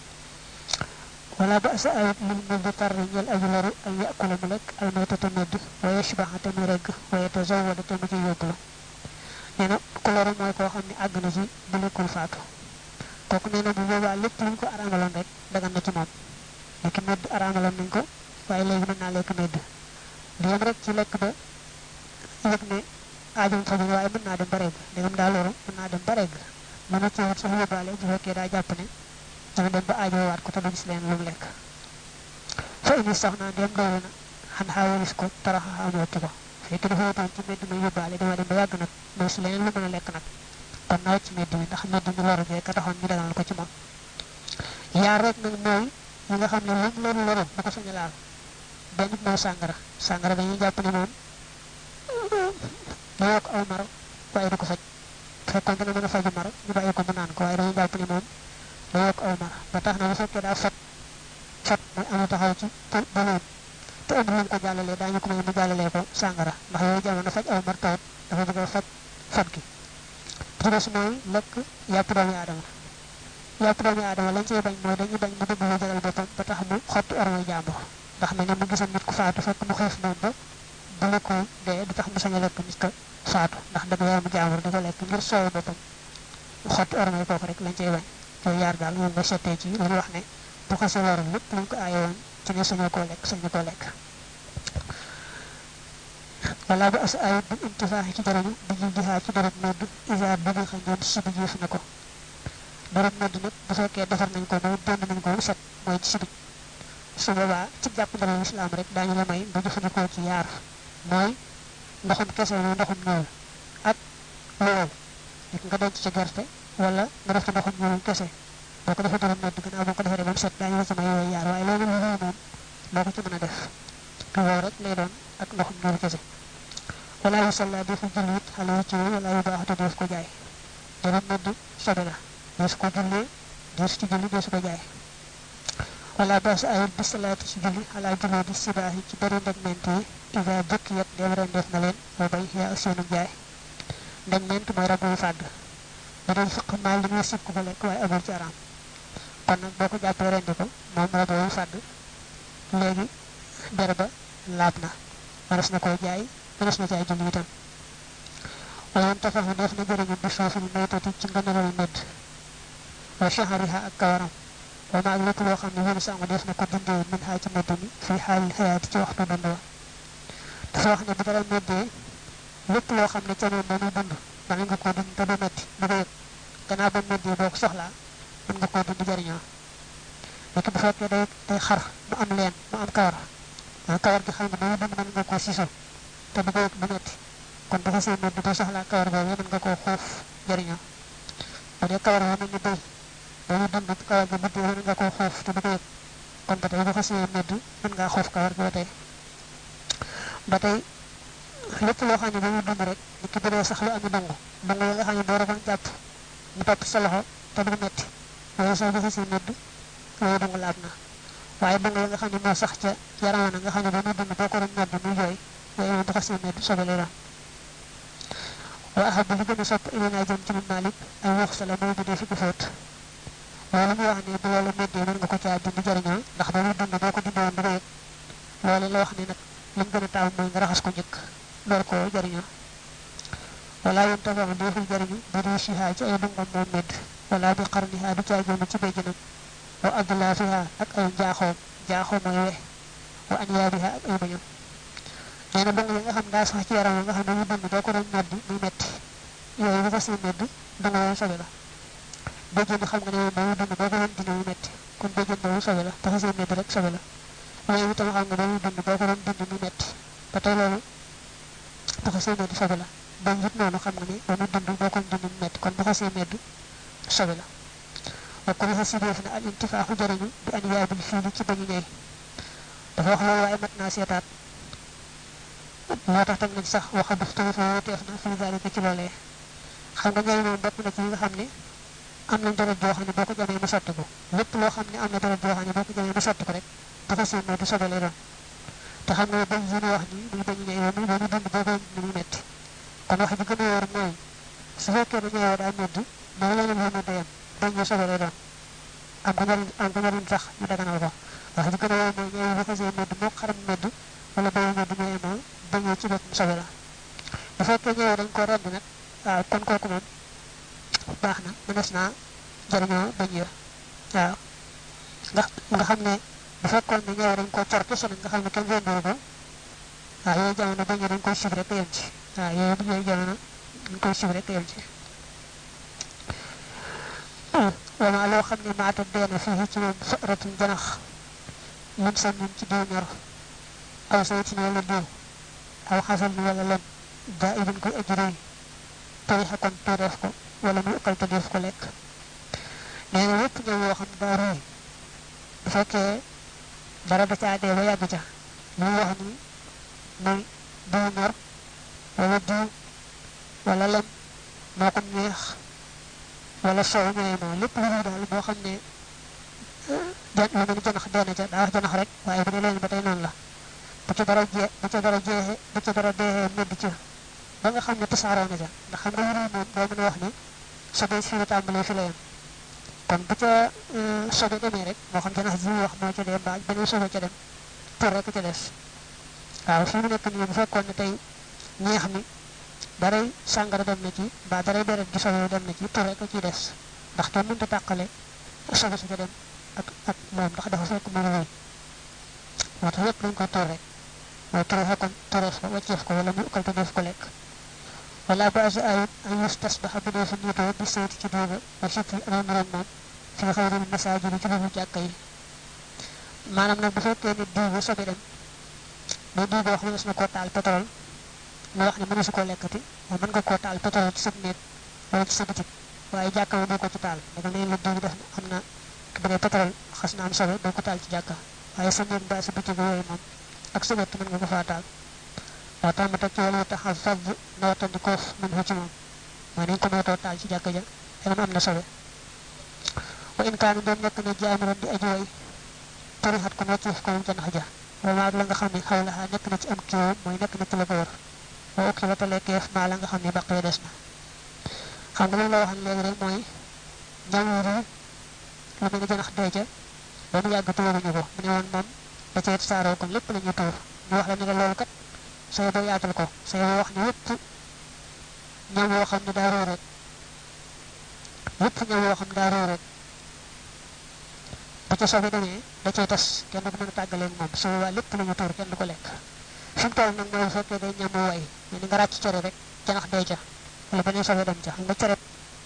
wala ba sa ayat lil mu bi tar ñel aji loru ay yakula mu lekk al maytata medd wa yashbaha te mu regg wa yatazawwada te mu ci yóbbulu nee na ku loru mooy koo xam ne àgg na ci bu lekkul faatu kooku nee na bu boobaa lépp luñ ko araamaloon rek dagan na ci moom lekk medd araamaloon nañ ko waaye léegi mën naa lekk medd di yem rek ci lekk ba yëg ne aajam faju waaye mën naa dem ba regg ndegam daa loru mën naa dem ba regg mën na ceewut sax yóbbaale bu fekkee daa jàpp ne dana dem ba aajo waat ko te du gis leen lu mu lekk fa ini sax naa dem doolu na xan xaawalis ko taraxa amooti ko fekk dafa wutoon ci medd ma yóbbaale dama dem ba yàgg nag doo si leneen lu mën a lekk nag kon nawet ci medd mi ndax medd mi loru bee ka taxoon ñu dagal ko ci moom yaar rek nag mooy yi nga xam ne lu loru loru bu ko sañ a laal benn mooy sàngara sàngara dañuy jàpp ne moom da yokk aw mar waaye du ko faj fekkoon dana mën a faju mar ñu bàyyi ko mu naan ko waaye dañuy jàpp ne moom da yokk aw mar ba tax na bu fekkee daa fat fat mooy amu taxaw ci baloon te amul lu mu ko jàllalee daañu ko may mu jàllalee ko sàngara ndax yooyu jamono faj aw mar tawut dafa bëgg a faj fat gi ci des mooy lekk yàpp doomi aadama yàpp doomi aadama lañ cey bañ mooy dañuy bañ mu dugg lu jaral boppam ba tax mu xotti ormay jàmbur ndax mel ne mu gisoon nit ku faatu fekk mu xiif moom ba bu lekkoo dee du tax mu sañ a lekk nit ko faatu ndax dëgg yaramu jàmbur di ko lekk ngir soowu boppam mu xotti ormay kooku rek lañ cey bañ yooyu yaar daal moom nga settee ci lu ñu wax ne bu xasee warul lépp luñ ko aaye woon ci ne sañoo koo lekk sañu koo lekk wala bu as ayut bu intifaaxi ci jarañu bi ñu jixaa ci deret nodd isa bi nga xam ñoom sibi jiif na ko deret nodd nag bu fekkee defar nañ ko mooy dend nañ ko set mooy ci sibi su boobaa ci jàpp ndalal islam rek daañu la may nga jëfandikoo ci yaar mooy ndoxum kese mooy ndoxum ñuul ak lool nit nga denc ci gerte wala nga def ci ndoxum ñuul kese boo ko defee deret nodd gannaaw boo ko defee ba mu set daañu la ci may yooyu yaar waaye loolu lu moom boo ko ci mën a def lool rek lay doon ak ndoxum ñuul kese wala yu salla defu julli it xale ci wala yu baaxatu def ko jaay deret nodd sobe la dees ko jullee dees ci julli dees ko jaay wala bas ayul bi salaati ci julli ala jullee di sibaahi ci bari ndegment yi isa jëkk yet dem ren def na leen boo bay yaa ak seenu jaay ndegment mooy rab yu fàdd bu dee fiq maal li muy sib ko ko lekk waaye amul ci araam kon nag boo ko jàppee rendi ko moom rab yu fàdd léegi der ba laab na manas na koy jaay manas na jaay julli itam wala woon tafaxu def na jëriñu bi soofil maytati ci ngënalal medd wa shahariha ak kawaram wa ma ak lépp loo xam ne wéru sangu def na ko dindee min xaa ci medd mi fii xaalil xayaati ci waxtu dund wa dafa wax ne bu dara meddee lépp loo xam ne ca moom ba muy dund mën nga koo dund te du metti du ko yëg gannaaw ba meddee boo ko soxlaa mën nga koo dund jëriñoo nekk bu fekkee day day xar mu am leen mu am kawar ah kawar gi xam nga ba muy dund mën nga koo siso te du ko yëg du metti kon dafa seen medd boo soxlaa kawar boobu mën nga koo xuuf jëriñoo bu dee kawar boobu ñu béy ba muy dund kawar gi buddee mën nga koo xuuf te du ko yëg kon ba tey bu xasee medd mën ngaa xuuf kawar gi ba tey ba tey lépp loo xam ne ba muy dund rek nit ki bëree sax lu am dongu dongu yi nga xam ne boo ragoon jàpp mu topp sa loxo te du metti loolu soo bu xasee medd loolu dongu laab na waaye dongu yi nga xam ne moo sax ca yaram na nga xam ne ba muy dund boo ko doon medd muy jooy yooyu moom bu xasee medd sobe lay doon wa ahab li gën a sopp ilinaa jëm ci mun malik ay wax sa la mooy bu dee fi ko fóot loolu mu wax ne bu loolu meddee mën nga ko caa dund jëriñoo ndax ba muy dund boo ko dund woon du ko yëg loolu la wax ne nag lim gën a taaw mooy nga raxas ko njëkk door ko jëriñoo wala yoon tafax deful jëriñu bu dee siha ci ay dungam moom medd wala bi xarniha du caa jëm ci béjjinam wa adlaafiha ak ay njaaxoom njaaxoo mooy we wa anyaabiha ak ay bañam nee na dong yi nga xam daa sax ci yaram nga xam ne mu dund doo ko doon medd muy metti yooyu bu ko see medd dong yooyu sobe la béjjën xam nga ne moom ba muy dund doo ko doon dindi muy metti kon béjjën boobu sobe la dafa see medd rek sobe la waaye itam xam nga ba muy dund doo ko doon dindi muy metti ba tey loolu dafa see medd sobe la bañ it noonu xam nga ne ba muy dund doo ko dindi muy metti kon dafa see medd sobe la wa ko waxa si def na al intifaaxu jëriñu bi an yaabil fiili ci bañu ñey dafa wax loolu waaye mat naa seetaat moo tax teg nañ sax waxa daf tamit woo teef na fi zalika ci loolee xam nga ñooy moom bokk na ci yi nga xam ne am nañ deret joo xam ne boo ko jamee mu sotti ko lépp loo xam ne am na deret joo xam ne boo ko jamee mu sotti ko rek dafa seen du sobe lay doon te xam nga bañ yi ñu wax ni muy bañu ñëw muy bañu dund boo koy ni muy metti kon wax ji gën a wóor mooy su fekkee ne ñëwoo daa medd dama leen wax ne dayam bañ ñu sobe lay doon am ko njariñ am ko njariñ sax ñu daganal ko wax ji gën a wóor mooy ñëw bu xasee medd moo xaram medd wala bayu medd ñoo yemoo bañoo ci boppam sobe la bu fekkee ñëwee dañ ko rend nag waaw kon kooku moom baax na mënees naa jëriñoo bañ ya waaw nga nga xam ne bu fekkoon ne ñëwee dañ ko cor ci sonal nga xam ne kenn rendoo ko waaw yooyu jamono bañ ya dañ koy sib rek yem ci waaw yooyu yooyu jamono dañ koy sib rek yem ci wama loo xam ne maata deena fii ci moom faratum janax mun sa ñun ci diw ñor aw saytin wala diw aw xasal ni wala lem daa ibin koy ajuré tarixa kon tuureef ko wala mu ukkal te def ko lekk nee na lépp ñëw yoo xam ne daa ruuy bu fekkee dara da caa dee ba yàgg ca li wax ni muy diw ñor wala diw wala lem moo ko neex wala soow ñooy moo lépp lu daal boo xam ne jan lu mel ni janax dee na ca daa wax janax rek waaye bu ne leen ba tey noonu la bu ca dara jee bu ca dara jeexee bu ca dara deexee medd ca ba nga xam ne tasaaroo na ca ndax xam nga yëre moom doo mën a wax ne sobe fi la tàmbalee fi la yem kon bu ca sobe demee rek moo xam janax ji wax moo ca dem ba beneen sobe ca dem tur rek ca des waaw fi mu nekk nii bu fekkoon ne tey ñeex mi daray sàngara dem na ci mbaa daray deret gi sobe dem na ci tur rek ciy des ndax kenn mënta tàqale sobe su ca dem ak ak moom ndax dafa fekk mu wéy moo tax yépp dañ ko tur rek mooy turee kon tureef ko wàcceef ko wala mu ukkal te def ko lekk wala ba asa ayit an yustasbaxa bu dee fa niitoo bi seyti ci duuba wa sippi ron ron moom fi xayril masaajidi ci lu jàkka yi maanaam nag bu fekkee ne duuba sobe dem mais duuba wax mënees na koo taal pétrole mu wax ne mëneesu koo lekkati waaye mën nga koo taal pétrole ci sa néeg wala ci sa bitik waaye jàkka bi doo ko ci taal daga neen la duuba def am na bu dee pétrole xas na am sobe doo ko taal ci jàkka waaye sa néeg ba sa bitik yooyu moom ak sa wett mën nga ko faa taal waaw tax ma teg ci wala tax a fab nawatandi koof mën ci moom mooy nañ ko nootoo taal ci jàkka ja xëy na am na sobe wa in kaanu doon nekk na jaamiran di aji way tarixat ko nocceef ko moom janax ja wala ak la nga xam ne xaw la nekk na ci am kiiw mooy nekk na ci la ko wër wa ukki ba talekeef maa la nga xam ne baqee des na xam nga loolu la waxan léegi rek mooy njàngoor yi lu mel ni janax dee ca ba mu yàgg tuuruñu ko mu ne woon moom da cee saaroo kon lépp la ñu tuur ñu wax la ne la loolu kat say ba yaatal ko say ba wax ne yépp ñam woo xam ne daa róo rek yépp ñam woo xam ne daa róo rek bu ca sobe demee da cay tas kenn du mën a tàggalee moom su boobaa lépp la ñu tuur kenn du ko lekk fi mu toll nag mooy bu fekkee day ñam way mais ni nga ràcc cere rek janax day ca wala beneen sobe dem ca xam nga cere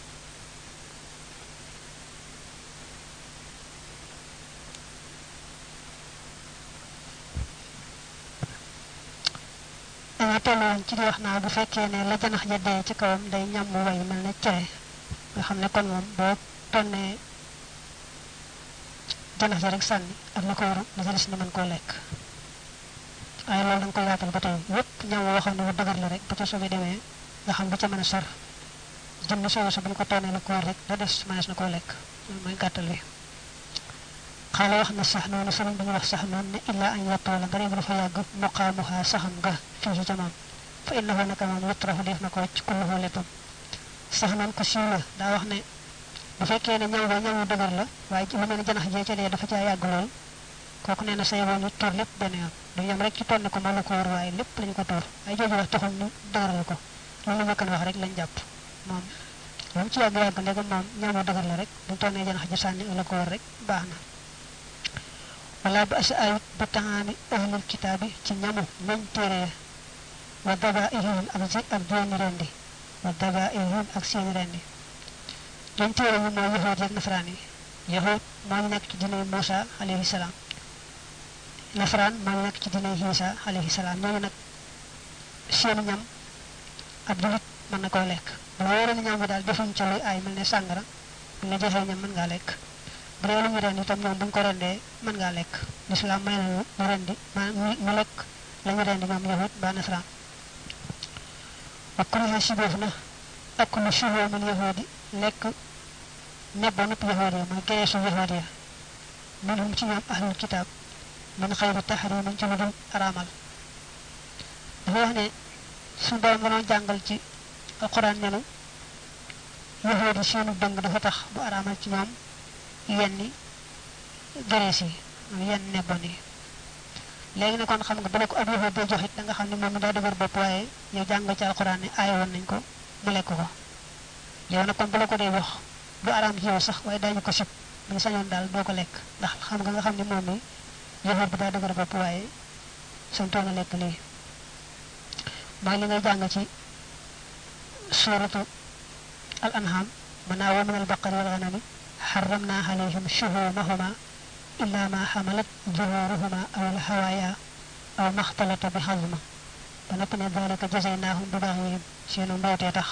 danga tolloon ci di wax naa bu fekkee ne la janax ja dee ci kawam day ñam way mel ne cere nga xam ne kon moom boo tonnee janax ja rek sànni ak la ko waru la ca des na mën koo lekk waaye loolu da nga ko yaatal ba tey yépp ñam woo xam ne bu dagar la rek bu ca sobe demee nga xam bu ca mën a sar jëm na sobe sa bu ñu ko tonnee la ko war rek da des mënees na koo lekk loolu mooy gàttal wi xaala wax na sax noonu sëriñ bi ñu wax sax noonu ne illaa an yattoola nga dem dafa yàgg muqaamuha saxam nga fii ca moom fa innahu naka moom yutrafu def na ko wàcc kulluhu léppam sax noonu ko siiw la daa wax ne bu fekkee ne ñaw ba ñawu dëgër la waaye lu mel ne janax jee ca dee dafa caa yàgg lool kooku nee na say woon ñu toor lépp benn yoon du yem rek ci tonne ko ma la ko war waaye lépp lañu ko toor waaye jooju wax taxul ñu dëgëral ko loolu ma kan wax rek lañ jàpp moom lu mu ci yàgg yàgg ndegam moom ñawu dëgër la rek bu tonnee janax ja sànni la ko war rek baax na wala ba asa ayut ba taxaami ahlul kitaabi ci ñamu ñañ téere wa daba ihim ak si ak jooni rendi wa daba ihim ak seeni rendi ñañ téere yi mooy yahood yeeg nasaraan yi yahood moo ñu nekk ci dinay Muusa alayhi salaam nasaraan moo ñu nekk ci dinay Isa alayhi salaam ñooñu nag seeni ñam ab julit mën na koo lekk bu la wóoree ñam bi daal defuñ ca luy aay mel ne sàngara bu la joxee ñam mën ngaa lekk bu dee lu ñu rendi itam ñoom bu ñu ko rendee mën ngaa lekk lislaam may nañu ñu rendi maanaam ñu lekk la ñu rendi ñoom yahut ba nasaraan wa kuriha siboof na ak lu shuhoo min yahudi lekk nebba nupp yahud ya mooy gereesu yahud ya minhum ci ñoom ahlul kitaab min xayri tahrimin ci lu dul araamal dafa wax ne suñu borom nga doon jàngal ci alquran nenu yahud yi seenu dëng dafa tax bu araamal ci ñoom yenni gerees yi yenn nebban yi léegi ne kon xam nga bala ko ab yahud day joxit da nga xam ne moom mi daa dëgër bopp waaye yow jàng ci alquran ne aay woon nañ ko mu lekk ko yow nag kon bala ko dee wax du araam ci yow sax waaye daañu ko sib bu ñu sañoon daal doo ko lekk ndax xam nga nga xam ne moom mi yahud bi daa dëgër bopp waaye sañ toon a lekk lii mooy li ngay jàng ci suratu al anham manaa wa min al baqari wal ghanami حرمنا عليهم شهومهما إلا ما حملت ظهورهما أو الهوايا أو ما اختلط بحظم ونقنا ذلك جزيناهم ببغيهم سينو موتي تخ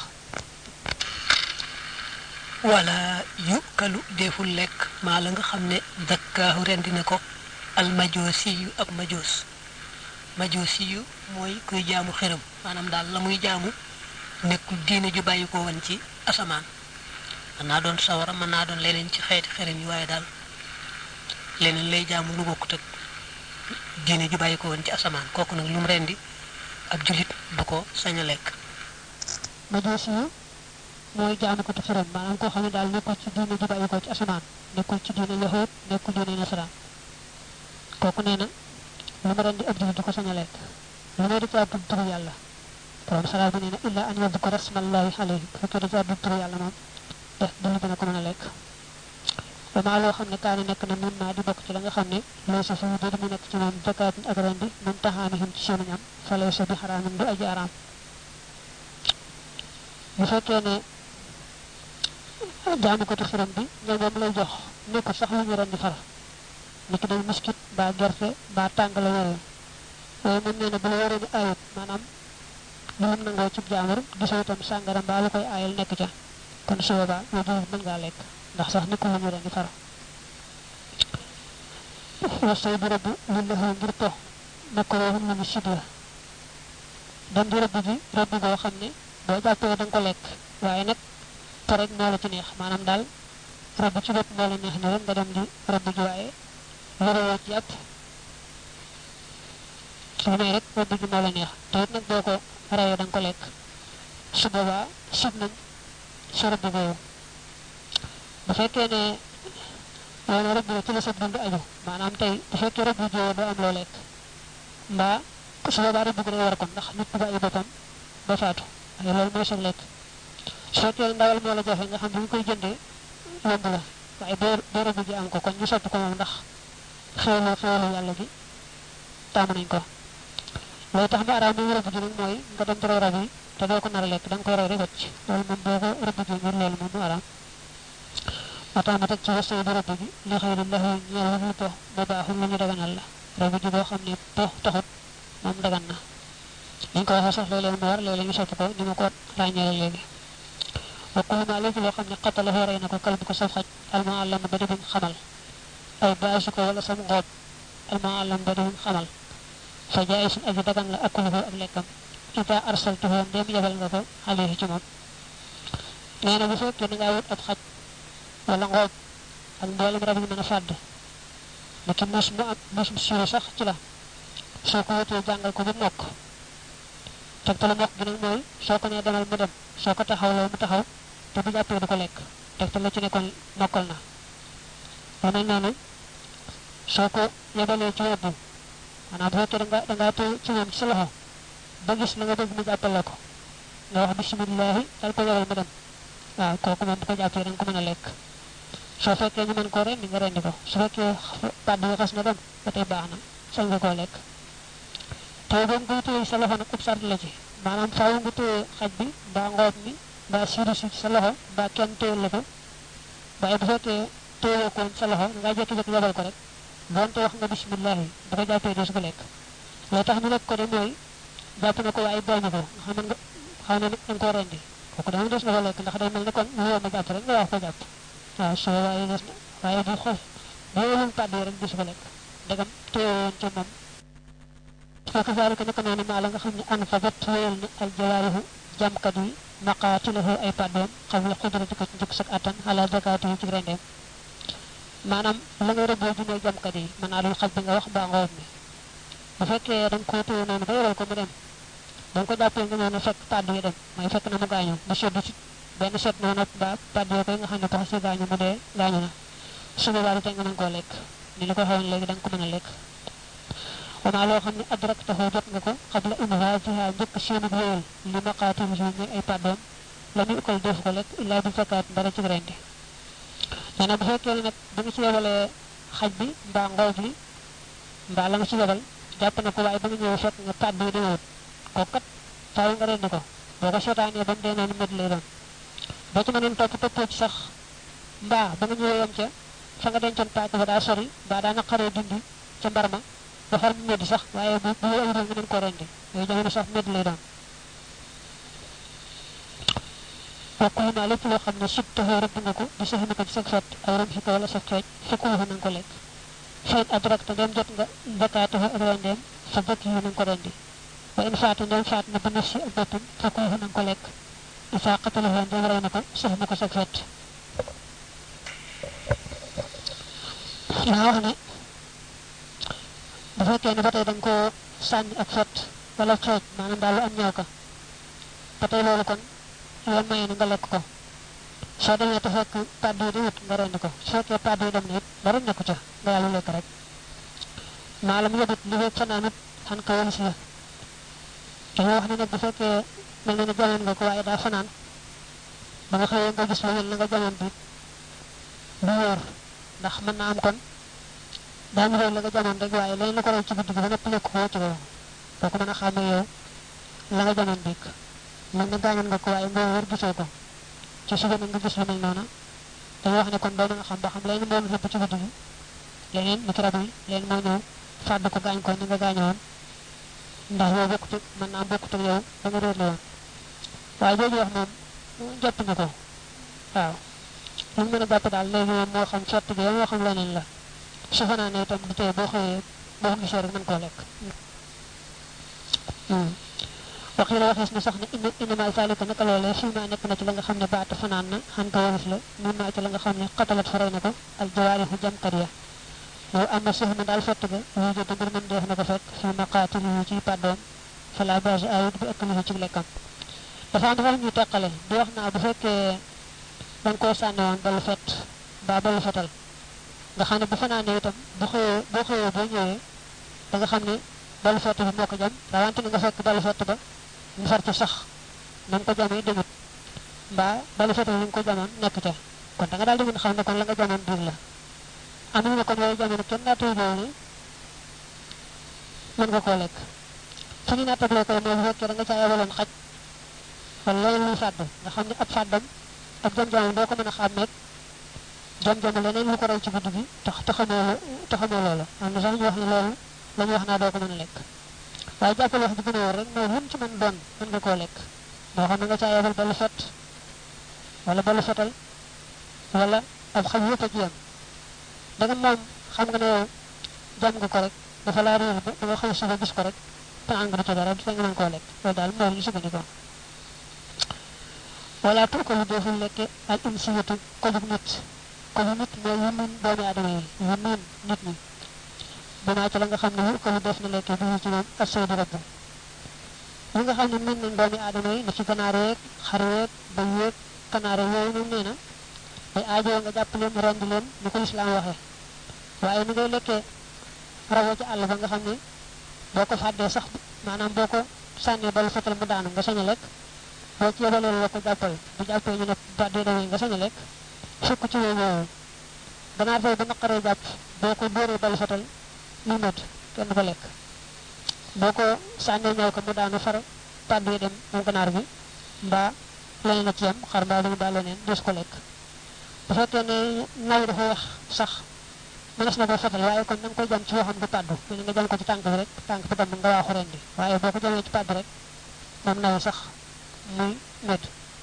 wala yukalu deful lekk maa la nga xam ne dakkaahu rendi na ko al majoosi yu ab majoos majoosi yu mooy kuy jaamu xërëm maanaam daal la muy jaamu nekkul diine ju bàyyi ko woon ci asamaan mën naa doon sawara mën naa doon leneen ci xeeti xerim yi waaye daal leneen lay jaamu lu bokkut ak diine ju bàyyi ko woon ci asamaan kooku nag lu mu rendi ab julit du ko sañ a lekk majusi mooy jaamu ko te xiram maanaam koo xam ne daal nekkul ci diine ju bàyyi ko ci asamaan nekkul ci diine yahud nekkul diine nasaraan kooku nee na lu mu rendi ab julit du ko sañ a lekk lu may di caa tudd turu yàlla borom salaat bi nee na illa an yadku rasmallahi alayhi bu fekkee da caa tudd turu yàlla moom def dulu dina ko mën a lekk dama loo xam ne kaani nekk na mun naa di bokk ci la nga xam ne lay sa fi di mu nekk ci moom zakaatin ak rendi mun taxaamihim ci seenu ñam fa lay sa bi xaraamin du aji araam bu fekkee ne jaamu ko xiram bi ñoom moom lay jox nekkul sax lu ñu rendi far ni ki day miskit ba gerte ba tàngala yooyu waaye moom nee na bu la waree ni ayut maanaam lu mu nangoo cib jaamur gisoo itam sàngara mbaa lu koy aayal nekk ca kon su boobaa yow jullit mën ngaa lekk ndax sax nekkul lu ñu rendi far wasay bi rëbb li la xew ngir po nekk roxum lu ñu sib la dem di rëbb ji rëbb goo xam ne boo jàppee da nga ko lekk waaye nag po rek moo la ci neex maanaam daal rëbb ci bopp moo la neex ni rek nga dem di rëbb ji waaye loroo ci yàpp su may rek rëbb ji moo la neex te it nag boo ko reyee da nga ko lekk su boobaa sib nañ sa rëbb boobu bu fekkee ne loolu rëbb ci la sa dund aju maanaam tey bu fekkee rëbb jiwoo doo am loo lekk mbaa su boobaa rëbb gi day war kon ndax nit ku bàyyi boppam ba faatu waaye loolu mooy sa lekk su fekkee ndawal moo la jafe nga xam bi ñu koy jëndee yomb la waaye boo boo rëbb ji am ko kon ñu sopp ko moom ndax xewlu xewlu yàlla gi taamu nañ ko loolu tax ba araam bi rëbb ji nag mooy nga dem ci rab yi te doo ko nar a lekk da nga koy rey rek wacc loolu moom boo ko rëbb ji ngir loolu moom mu araam moo tax ma teg ci wasa bi rëbb gi li xëy na laxu ñeel lu po ba baaxul lu ñu daganal la rëbb ji boo xam ne po taxut moom dagan na liñ ko waxee sax léeg-léeg mu war léeg-léeg ñu sopp ko ni ma ko ràññeele léegi wa kullu ma léegi loo xam ne xattala rey na ko kal bu ko saf xaj alma àllam ba defuñ xamal ay baasu ko wala sam ngoob alma àllam ba defuñ xamal fa jaay suñ aji dagan la akuluhu ak lekkam ita arsaltuhu ndéem yebal nga ko alayhi ci moom nee na bu fekkee da ngaa wut ab xaj wala ngoob ak mboolem rab yi mën a fàdd ni ki mus mu am mus mu siiru sax ci la soo ko wutee jàngal ko ba mokk tegtalu mokk gi nag mooy soo ko nee demal mu dem soo ko taxawloo mu taxaw te bu jàppee du ko lekk tegtal la ci ne kon mokkal na lu mel noonu soo ko yebalee ci webbu maanaam bu fekkee da nga da ngaa téye ci moom ci sa loxo ba gis la nga bëgg mu jàppale ko nga wax bisimilahi dal ko yebal mu dem waaw kooku moom bu ko jàppee da nga ko mën a lekk soo fekkee ñu mën koo rendi nga rendi ko su fekkee pàdd yi xas na dem ba tey baax na sañ nga koo lekk te boobu nga téye sa loxo nag ub sart la ci maanaam faaw nga téye xaj bi mbaa ngoob mi mbaa siiru si sa loxo mbaa kenn téye la ko waaye bu fekkee téye ko sa loxo nga jékki-jékki yebal ko rek doonte wax nga bisimilahi bu ko jàppee doo su ko lekk loo tax ñu lekk ko de mooy jàpp na ko waaye booñu ko xam nga xam ne nag da nga koo rendi kooku dama des na ko lekk ndax day mel ne kon woo ma jàpp rek nga wax ko jàpp waaw su waaye des na waaye bu xof bu wóolul pàdd yi rek du su ko lekk ndegam téye woon ca moom fekk zalika naka noonu maa la nga xam ne an fa bat wéyal na al jawaarihu jàmkat yi maqaatilahu ay pàddoom xam la xudrati ko ci njëkk sak attan ala zakaati yi ci rendeem maanaam la nga rëbboo ji mooy jàmkat yi mën naa doon xaj bi nga wax mbaa ngoob mi bu fekkee da nga koo téye noonu ba yoral ko mu dem ba nga ko jàppee nga ñëw ne fekk pàdd yi dem mooy fekk na mu gaañu ba seddu ci benn set noonu ba pàdd yoo koy nga xam ne tax si gaañu mu dee gaañu na su boobaa tey nga mën koo lekk ni la ko xewoon léegi da nga ko mën a lekk wamaa loo xam ne adrak taxoo jot nga ko xabla inhaajiha njëkk seenug wéyal li maqaatim si ñuy ay pàddoom la muy ukkal def ko lekk illaa bi fekkaat mbara ci rendi nee na bu fekkee ne nag ba nga ci yebalee xaj bi mbaa ngoob li mbaa la nga ci yebal jàpp na ko waaye ba nga ñëw fekk nga pàdd yi demewut kooku kat faaw nga rendi ko boo ko seetaanee ba mu dee noonu mét lay doon boo ci mënoon topp toppoo ci sax mbaa ba nga ñëwee yem ca fa nga dencoon paaka ba daa sori mbaa daa naqaree dindi ca mbar ma ba far mu métti sax waaye bu bu ay nga mën ko rendi yooyu jamono sax métti lay doon bokkul naa lépp loo xam ne sib taxoo rëbb nga ko di sax na ko ci sa fet aw ram si ko wala sa feej fekku fa nanga ko lekk feet adrak te ndem jot nga zakaatahu ak rendeem fa bëkk yi nanga ko rendi wa in faatu ndem faat na ba naf si ak boppam fekku fa nanga ko lekk isa qatalahu ndem rey na ko sof na ko sag fet daa wax ne bu fekkee ne ba tey dañ koo sànni ak fet wala xeej maanaam daal lu am ñëw ka ba tey loolu kon yoon maye na nga lekk ko soo demee te fekk pàdd yi di wut nga rend ko su fekkee pàdd yi dem na it dara nekku ca nga yàlla lekk rek maalam yëbut li fekk fanaanut xan ko wëlis la dañoo wax ne nag bu fekkee mel na ne jamoon nga ko waaye daa fanaan ba nga xëyee nga gis lu mel na nga jamoon bi du wóor ndax mën naa am kon daa ñu la nga jamoon rek waaye leneen la ko raw ci guddi gi ba nëpp lekk ko ci loolu doo ko mën a xàmmee yow la nga jamoon biig mel na gaañoon nga ko waaye nga wóor gisoo ko ci suba nag nga gis lu mel noonu dañoo wax ne kon doo mën a xam ba xam leneen moom rëbb ci guddi gi leneen ni ki rab yi leneen moo ñëw fàdd ko gaañ ko ni nga gaañoon ndax yow bokkut mën naa bokkut ak yow da nga réer la woon waaye jooju wax moom jàpp ñu ko waaw lu mu mën a jàpp daal léegi moom moo xam sotti bi moo xam leneen la su fanaanee itam du tee boo xëyee boo ko gisee rek mën koo lekk waxi la waxees na sax ne indi indimal saalika naka loolee fii maa nekk na ci la nga xam ne baata fanaan na xan ko waris la mun naa ci la nga xam ne xatalat faray na ko al jawaarihu jamkat ya yow am na suuf na daal fett ga yu jot mbir mën def na ko fekk fi maqaatil yi ci pàddoom fa la base ayut bi ëpp na ci lekkam dafa am dafa ñuy teqale di wax naa bu fekkee dañ koo sànni woon balu fett ba balu fetal nga xam ne bu fanaanee itam bu xëyee boo xëyee boo ñëwee da nga xam ne balu fett bi moo ko jam rawante ni nga fekk balu fett ba ñu far ci sax na ko jamee demut mbaa balu fett bi ñu ko jamoon nekk ca kon da nga daal di mën xam ne kon la nga jamoon biir la am na kon yooyu jamono kenn naa tey loolu mën nga koo lekk fu ñu nattable koy mooy bu fekkee da nga caa yebaloon xaj wala leneen luy fàdd nga xam ne ab fàddam ak jam-jamam doo ko mën a xàmmeeg jam-jamu leneen lu ko raw ci guddi gi tax taxamoo taxamoo loolu am na sax ñu wax ne loolu la ñu wax naa doo ko mën a lekk waaye jàppal wax bi gën a wóor rek mooy lu mu ci mën doon mën nga koo lekk moo xam ne nga caa yebal balu fet wala balu fetal wala ab xaj yëpp a ci yem da nga moom xam nga ne yow jam nga ko rek dafa laa réer ba nga xëy suba gis ko rek te ànd nga du ci dara du nga mën koo lekk loolu daal mooy ñu sukkandikoo wala pour que lu deful lekke al insiyatu ko jug nit ko jug nit mooy yu miin doomi aadama yi yu miin nit ñi binaa ci la nga xam ne yu ko lu def na lekke bi ci moom ak saydu rabb yi nga xam ne miin nañ doomi aadama yi na ci ganaar yeeg xar yeeg bëy yeeg kanaare yooyu moom nee na day aajoo nga jàpp leen rend leen ni ko lislaam waxee waaye ni ngay lekkee rawoo ci àll ba nga xam ne boo ko fàddee sax maanaam boo ko sànnee balu fetal mu daanu nga sañ a lekk boo ci yebalee la ko jàppal bu jàppee ñu ne bàddee demee nga sañ a lekk fekk ci yooyu yooyu ganaar fay ba naqaree jàpp boo ko dóoree balu fetal ñu mët kenn ko lekk boo ko sànnee ñëw ko mu daanu far pàddu yi dem moom ganaar bi mbaa leneen a ci yam xar mbaa lu mbaa leneen des ko lekk bu fekkee ne naw dafa wax sax mënees na ko fetal waaye kon da nga koy jam ci waxam du pàddu mel nga jam ko ci tànk bi rek tànk bi dem nga waaxu rendi waaye boo ko jamee ci pàddu rek moom naw sax muy med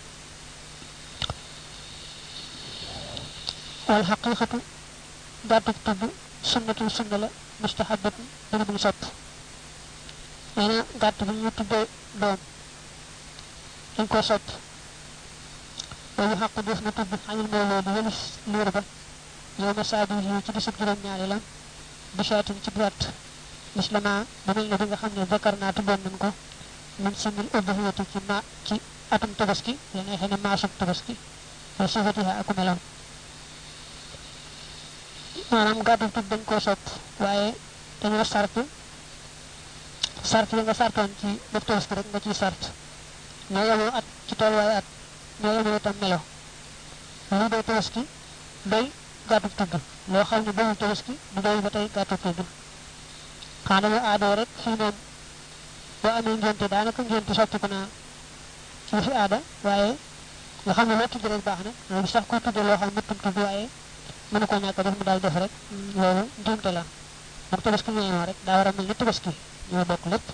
wal xaqiqatu gàttug tudd sunnatul sunna la mustahabatu dana buñ sopp nee na gàtt bi ñu tuddee doom dañ ko sopp boobu xaq def na tudd xamil mbooloo di wëlis liir ba yow ma saabi yi ci bisub juróom-ñaari la bisaatin ci gàtt mislama bu mel ne bi nga xam ne bakar naa tuddoon nañ ko min simil udhiyati ci ma ci atum tabaski la neexee ne maasum tabaski wa sifatiha aku melam maanaam gàttu tudd dañ koo sopp waaye dañoo sart sart yi nga sartoon ci def tabaski rek nga ciy sart ñoo yemoo at ci tolluwaay at ñoo yemoo itam melo lii day tabaski doy gàttu tudd loo xam ne doyul tabaski du doy ba tey gàttu tudd xanaa dañoo aadoo rek fii moom boo amee ngénte daanaka ngénte soppiku naa ci fi aada waaye nga xam ne loo tudd rek baax na loolu sax ko tudd loo xam ne mëttum tudd waaye mënu ko ñàkk def mu daal def rek loolu njuumte la moom tabaski ñooy rek daa war a mel ni tabaski ñoo bokk lépp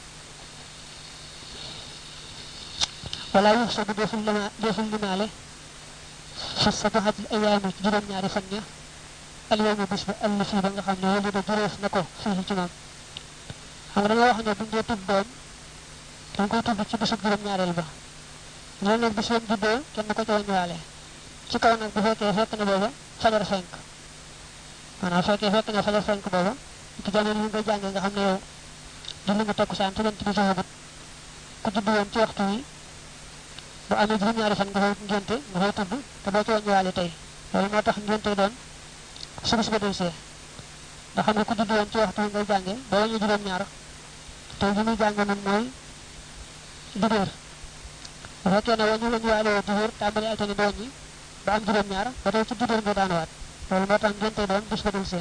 wala yu sa bu deful lima deful limaale fa sabaxatil ayaami ci juróom-ñaari fan ña alyawma bis ba àll fii ba nga xam ne wali da juróof na ko fii ci moom xam nga dañoo wax ne buñ dee tudd doom dañ koy tudd ci bisub juróom-ñaareel ba loolu nag bis yam juddoo kenn ko ci wàññiwaale ci kaw nag bu fekkee fekk na booba fajar fenk maanaam fekkee fekk na fajar fenk booba ci jamono yi nga jàngee nga xam ne yow julli nga takkusaan te jant bi soxagut ku judd woon ci waxtu wi bu amee juróom-ñaari fan nga fay ngénte nga fay tudd te doo ci wàññiwaale tey loolu moo tax ngénte doon su bis ba del see nga xam ne ku judd woon ci waxtu wi ngay jàngee ba wàññi juróom-ñaar te li muy jàng moom mooy dibéer bu fekkee ne wàññi wàññiwaale woo dibéer tàmbali altine ba wàññi ba am juróom-ñaar ba tey ci dibéer nga daanuwaat loolu moo tax ngénte doon bis ba del see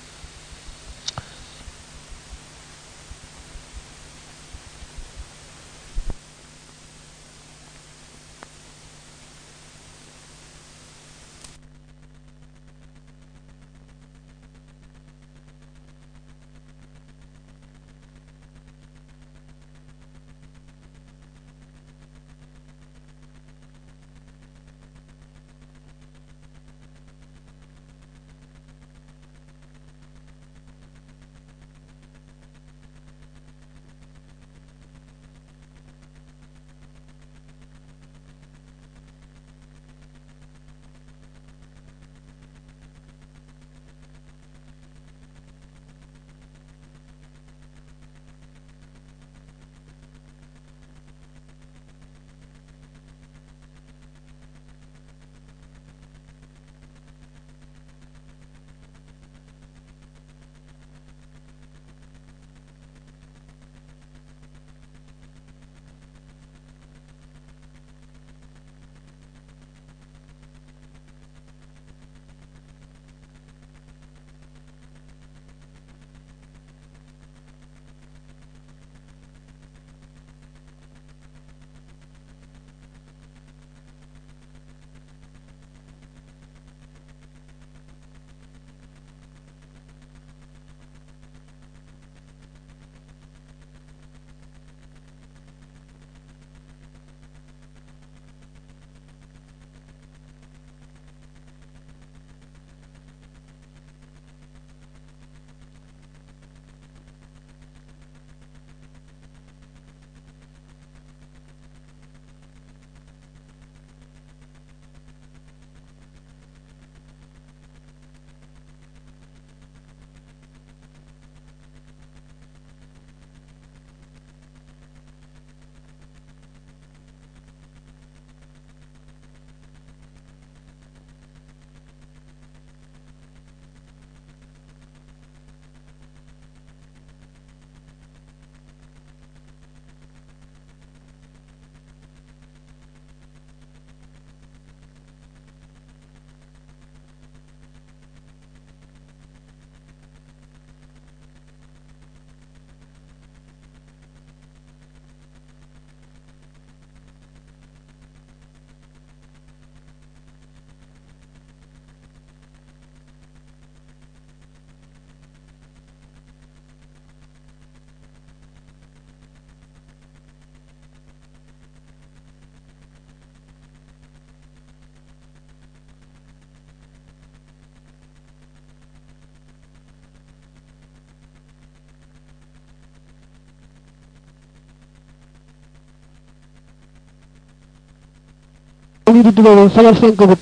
ñu di dugal fajar fenk gut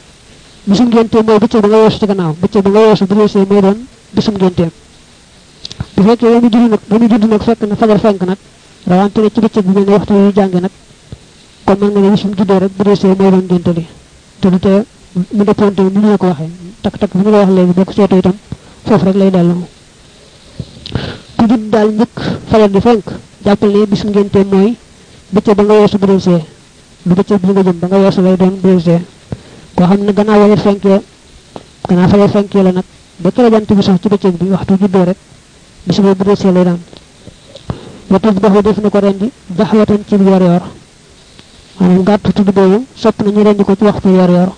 bisum ngénte mooy bëccëg ba nga weesu ci gannaaw bëccëg ba nga weesu bu reesee mooy doon bisum ngénteem bu fekkee yow mi judd nag ba mu judd nag fekk na fajar fenk nag rawante ne ci bëccëg bi mel ne waxtu yu jànge nag kon mën nga ne bisum juddoo rek bu reesee mooy doon ngénte li te du tee mu dëppoonte ni ñu la ko waxee takk takk bi ñu la wax léegi boo ko seetoo itam foofu rek lay dellu ku judd daal njëkk fajar di fenk jàppal ne bisum ngénteem mooy bëccëg ba nga weesu bu reesee du bëccëg bi nga jëm ba nga weesu lay doon bu reesee koo xam ne gannaaw fajar fenkee gannaaw fajar fenkee la nag ba kër jant bi sax ci bëccëg bi waxtu juddoo rek bis boobu bu reesee lay daan ba tudd dox def na ko rendi daxwatan ci yor yor maanaam gàtt tudd boobu sopp na ñu rendi ko ci waxtu yor yor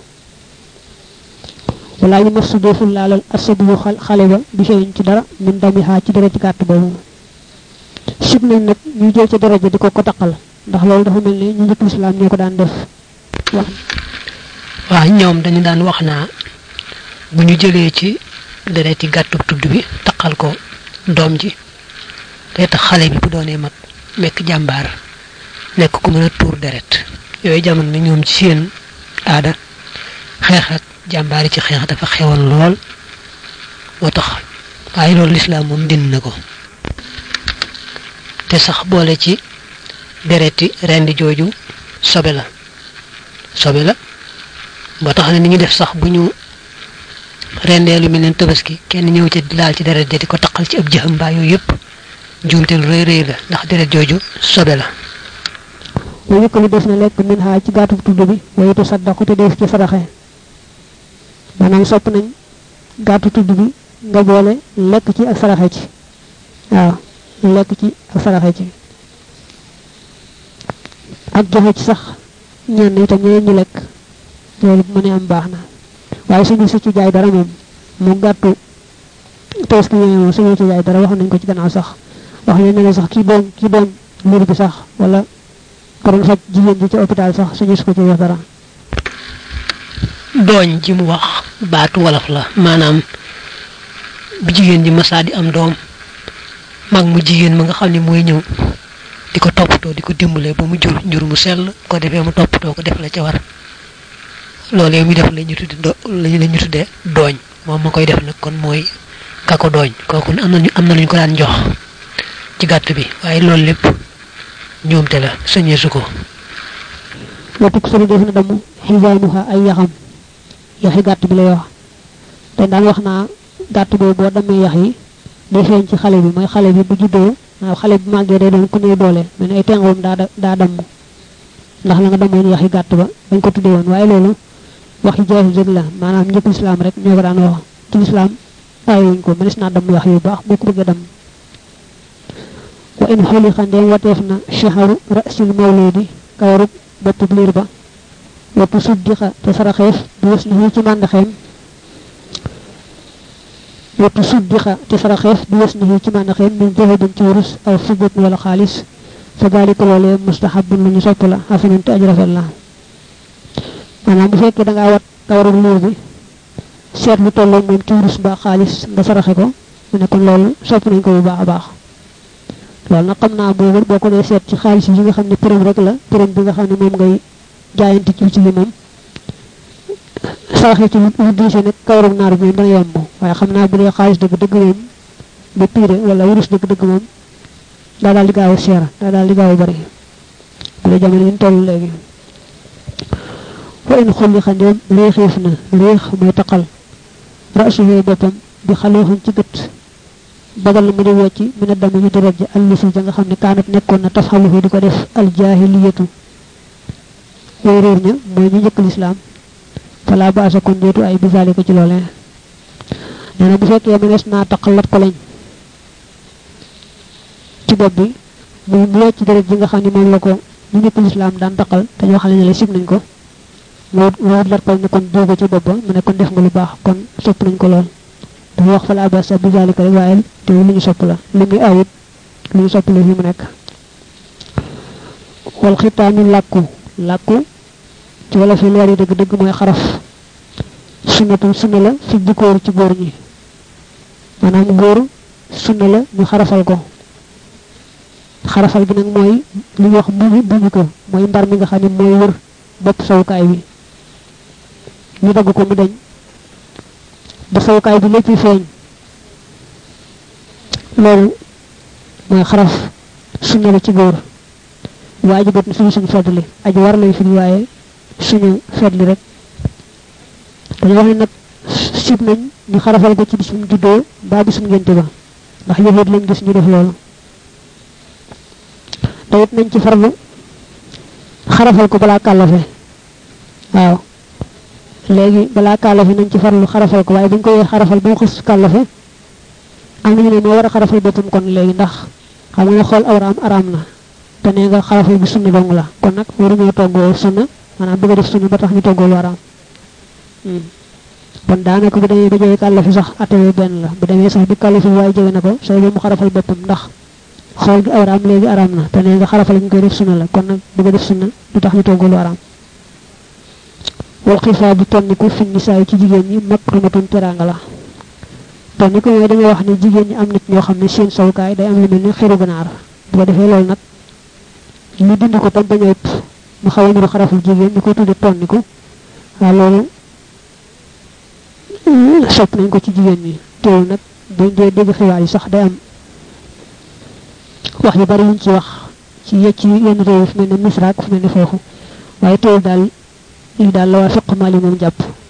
wala ñu mas deful laalal asabi yu xale ba bi feeñ ci dara min dami xaa ci dara ci gàtt boobu sib nañ nag ñu jël ci daraja di ko ko taqal ndax loolu dafa mel ni ñu njëkk lislaam ñoo ko daan def wax waaw ñoom dañu daan wax naa bu ñu jëlee ci dereti gàttu tudd bi taqal ko doom ji day tax xale bi bu doonee mag nekk jàmbaar nekk ku mën a tuur deret yooyu jamono na ñoom ci seen aada xeex ak jàmbaari ci xeex dafa xewoon lool moo tax waaye loolu lislaam moom dind na ko te sax boole ci dereti rendi jooju sobe la sobe la ba tax na ni ñu def sax bu ñu rendee lu mel ne tabaski kenn ñëw ci laal ci deret di ko taqal ci ab jëxam mbaa yooyu yëpp njuumte lu rëy rëy la ndax deret jooju sobe la wa yëkkali des na lekk min xaa ci gàttu tudd bi wayitu saddaqu te def ci saraxe maanaam sopp nañ gàttu tudd bi nga boole lekk ci ak saraxe ci waaw lekk ci ak saraxe ci ak joxe ci sax ñenn itam ñeneen ñu lekk loolu bu mënee am baax na waaye suñu su ci jaay dara moom mu gàttu tabaski ñooy moom suñu ci jaay dara wax nañ ko ci gannaaw sax wax nañ ne sax kii doon kii doon liir bi sax wala ko doon faj jigéen ji ci hôpital sax suñu su ko ci wax dara dooñ ji mu wax baatu wolof la maanaam bu jigéen ji masaa di am doom mag mu jigéen ma nga xam ne mooy ñëw di ko toppatoo di ko dimbale ba mu jur njur mu sell ko defee mu toppatoo ko def la ca war loolee muy def la ñu tudde do la ñu tuddee dooñ moom ma koy def nag kon mooy ka ko dooñ kooku am na am na lu ñu ko daan jox ci gàtt bi waaye loolu lépp ñoomte la sañeesu ko watuk sori def na damu xisaanuha ay yaxam yaxi gàtt bi lay wax te daan wax naa gàtt boobu boo damee yax yi day feeñ ci xale bi mooy xale bi bu juddoo waaw xale bi màggee day doon ku néew doole mais ay tengoom daa daa damm ndax la nga damoon yaxi gàtt ba bañ ko tuddee woon waaye loolu waxi jaahi jëg la maanaam ñëpp lislaam rek ñoo ko daan wax ci lislaam bàyyiwuñ ko mënees naa damm yax yu baax boo ko bëggee damm wa in xoli xandeem wateef na chaharu rasil mawludi kawarub boppub liir ba watu suddixa te saraxeef bi wës na ci màndaxeem watu suddixa te saraxeef bi wës na ci màndaxeem min zahabin ci wurus aw fiddatin wala xaalis fa dalika loolee mustahabun lu ñu sopp la xasanan te aj rafet la maanaam bu fekkee da ngaa wat kawarub liir bi seet lu tolloo moom ci wurus ba xaalis nga saraxe ko mu ne kon loolu sopp nañ ko bu baax a baax loolu nag xam naa boobu boo ko dee seet ci xaalis yi nga xam ne përëm rek la përëm bi nga xam ne moom ngay jaayante ci ci li moom saraxe ci lu diise nag kawarum naar bi moom dana yomb waaye xam naa bu dee xaalis dëgg dëgg moom ba piire wala wurus dëgg dëgg moom daa daal di gaaw a seer daa daal di gaaw a bari bu dee jamono yi ñu toll léegi wa in xulli xandeem réexeef na réex mooy taqal rasuhee boppam bi xalooxam ci gët bagal mu di wecc mi ne dama ñu deret ja allisi ja nga xam ne kaanat nekkoon na taf xalufi di ko def aljaahiliyatu way réer ña mooy ñu njëkk lislaam fala ba asa kon déetu ay bisaali ko ci loolee nee na bu fekkee mënees naa taqalat ko lañ ci bopp bi muy mu wecc deret ji nga xam ne moom la ko ñu njëkk lislaam daan taqal te ñoo xam ne la sib nañ ko mu wut lat ko ne kon dóoga ci bopp ba mu ne kon def nga lu baax kon sopp nañ ko lool dafa wax fala basa bi zalika rek waaye te lu ñu sopp la li muy awit lu ñu sopp la fi mu nekk wal xitaami làkku làkku ci wala fi leer yi dëgg dëgg mooy xaraf sunnatu sunna la fi jikkoor ci góor ñi maanaam góor sunna la ñu xarafal ko xarafal gi nag mooy li ñuy wax buñu buñu ko mooy mbar mi nga xam ne mooy wër bopp sawukaay bi ñu dagg ko mu deñ ba sawukaay bi lépp feeñ loolu mooy xaraf sunna la ci góor waajibat na suñu suñu feddli aji war lay firi waaye suñu feddli rek dañu wax ne nag sib nañ ñu xarafal ko ci bisum juddoo mbaa bisum ngénte ba ndax yëfeet lañ gis ñu def loolu te it nañ ci farlu xarafal ko balaa kàllafe waaw léegi balaa kàllafe nañ ci farlu xarafal ko waaye buñ koy xarafal ba mu xës kàllafe am nañu ne moo war a xarafal boppam kon léegi ndax xam nga ne xool awraam araam na te nee nga xarafal bi sunna dong la kon nag waruñoo toggoo sunna maanaam bëgg a def sunna ba tax ñu toggoo lu araam kon daanaka bu demee ba jege kàllafe sax atewee benn la bu demee sax bi kàllafe waaye jege na ko sooy ba mu xarafal boppam ndax xool gi awraam léegi araam na te nee nga xarafal ñu koy def sunna la kon nag bëgg a def sunna du tax ñu toggoo lu araam wal xifaa bu tonniku fi nisaa ci jigéen ñi makrumatun teraanga la tonniku mooy dañoo wax ne jigéen ñi am nit ñoo xam ne seen sawukaay day am lu mel ni xeru ganaar bu ko defee loolu nag ñu dindi ko tam bañ a ëpp mu xaw a niru xaraful jigéen ñu koy tudde tonniku waaw loolu sopp nañ ko ci jigéen ñi teewul nag buñ dee dégg xibaar yi sax day am wax yu bari yuñ ci wax ci yëcc yenn réew fu mel ne misra ak fu mel ne foofu waaye teewul daal lii daal la waa fiq maali moom jàpp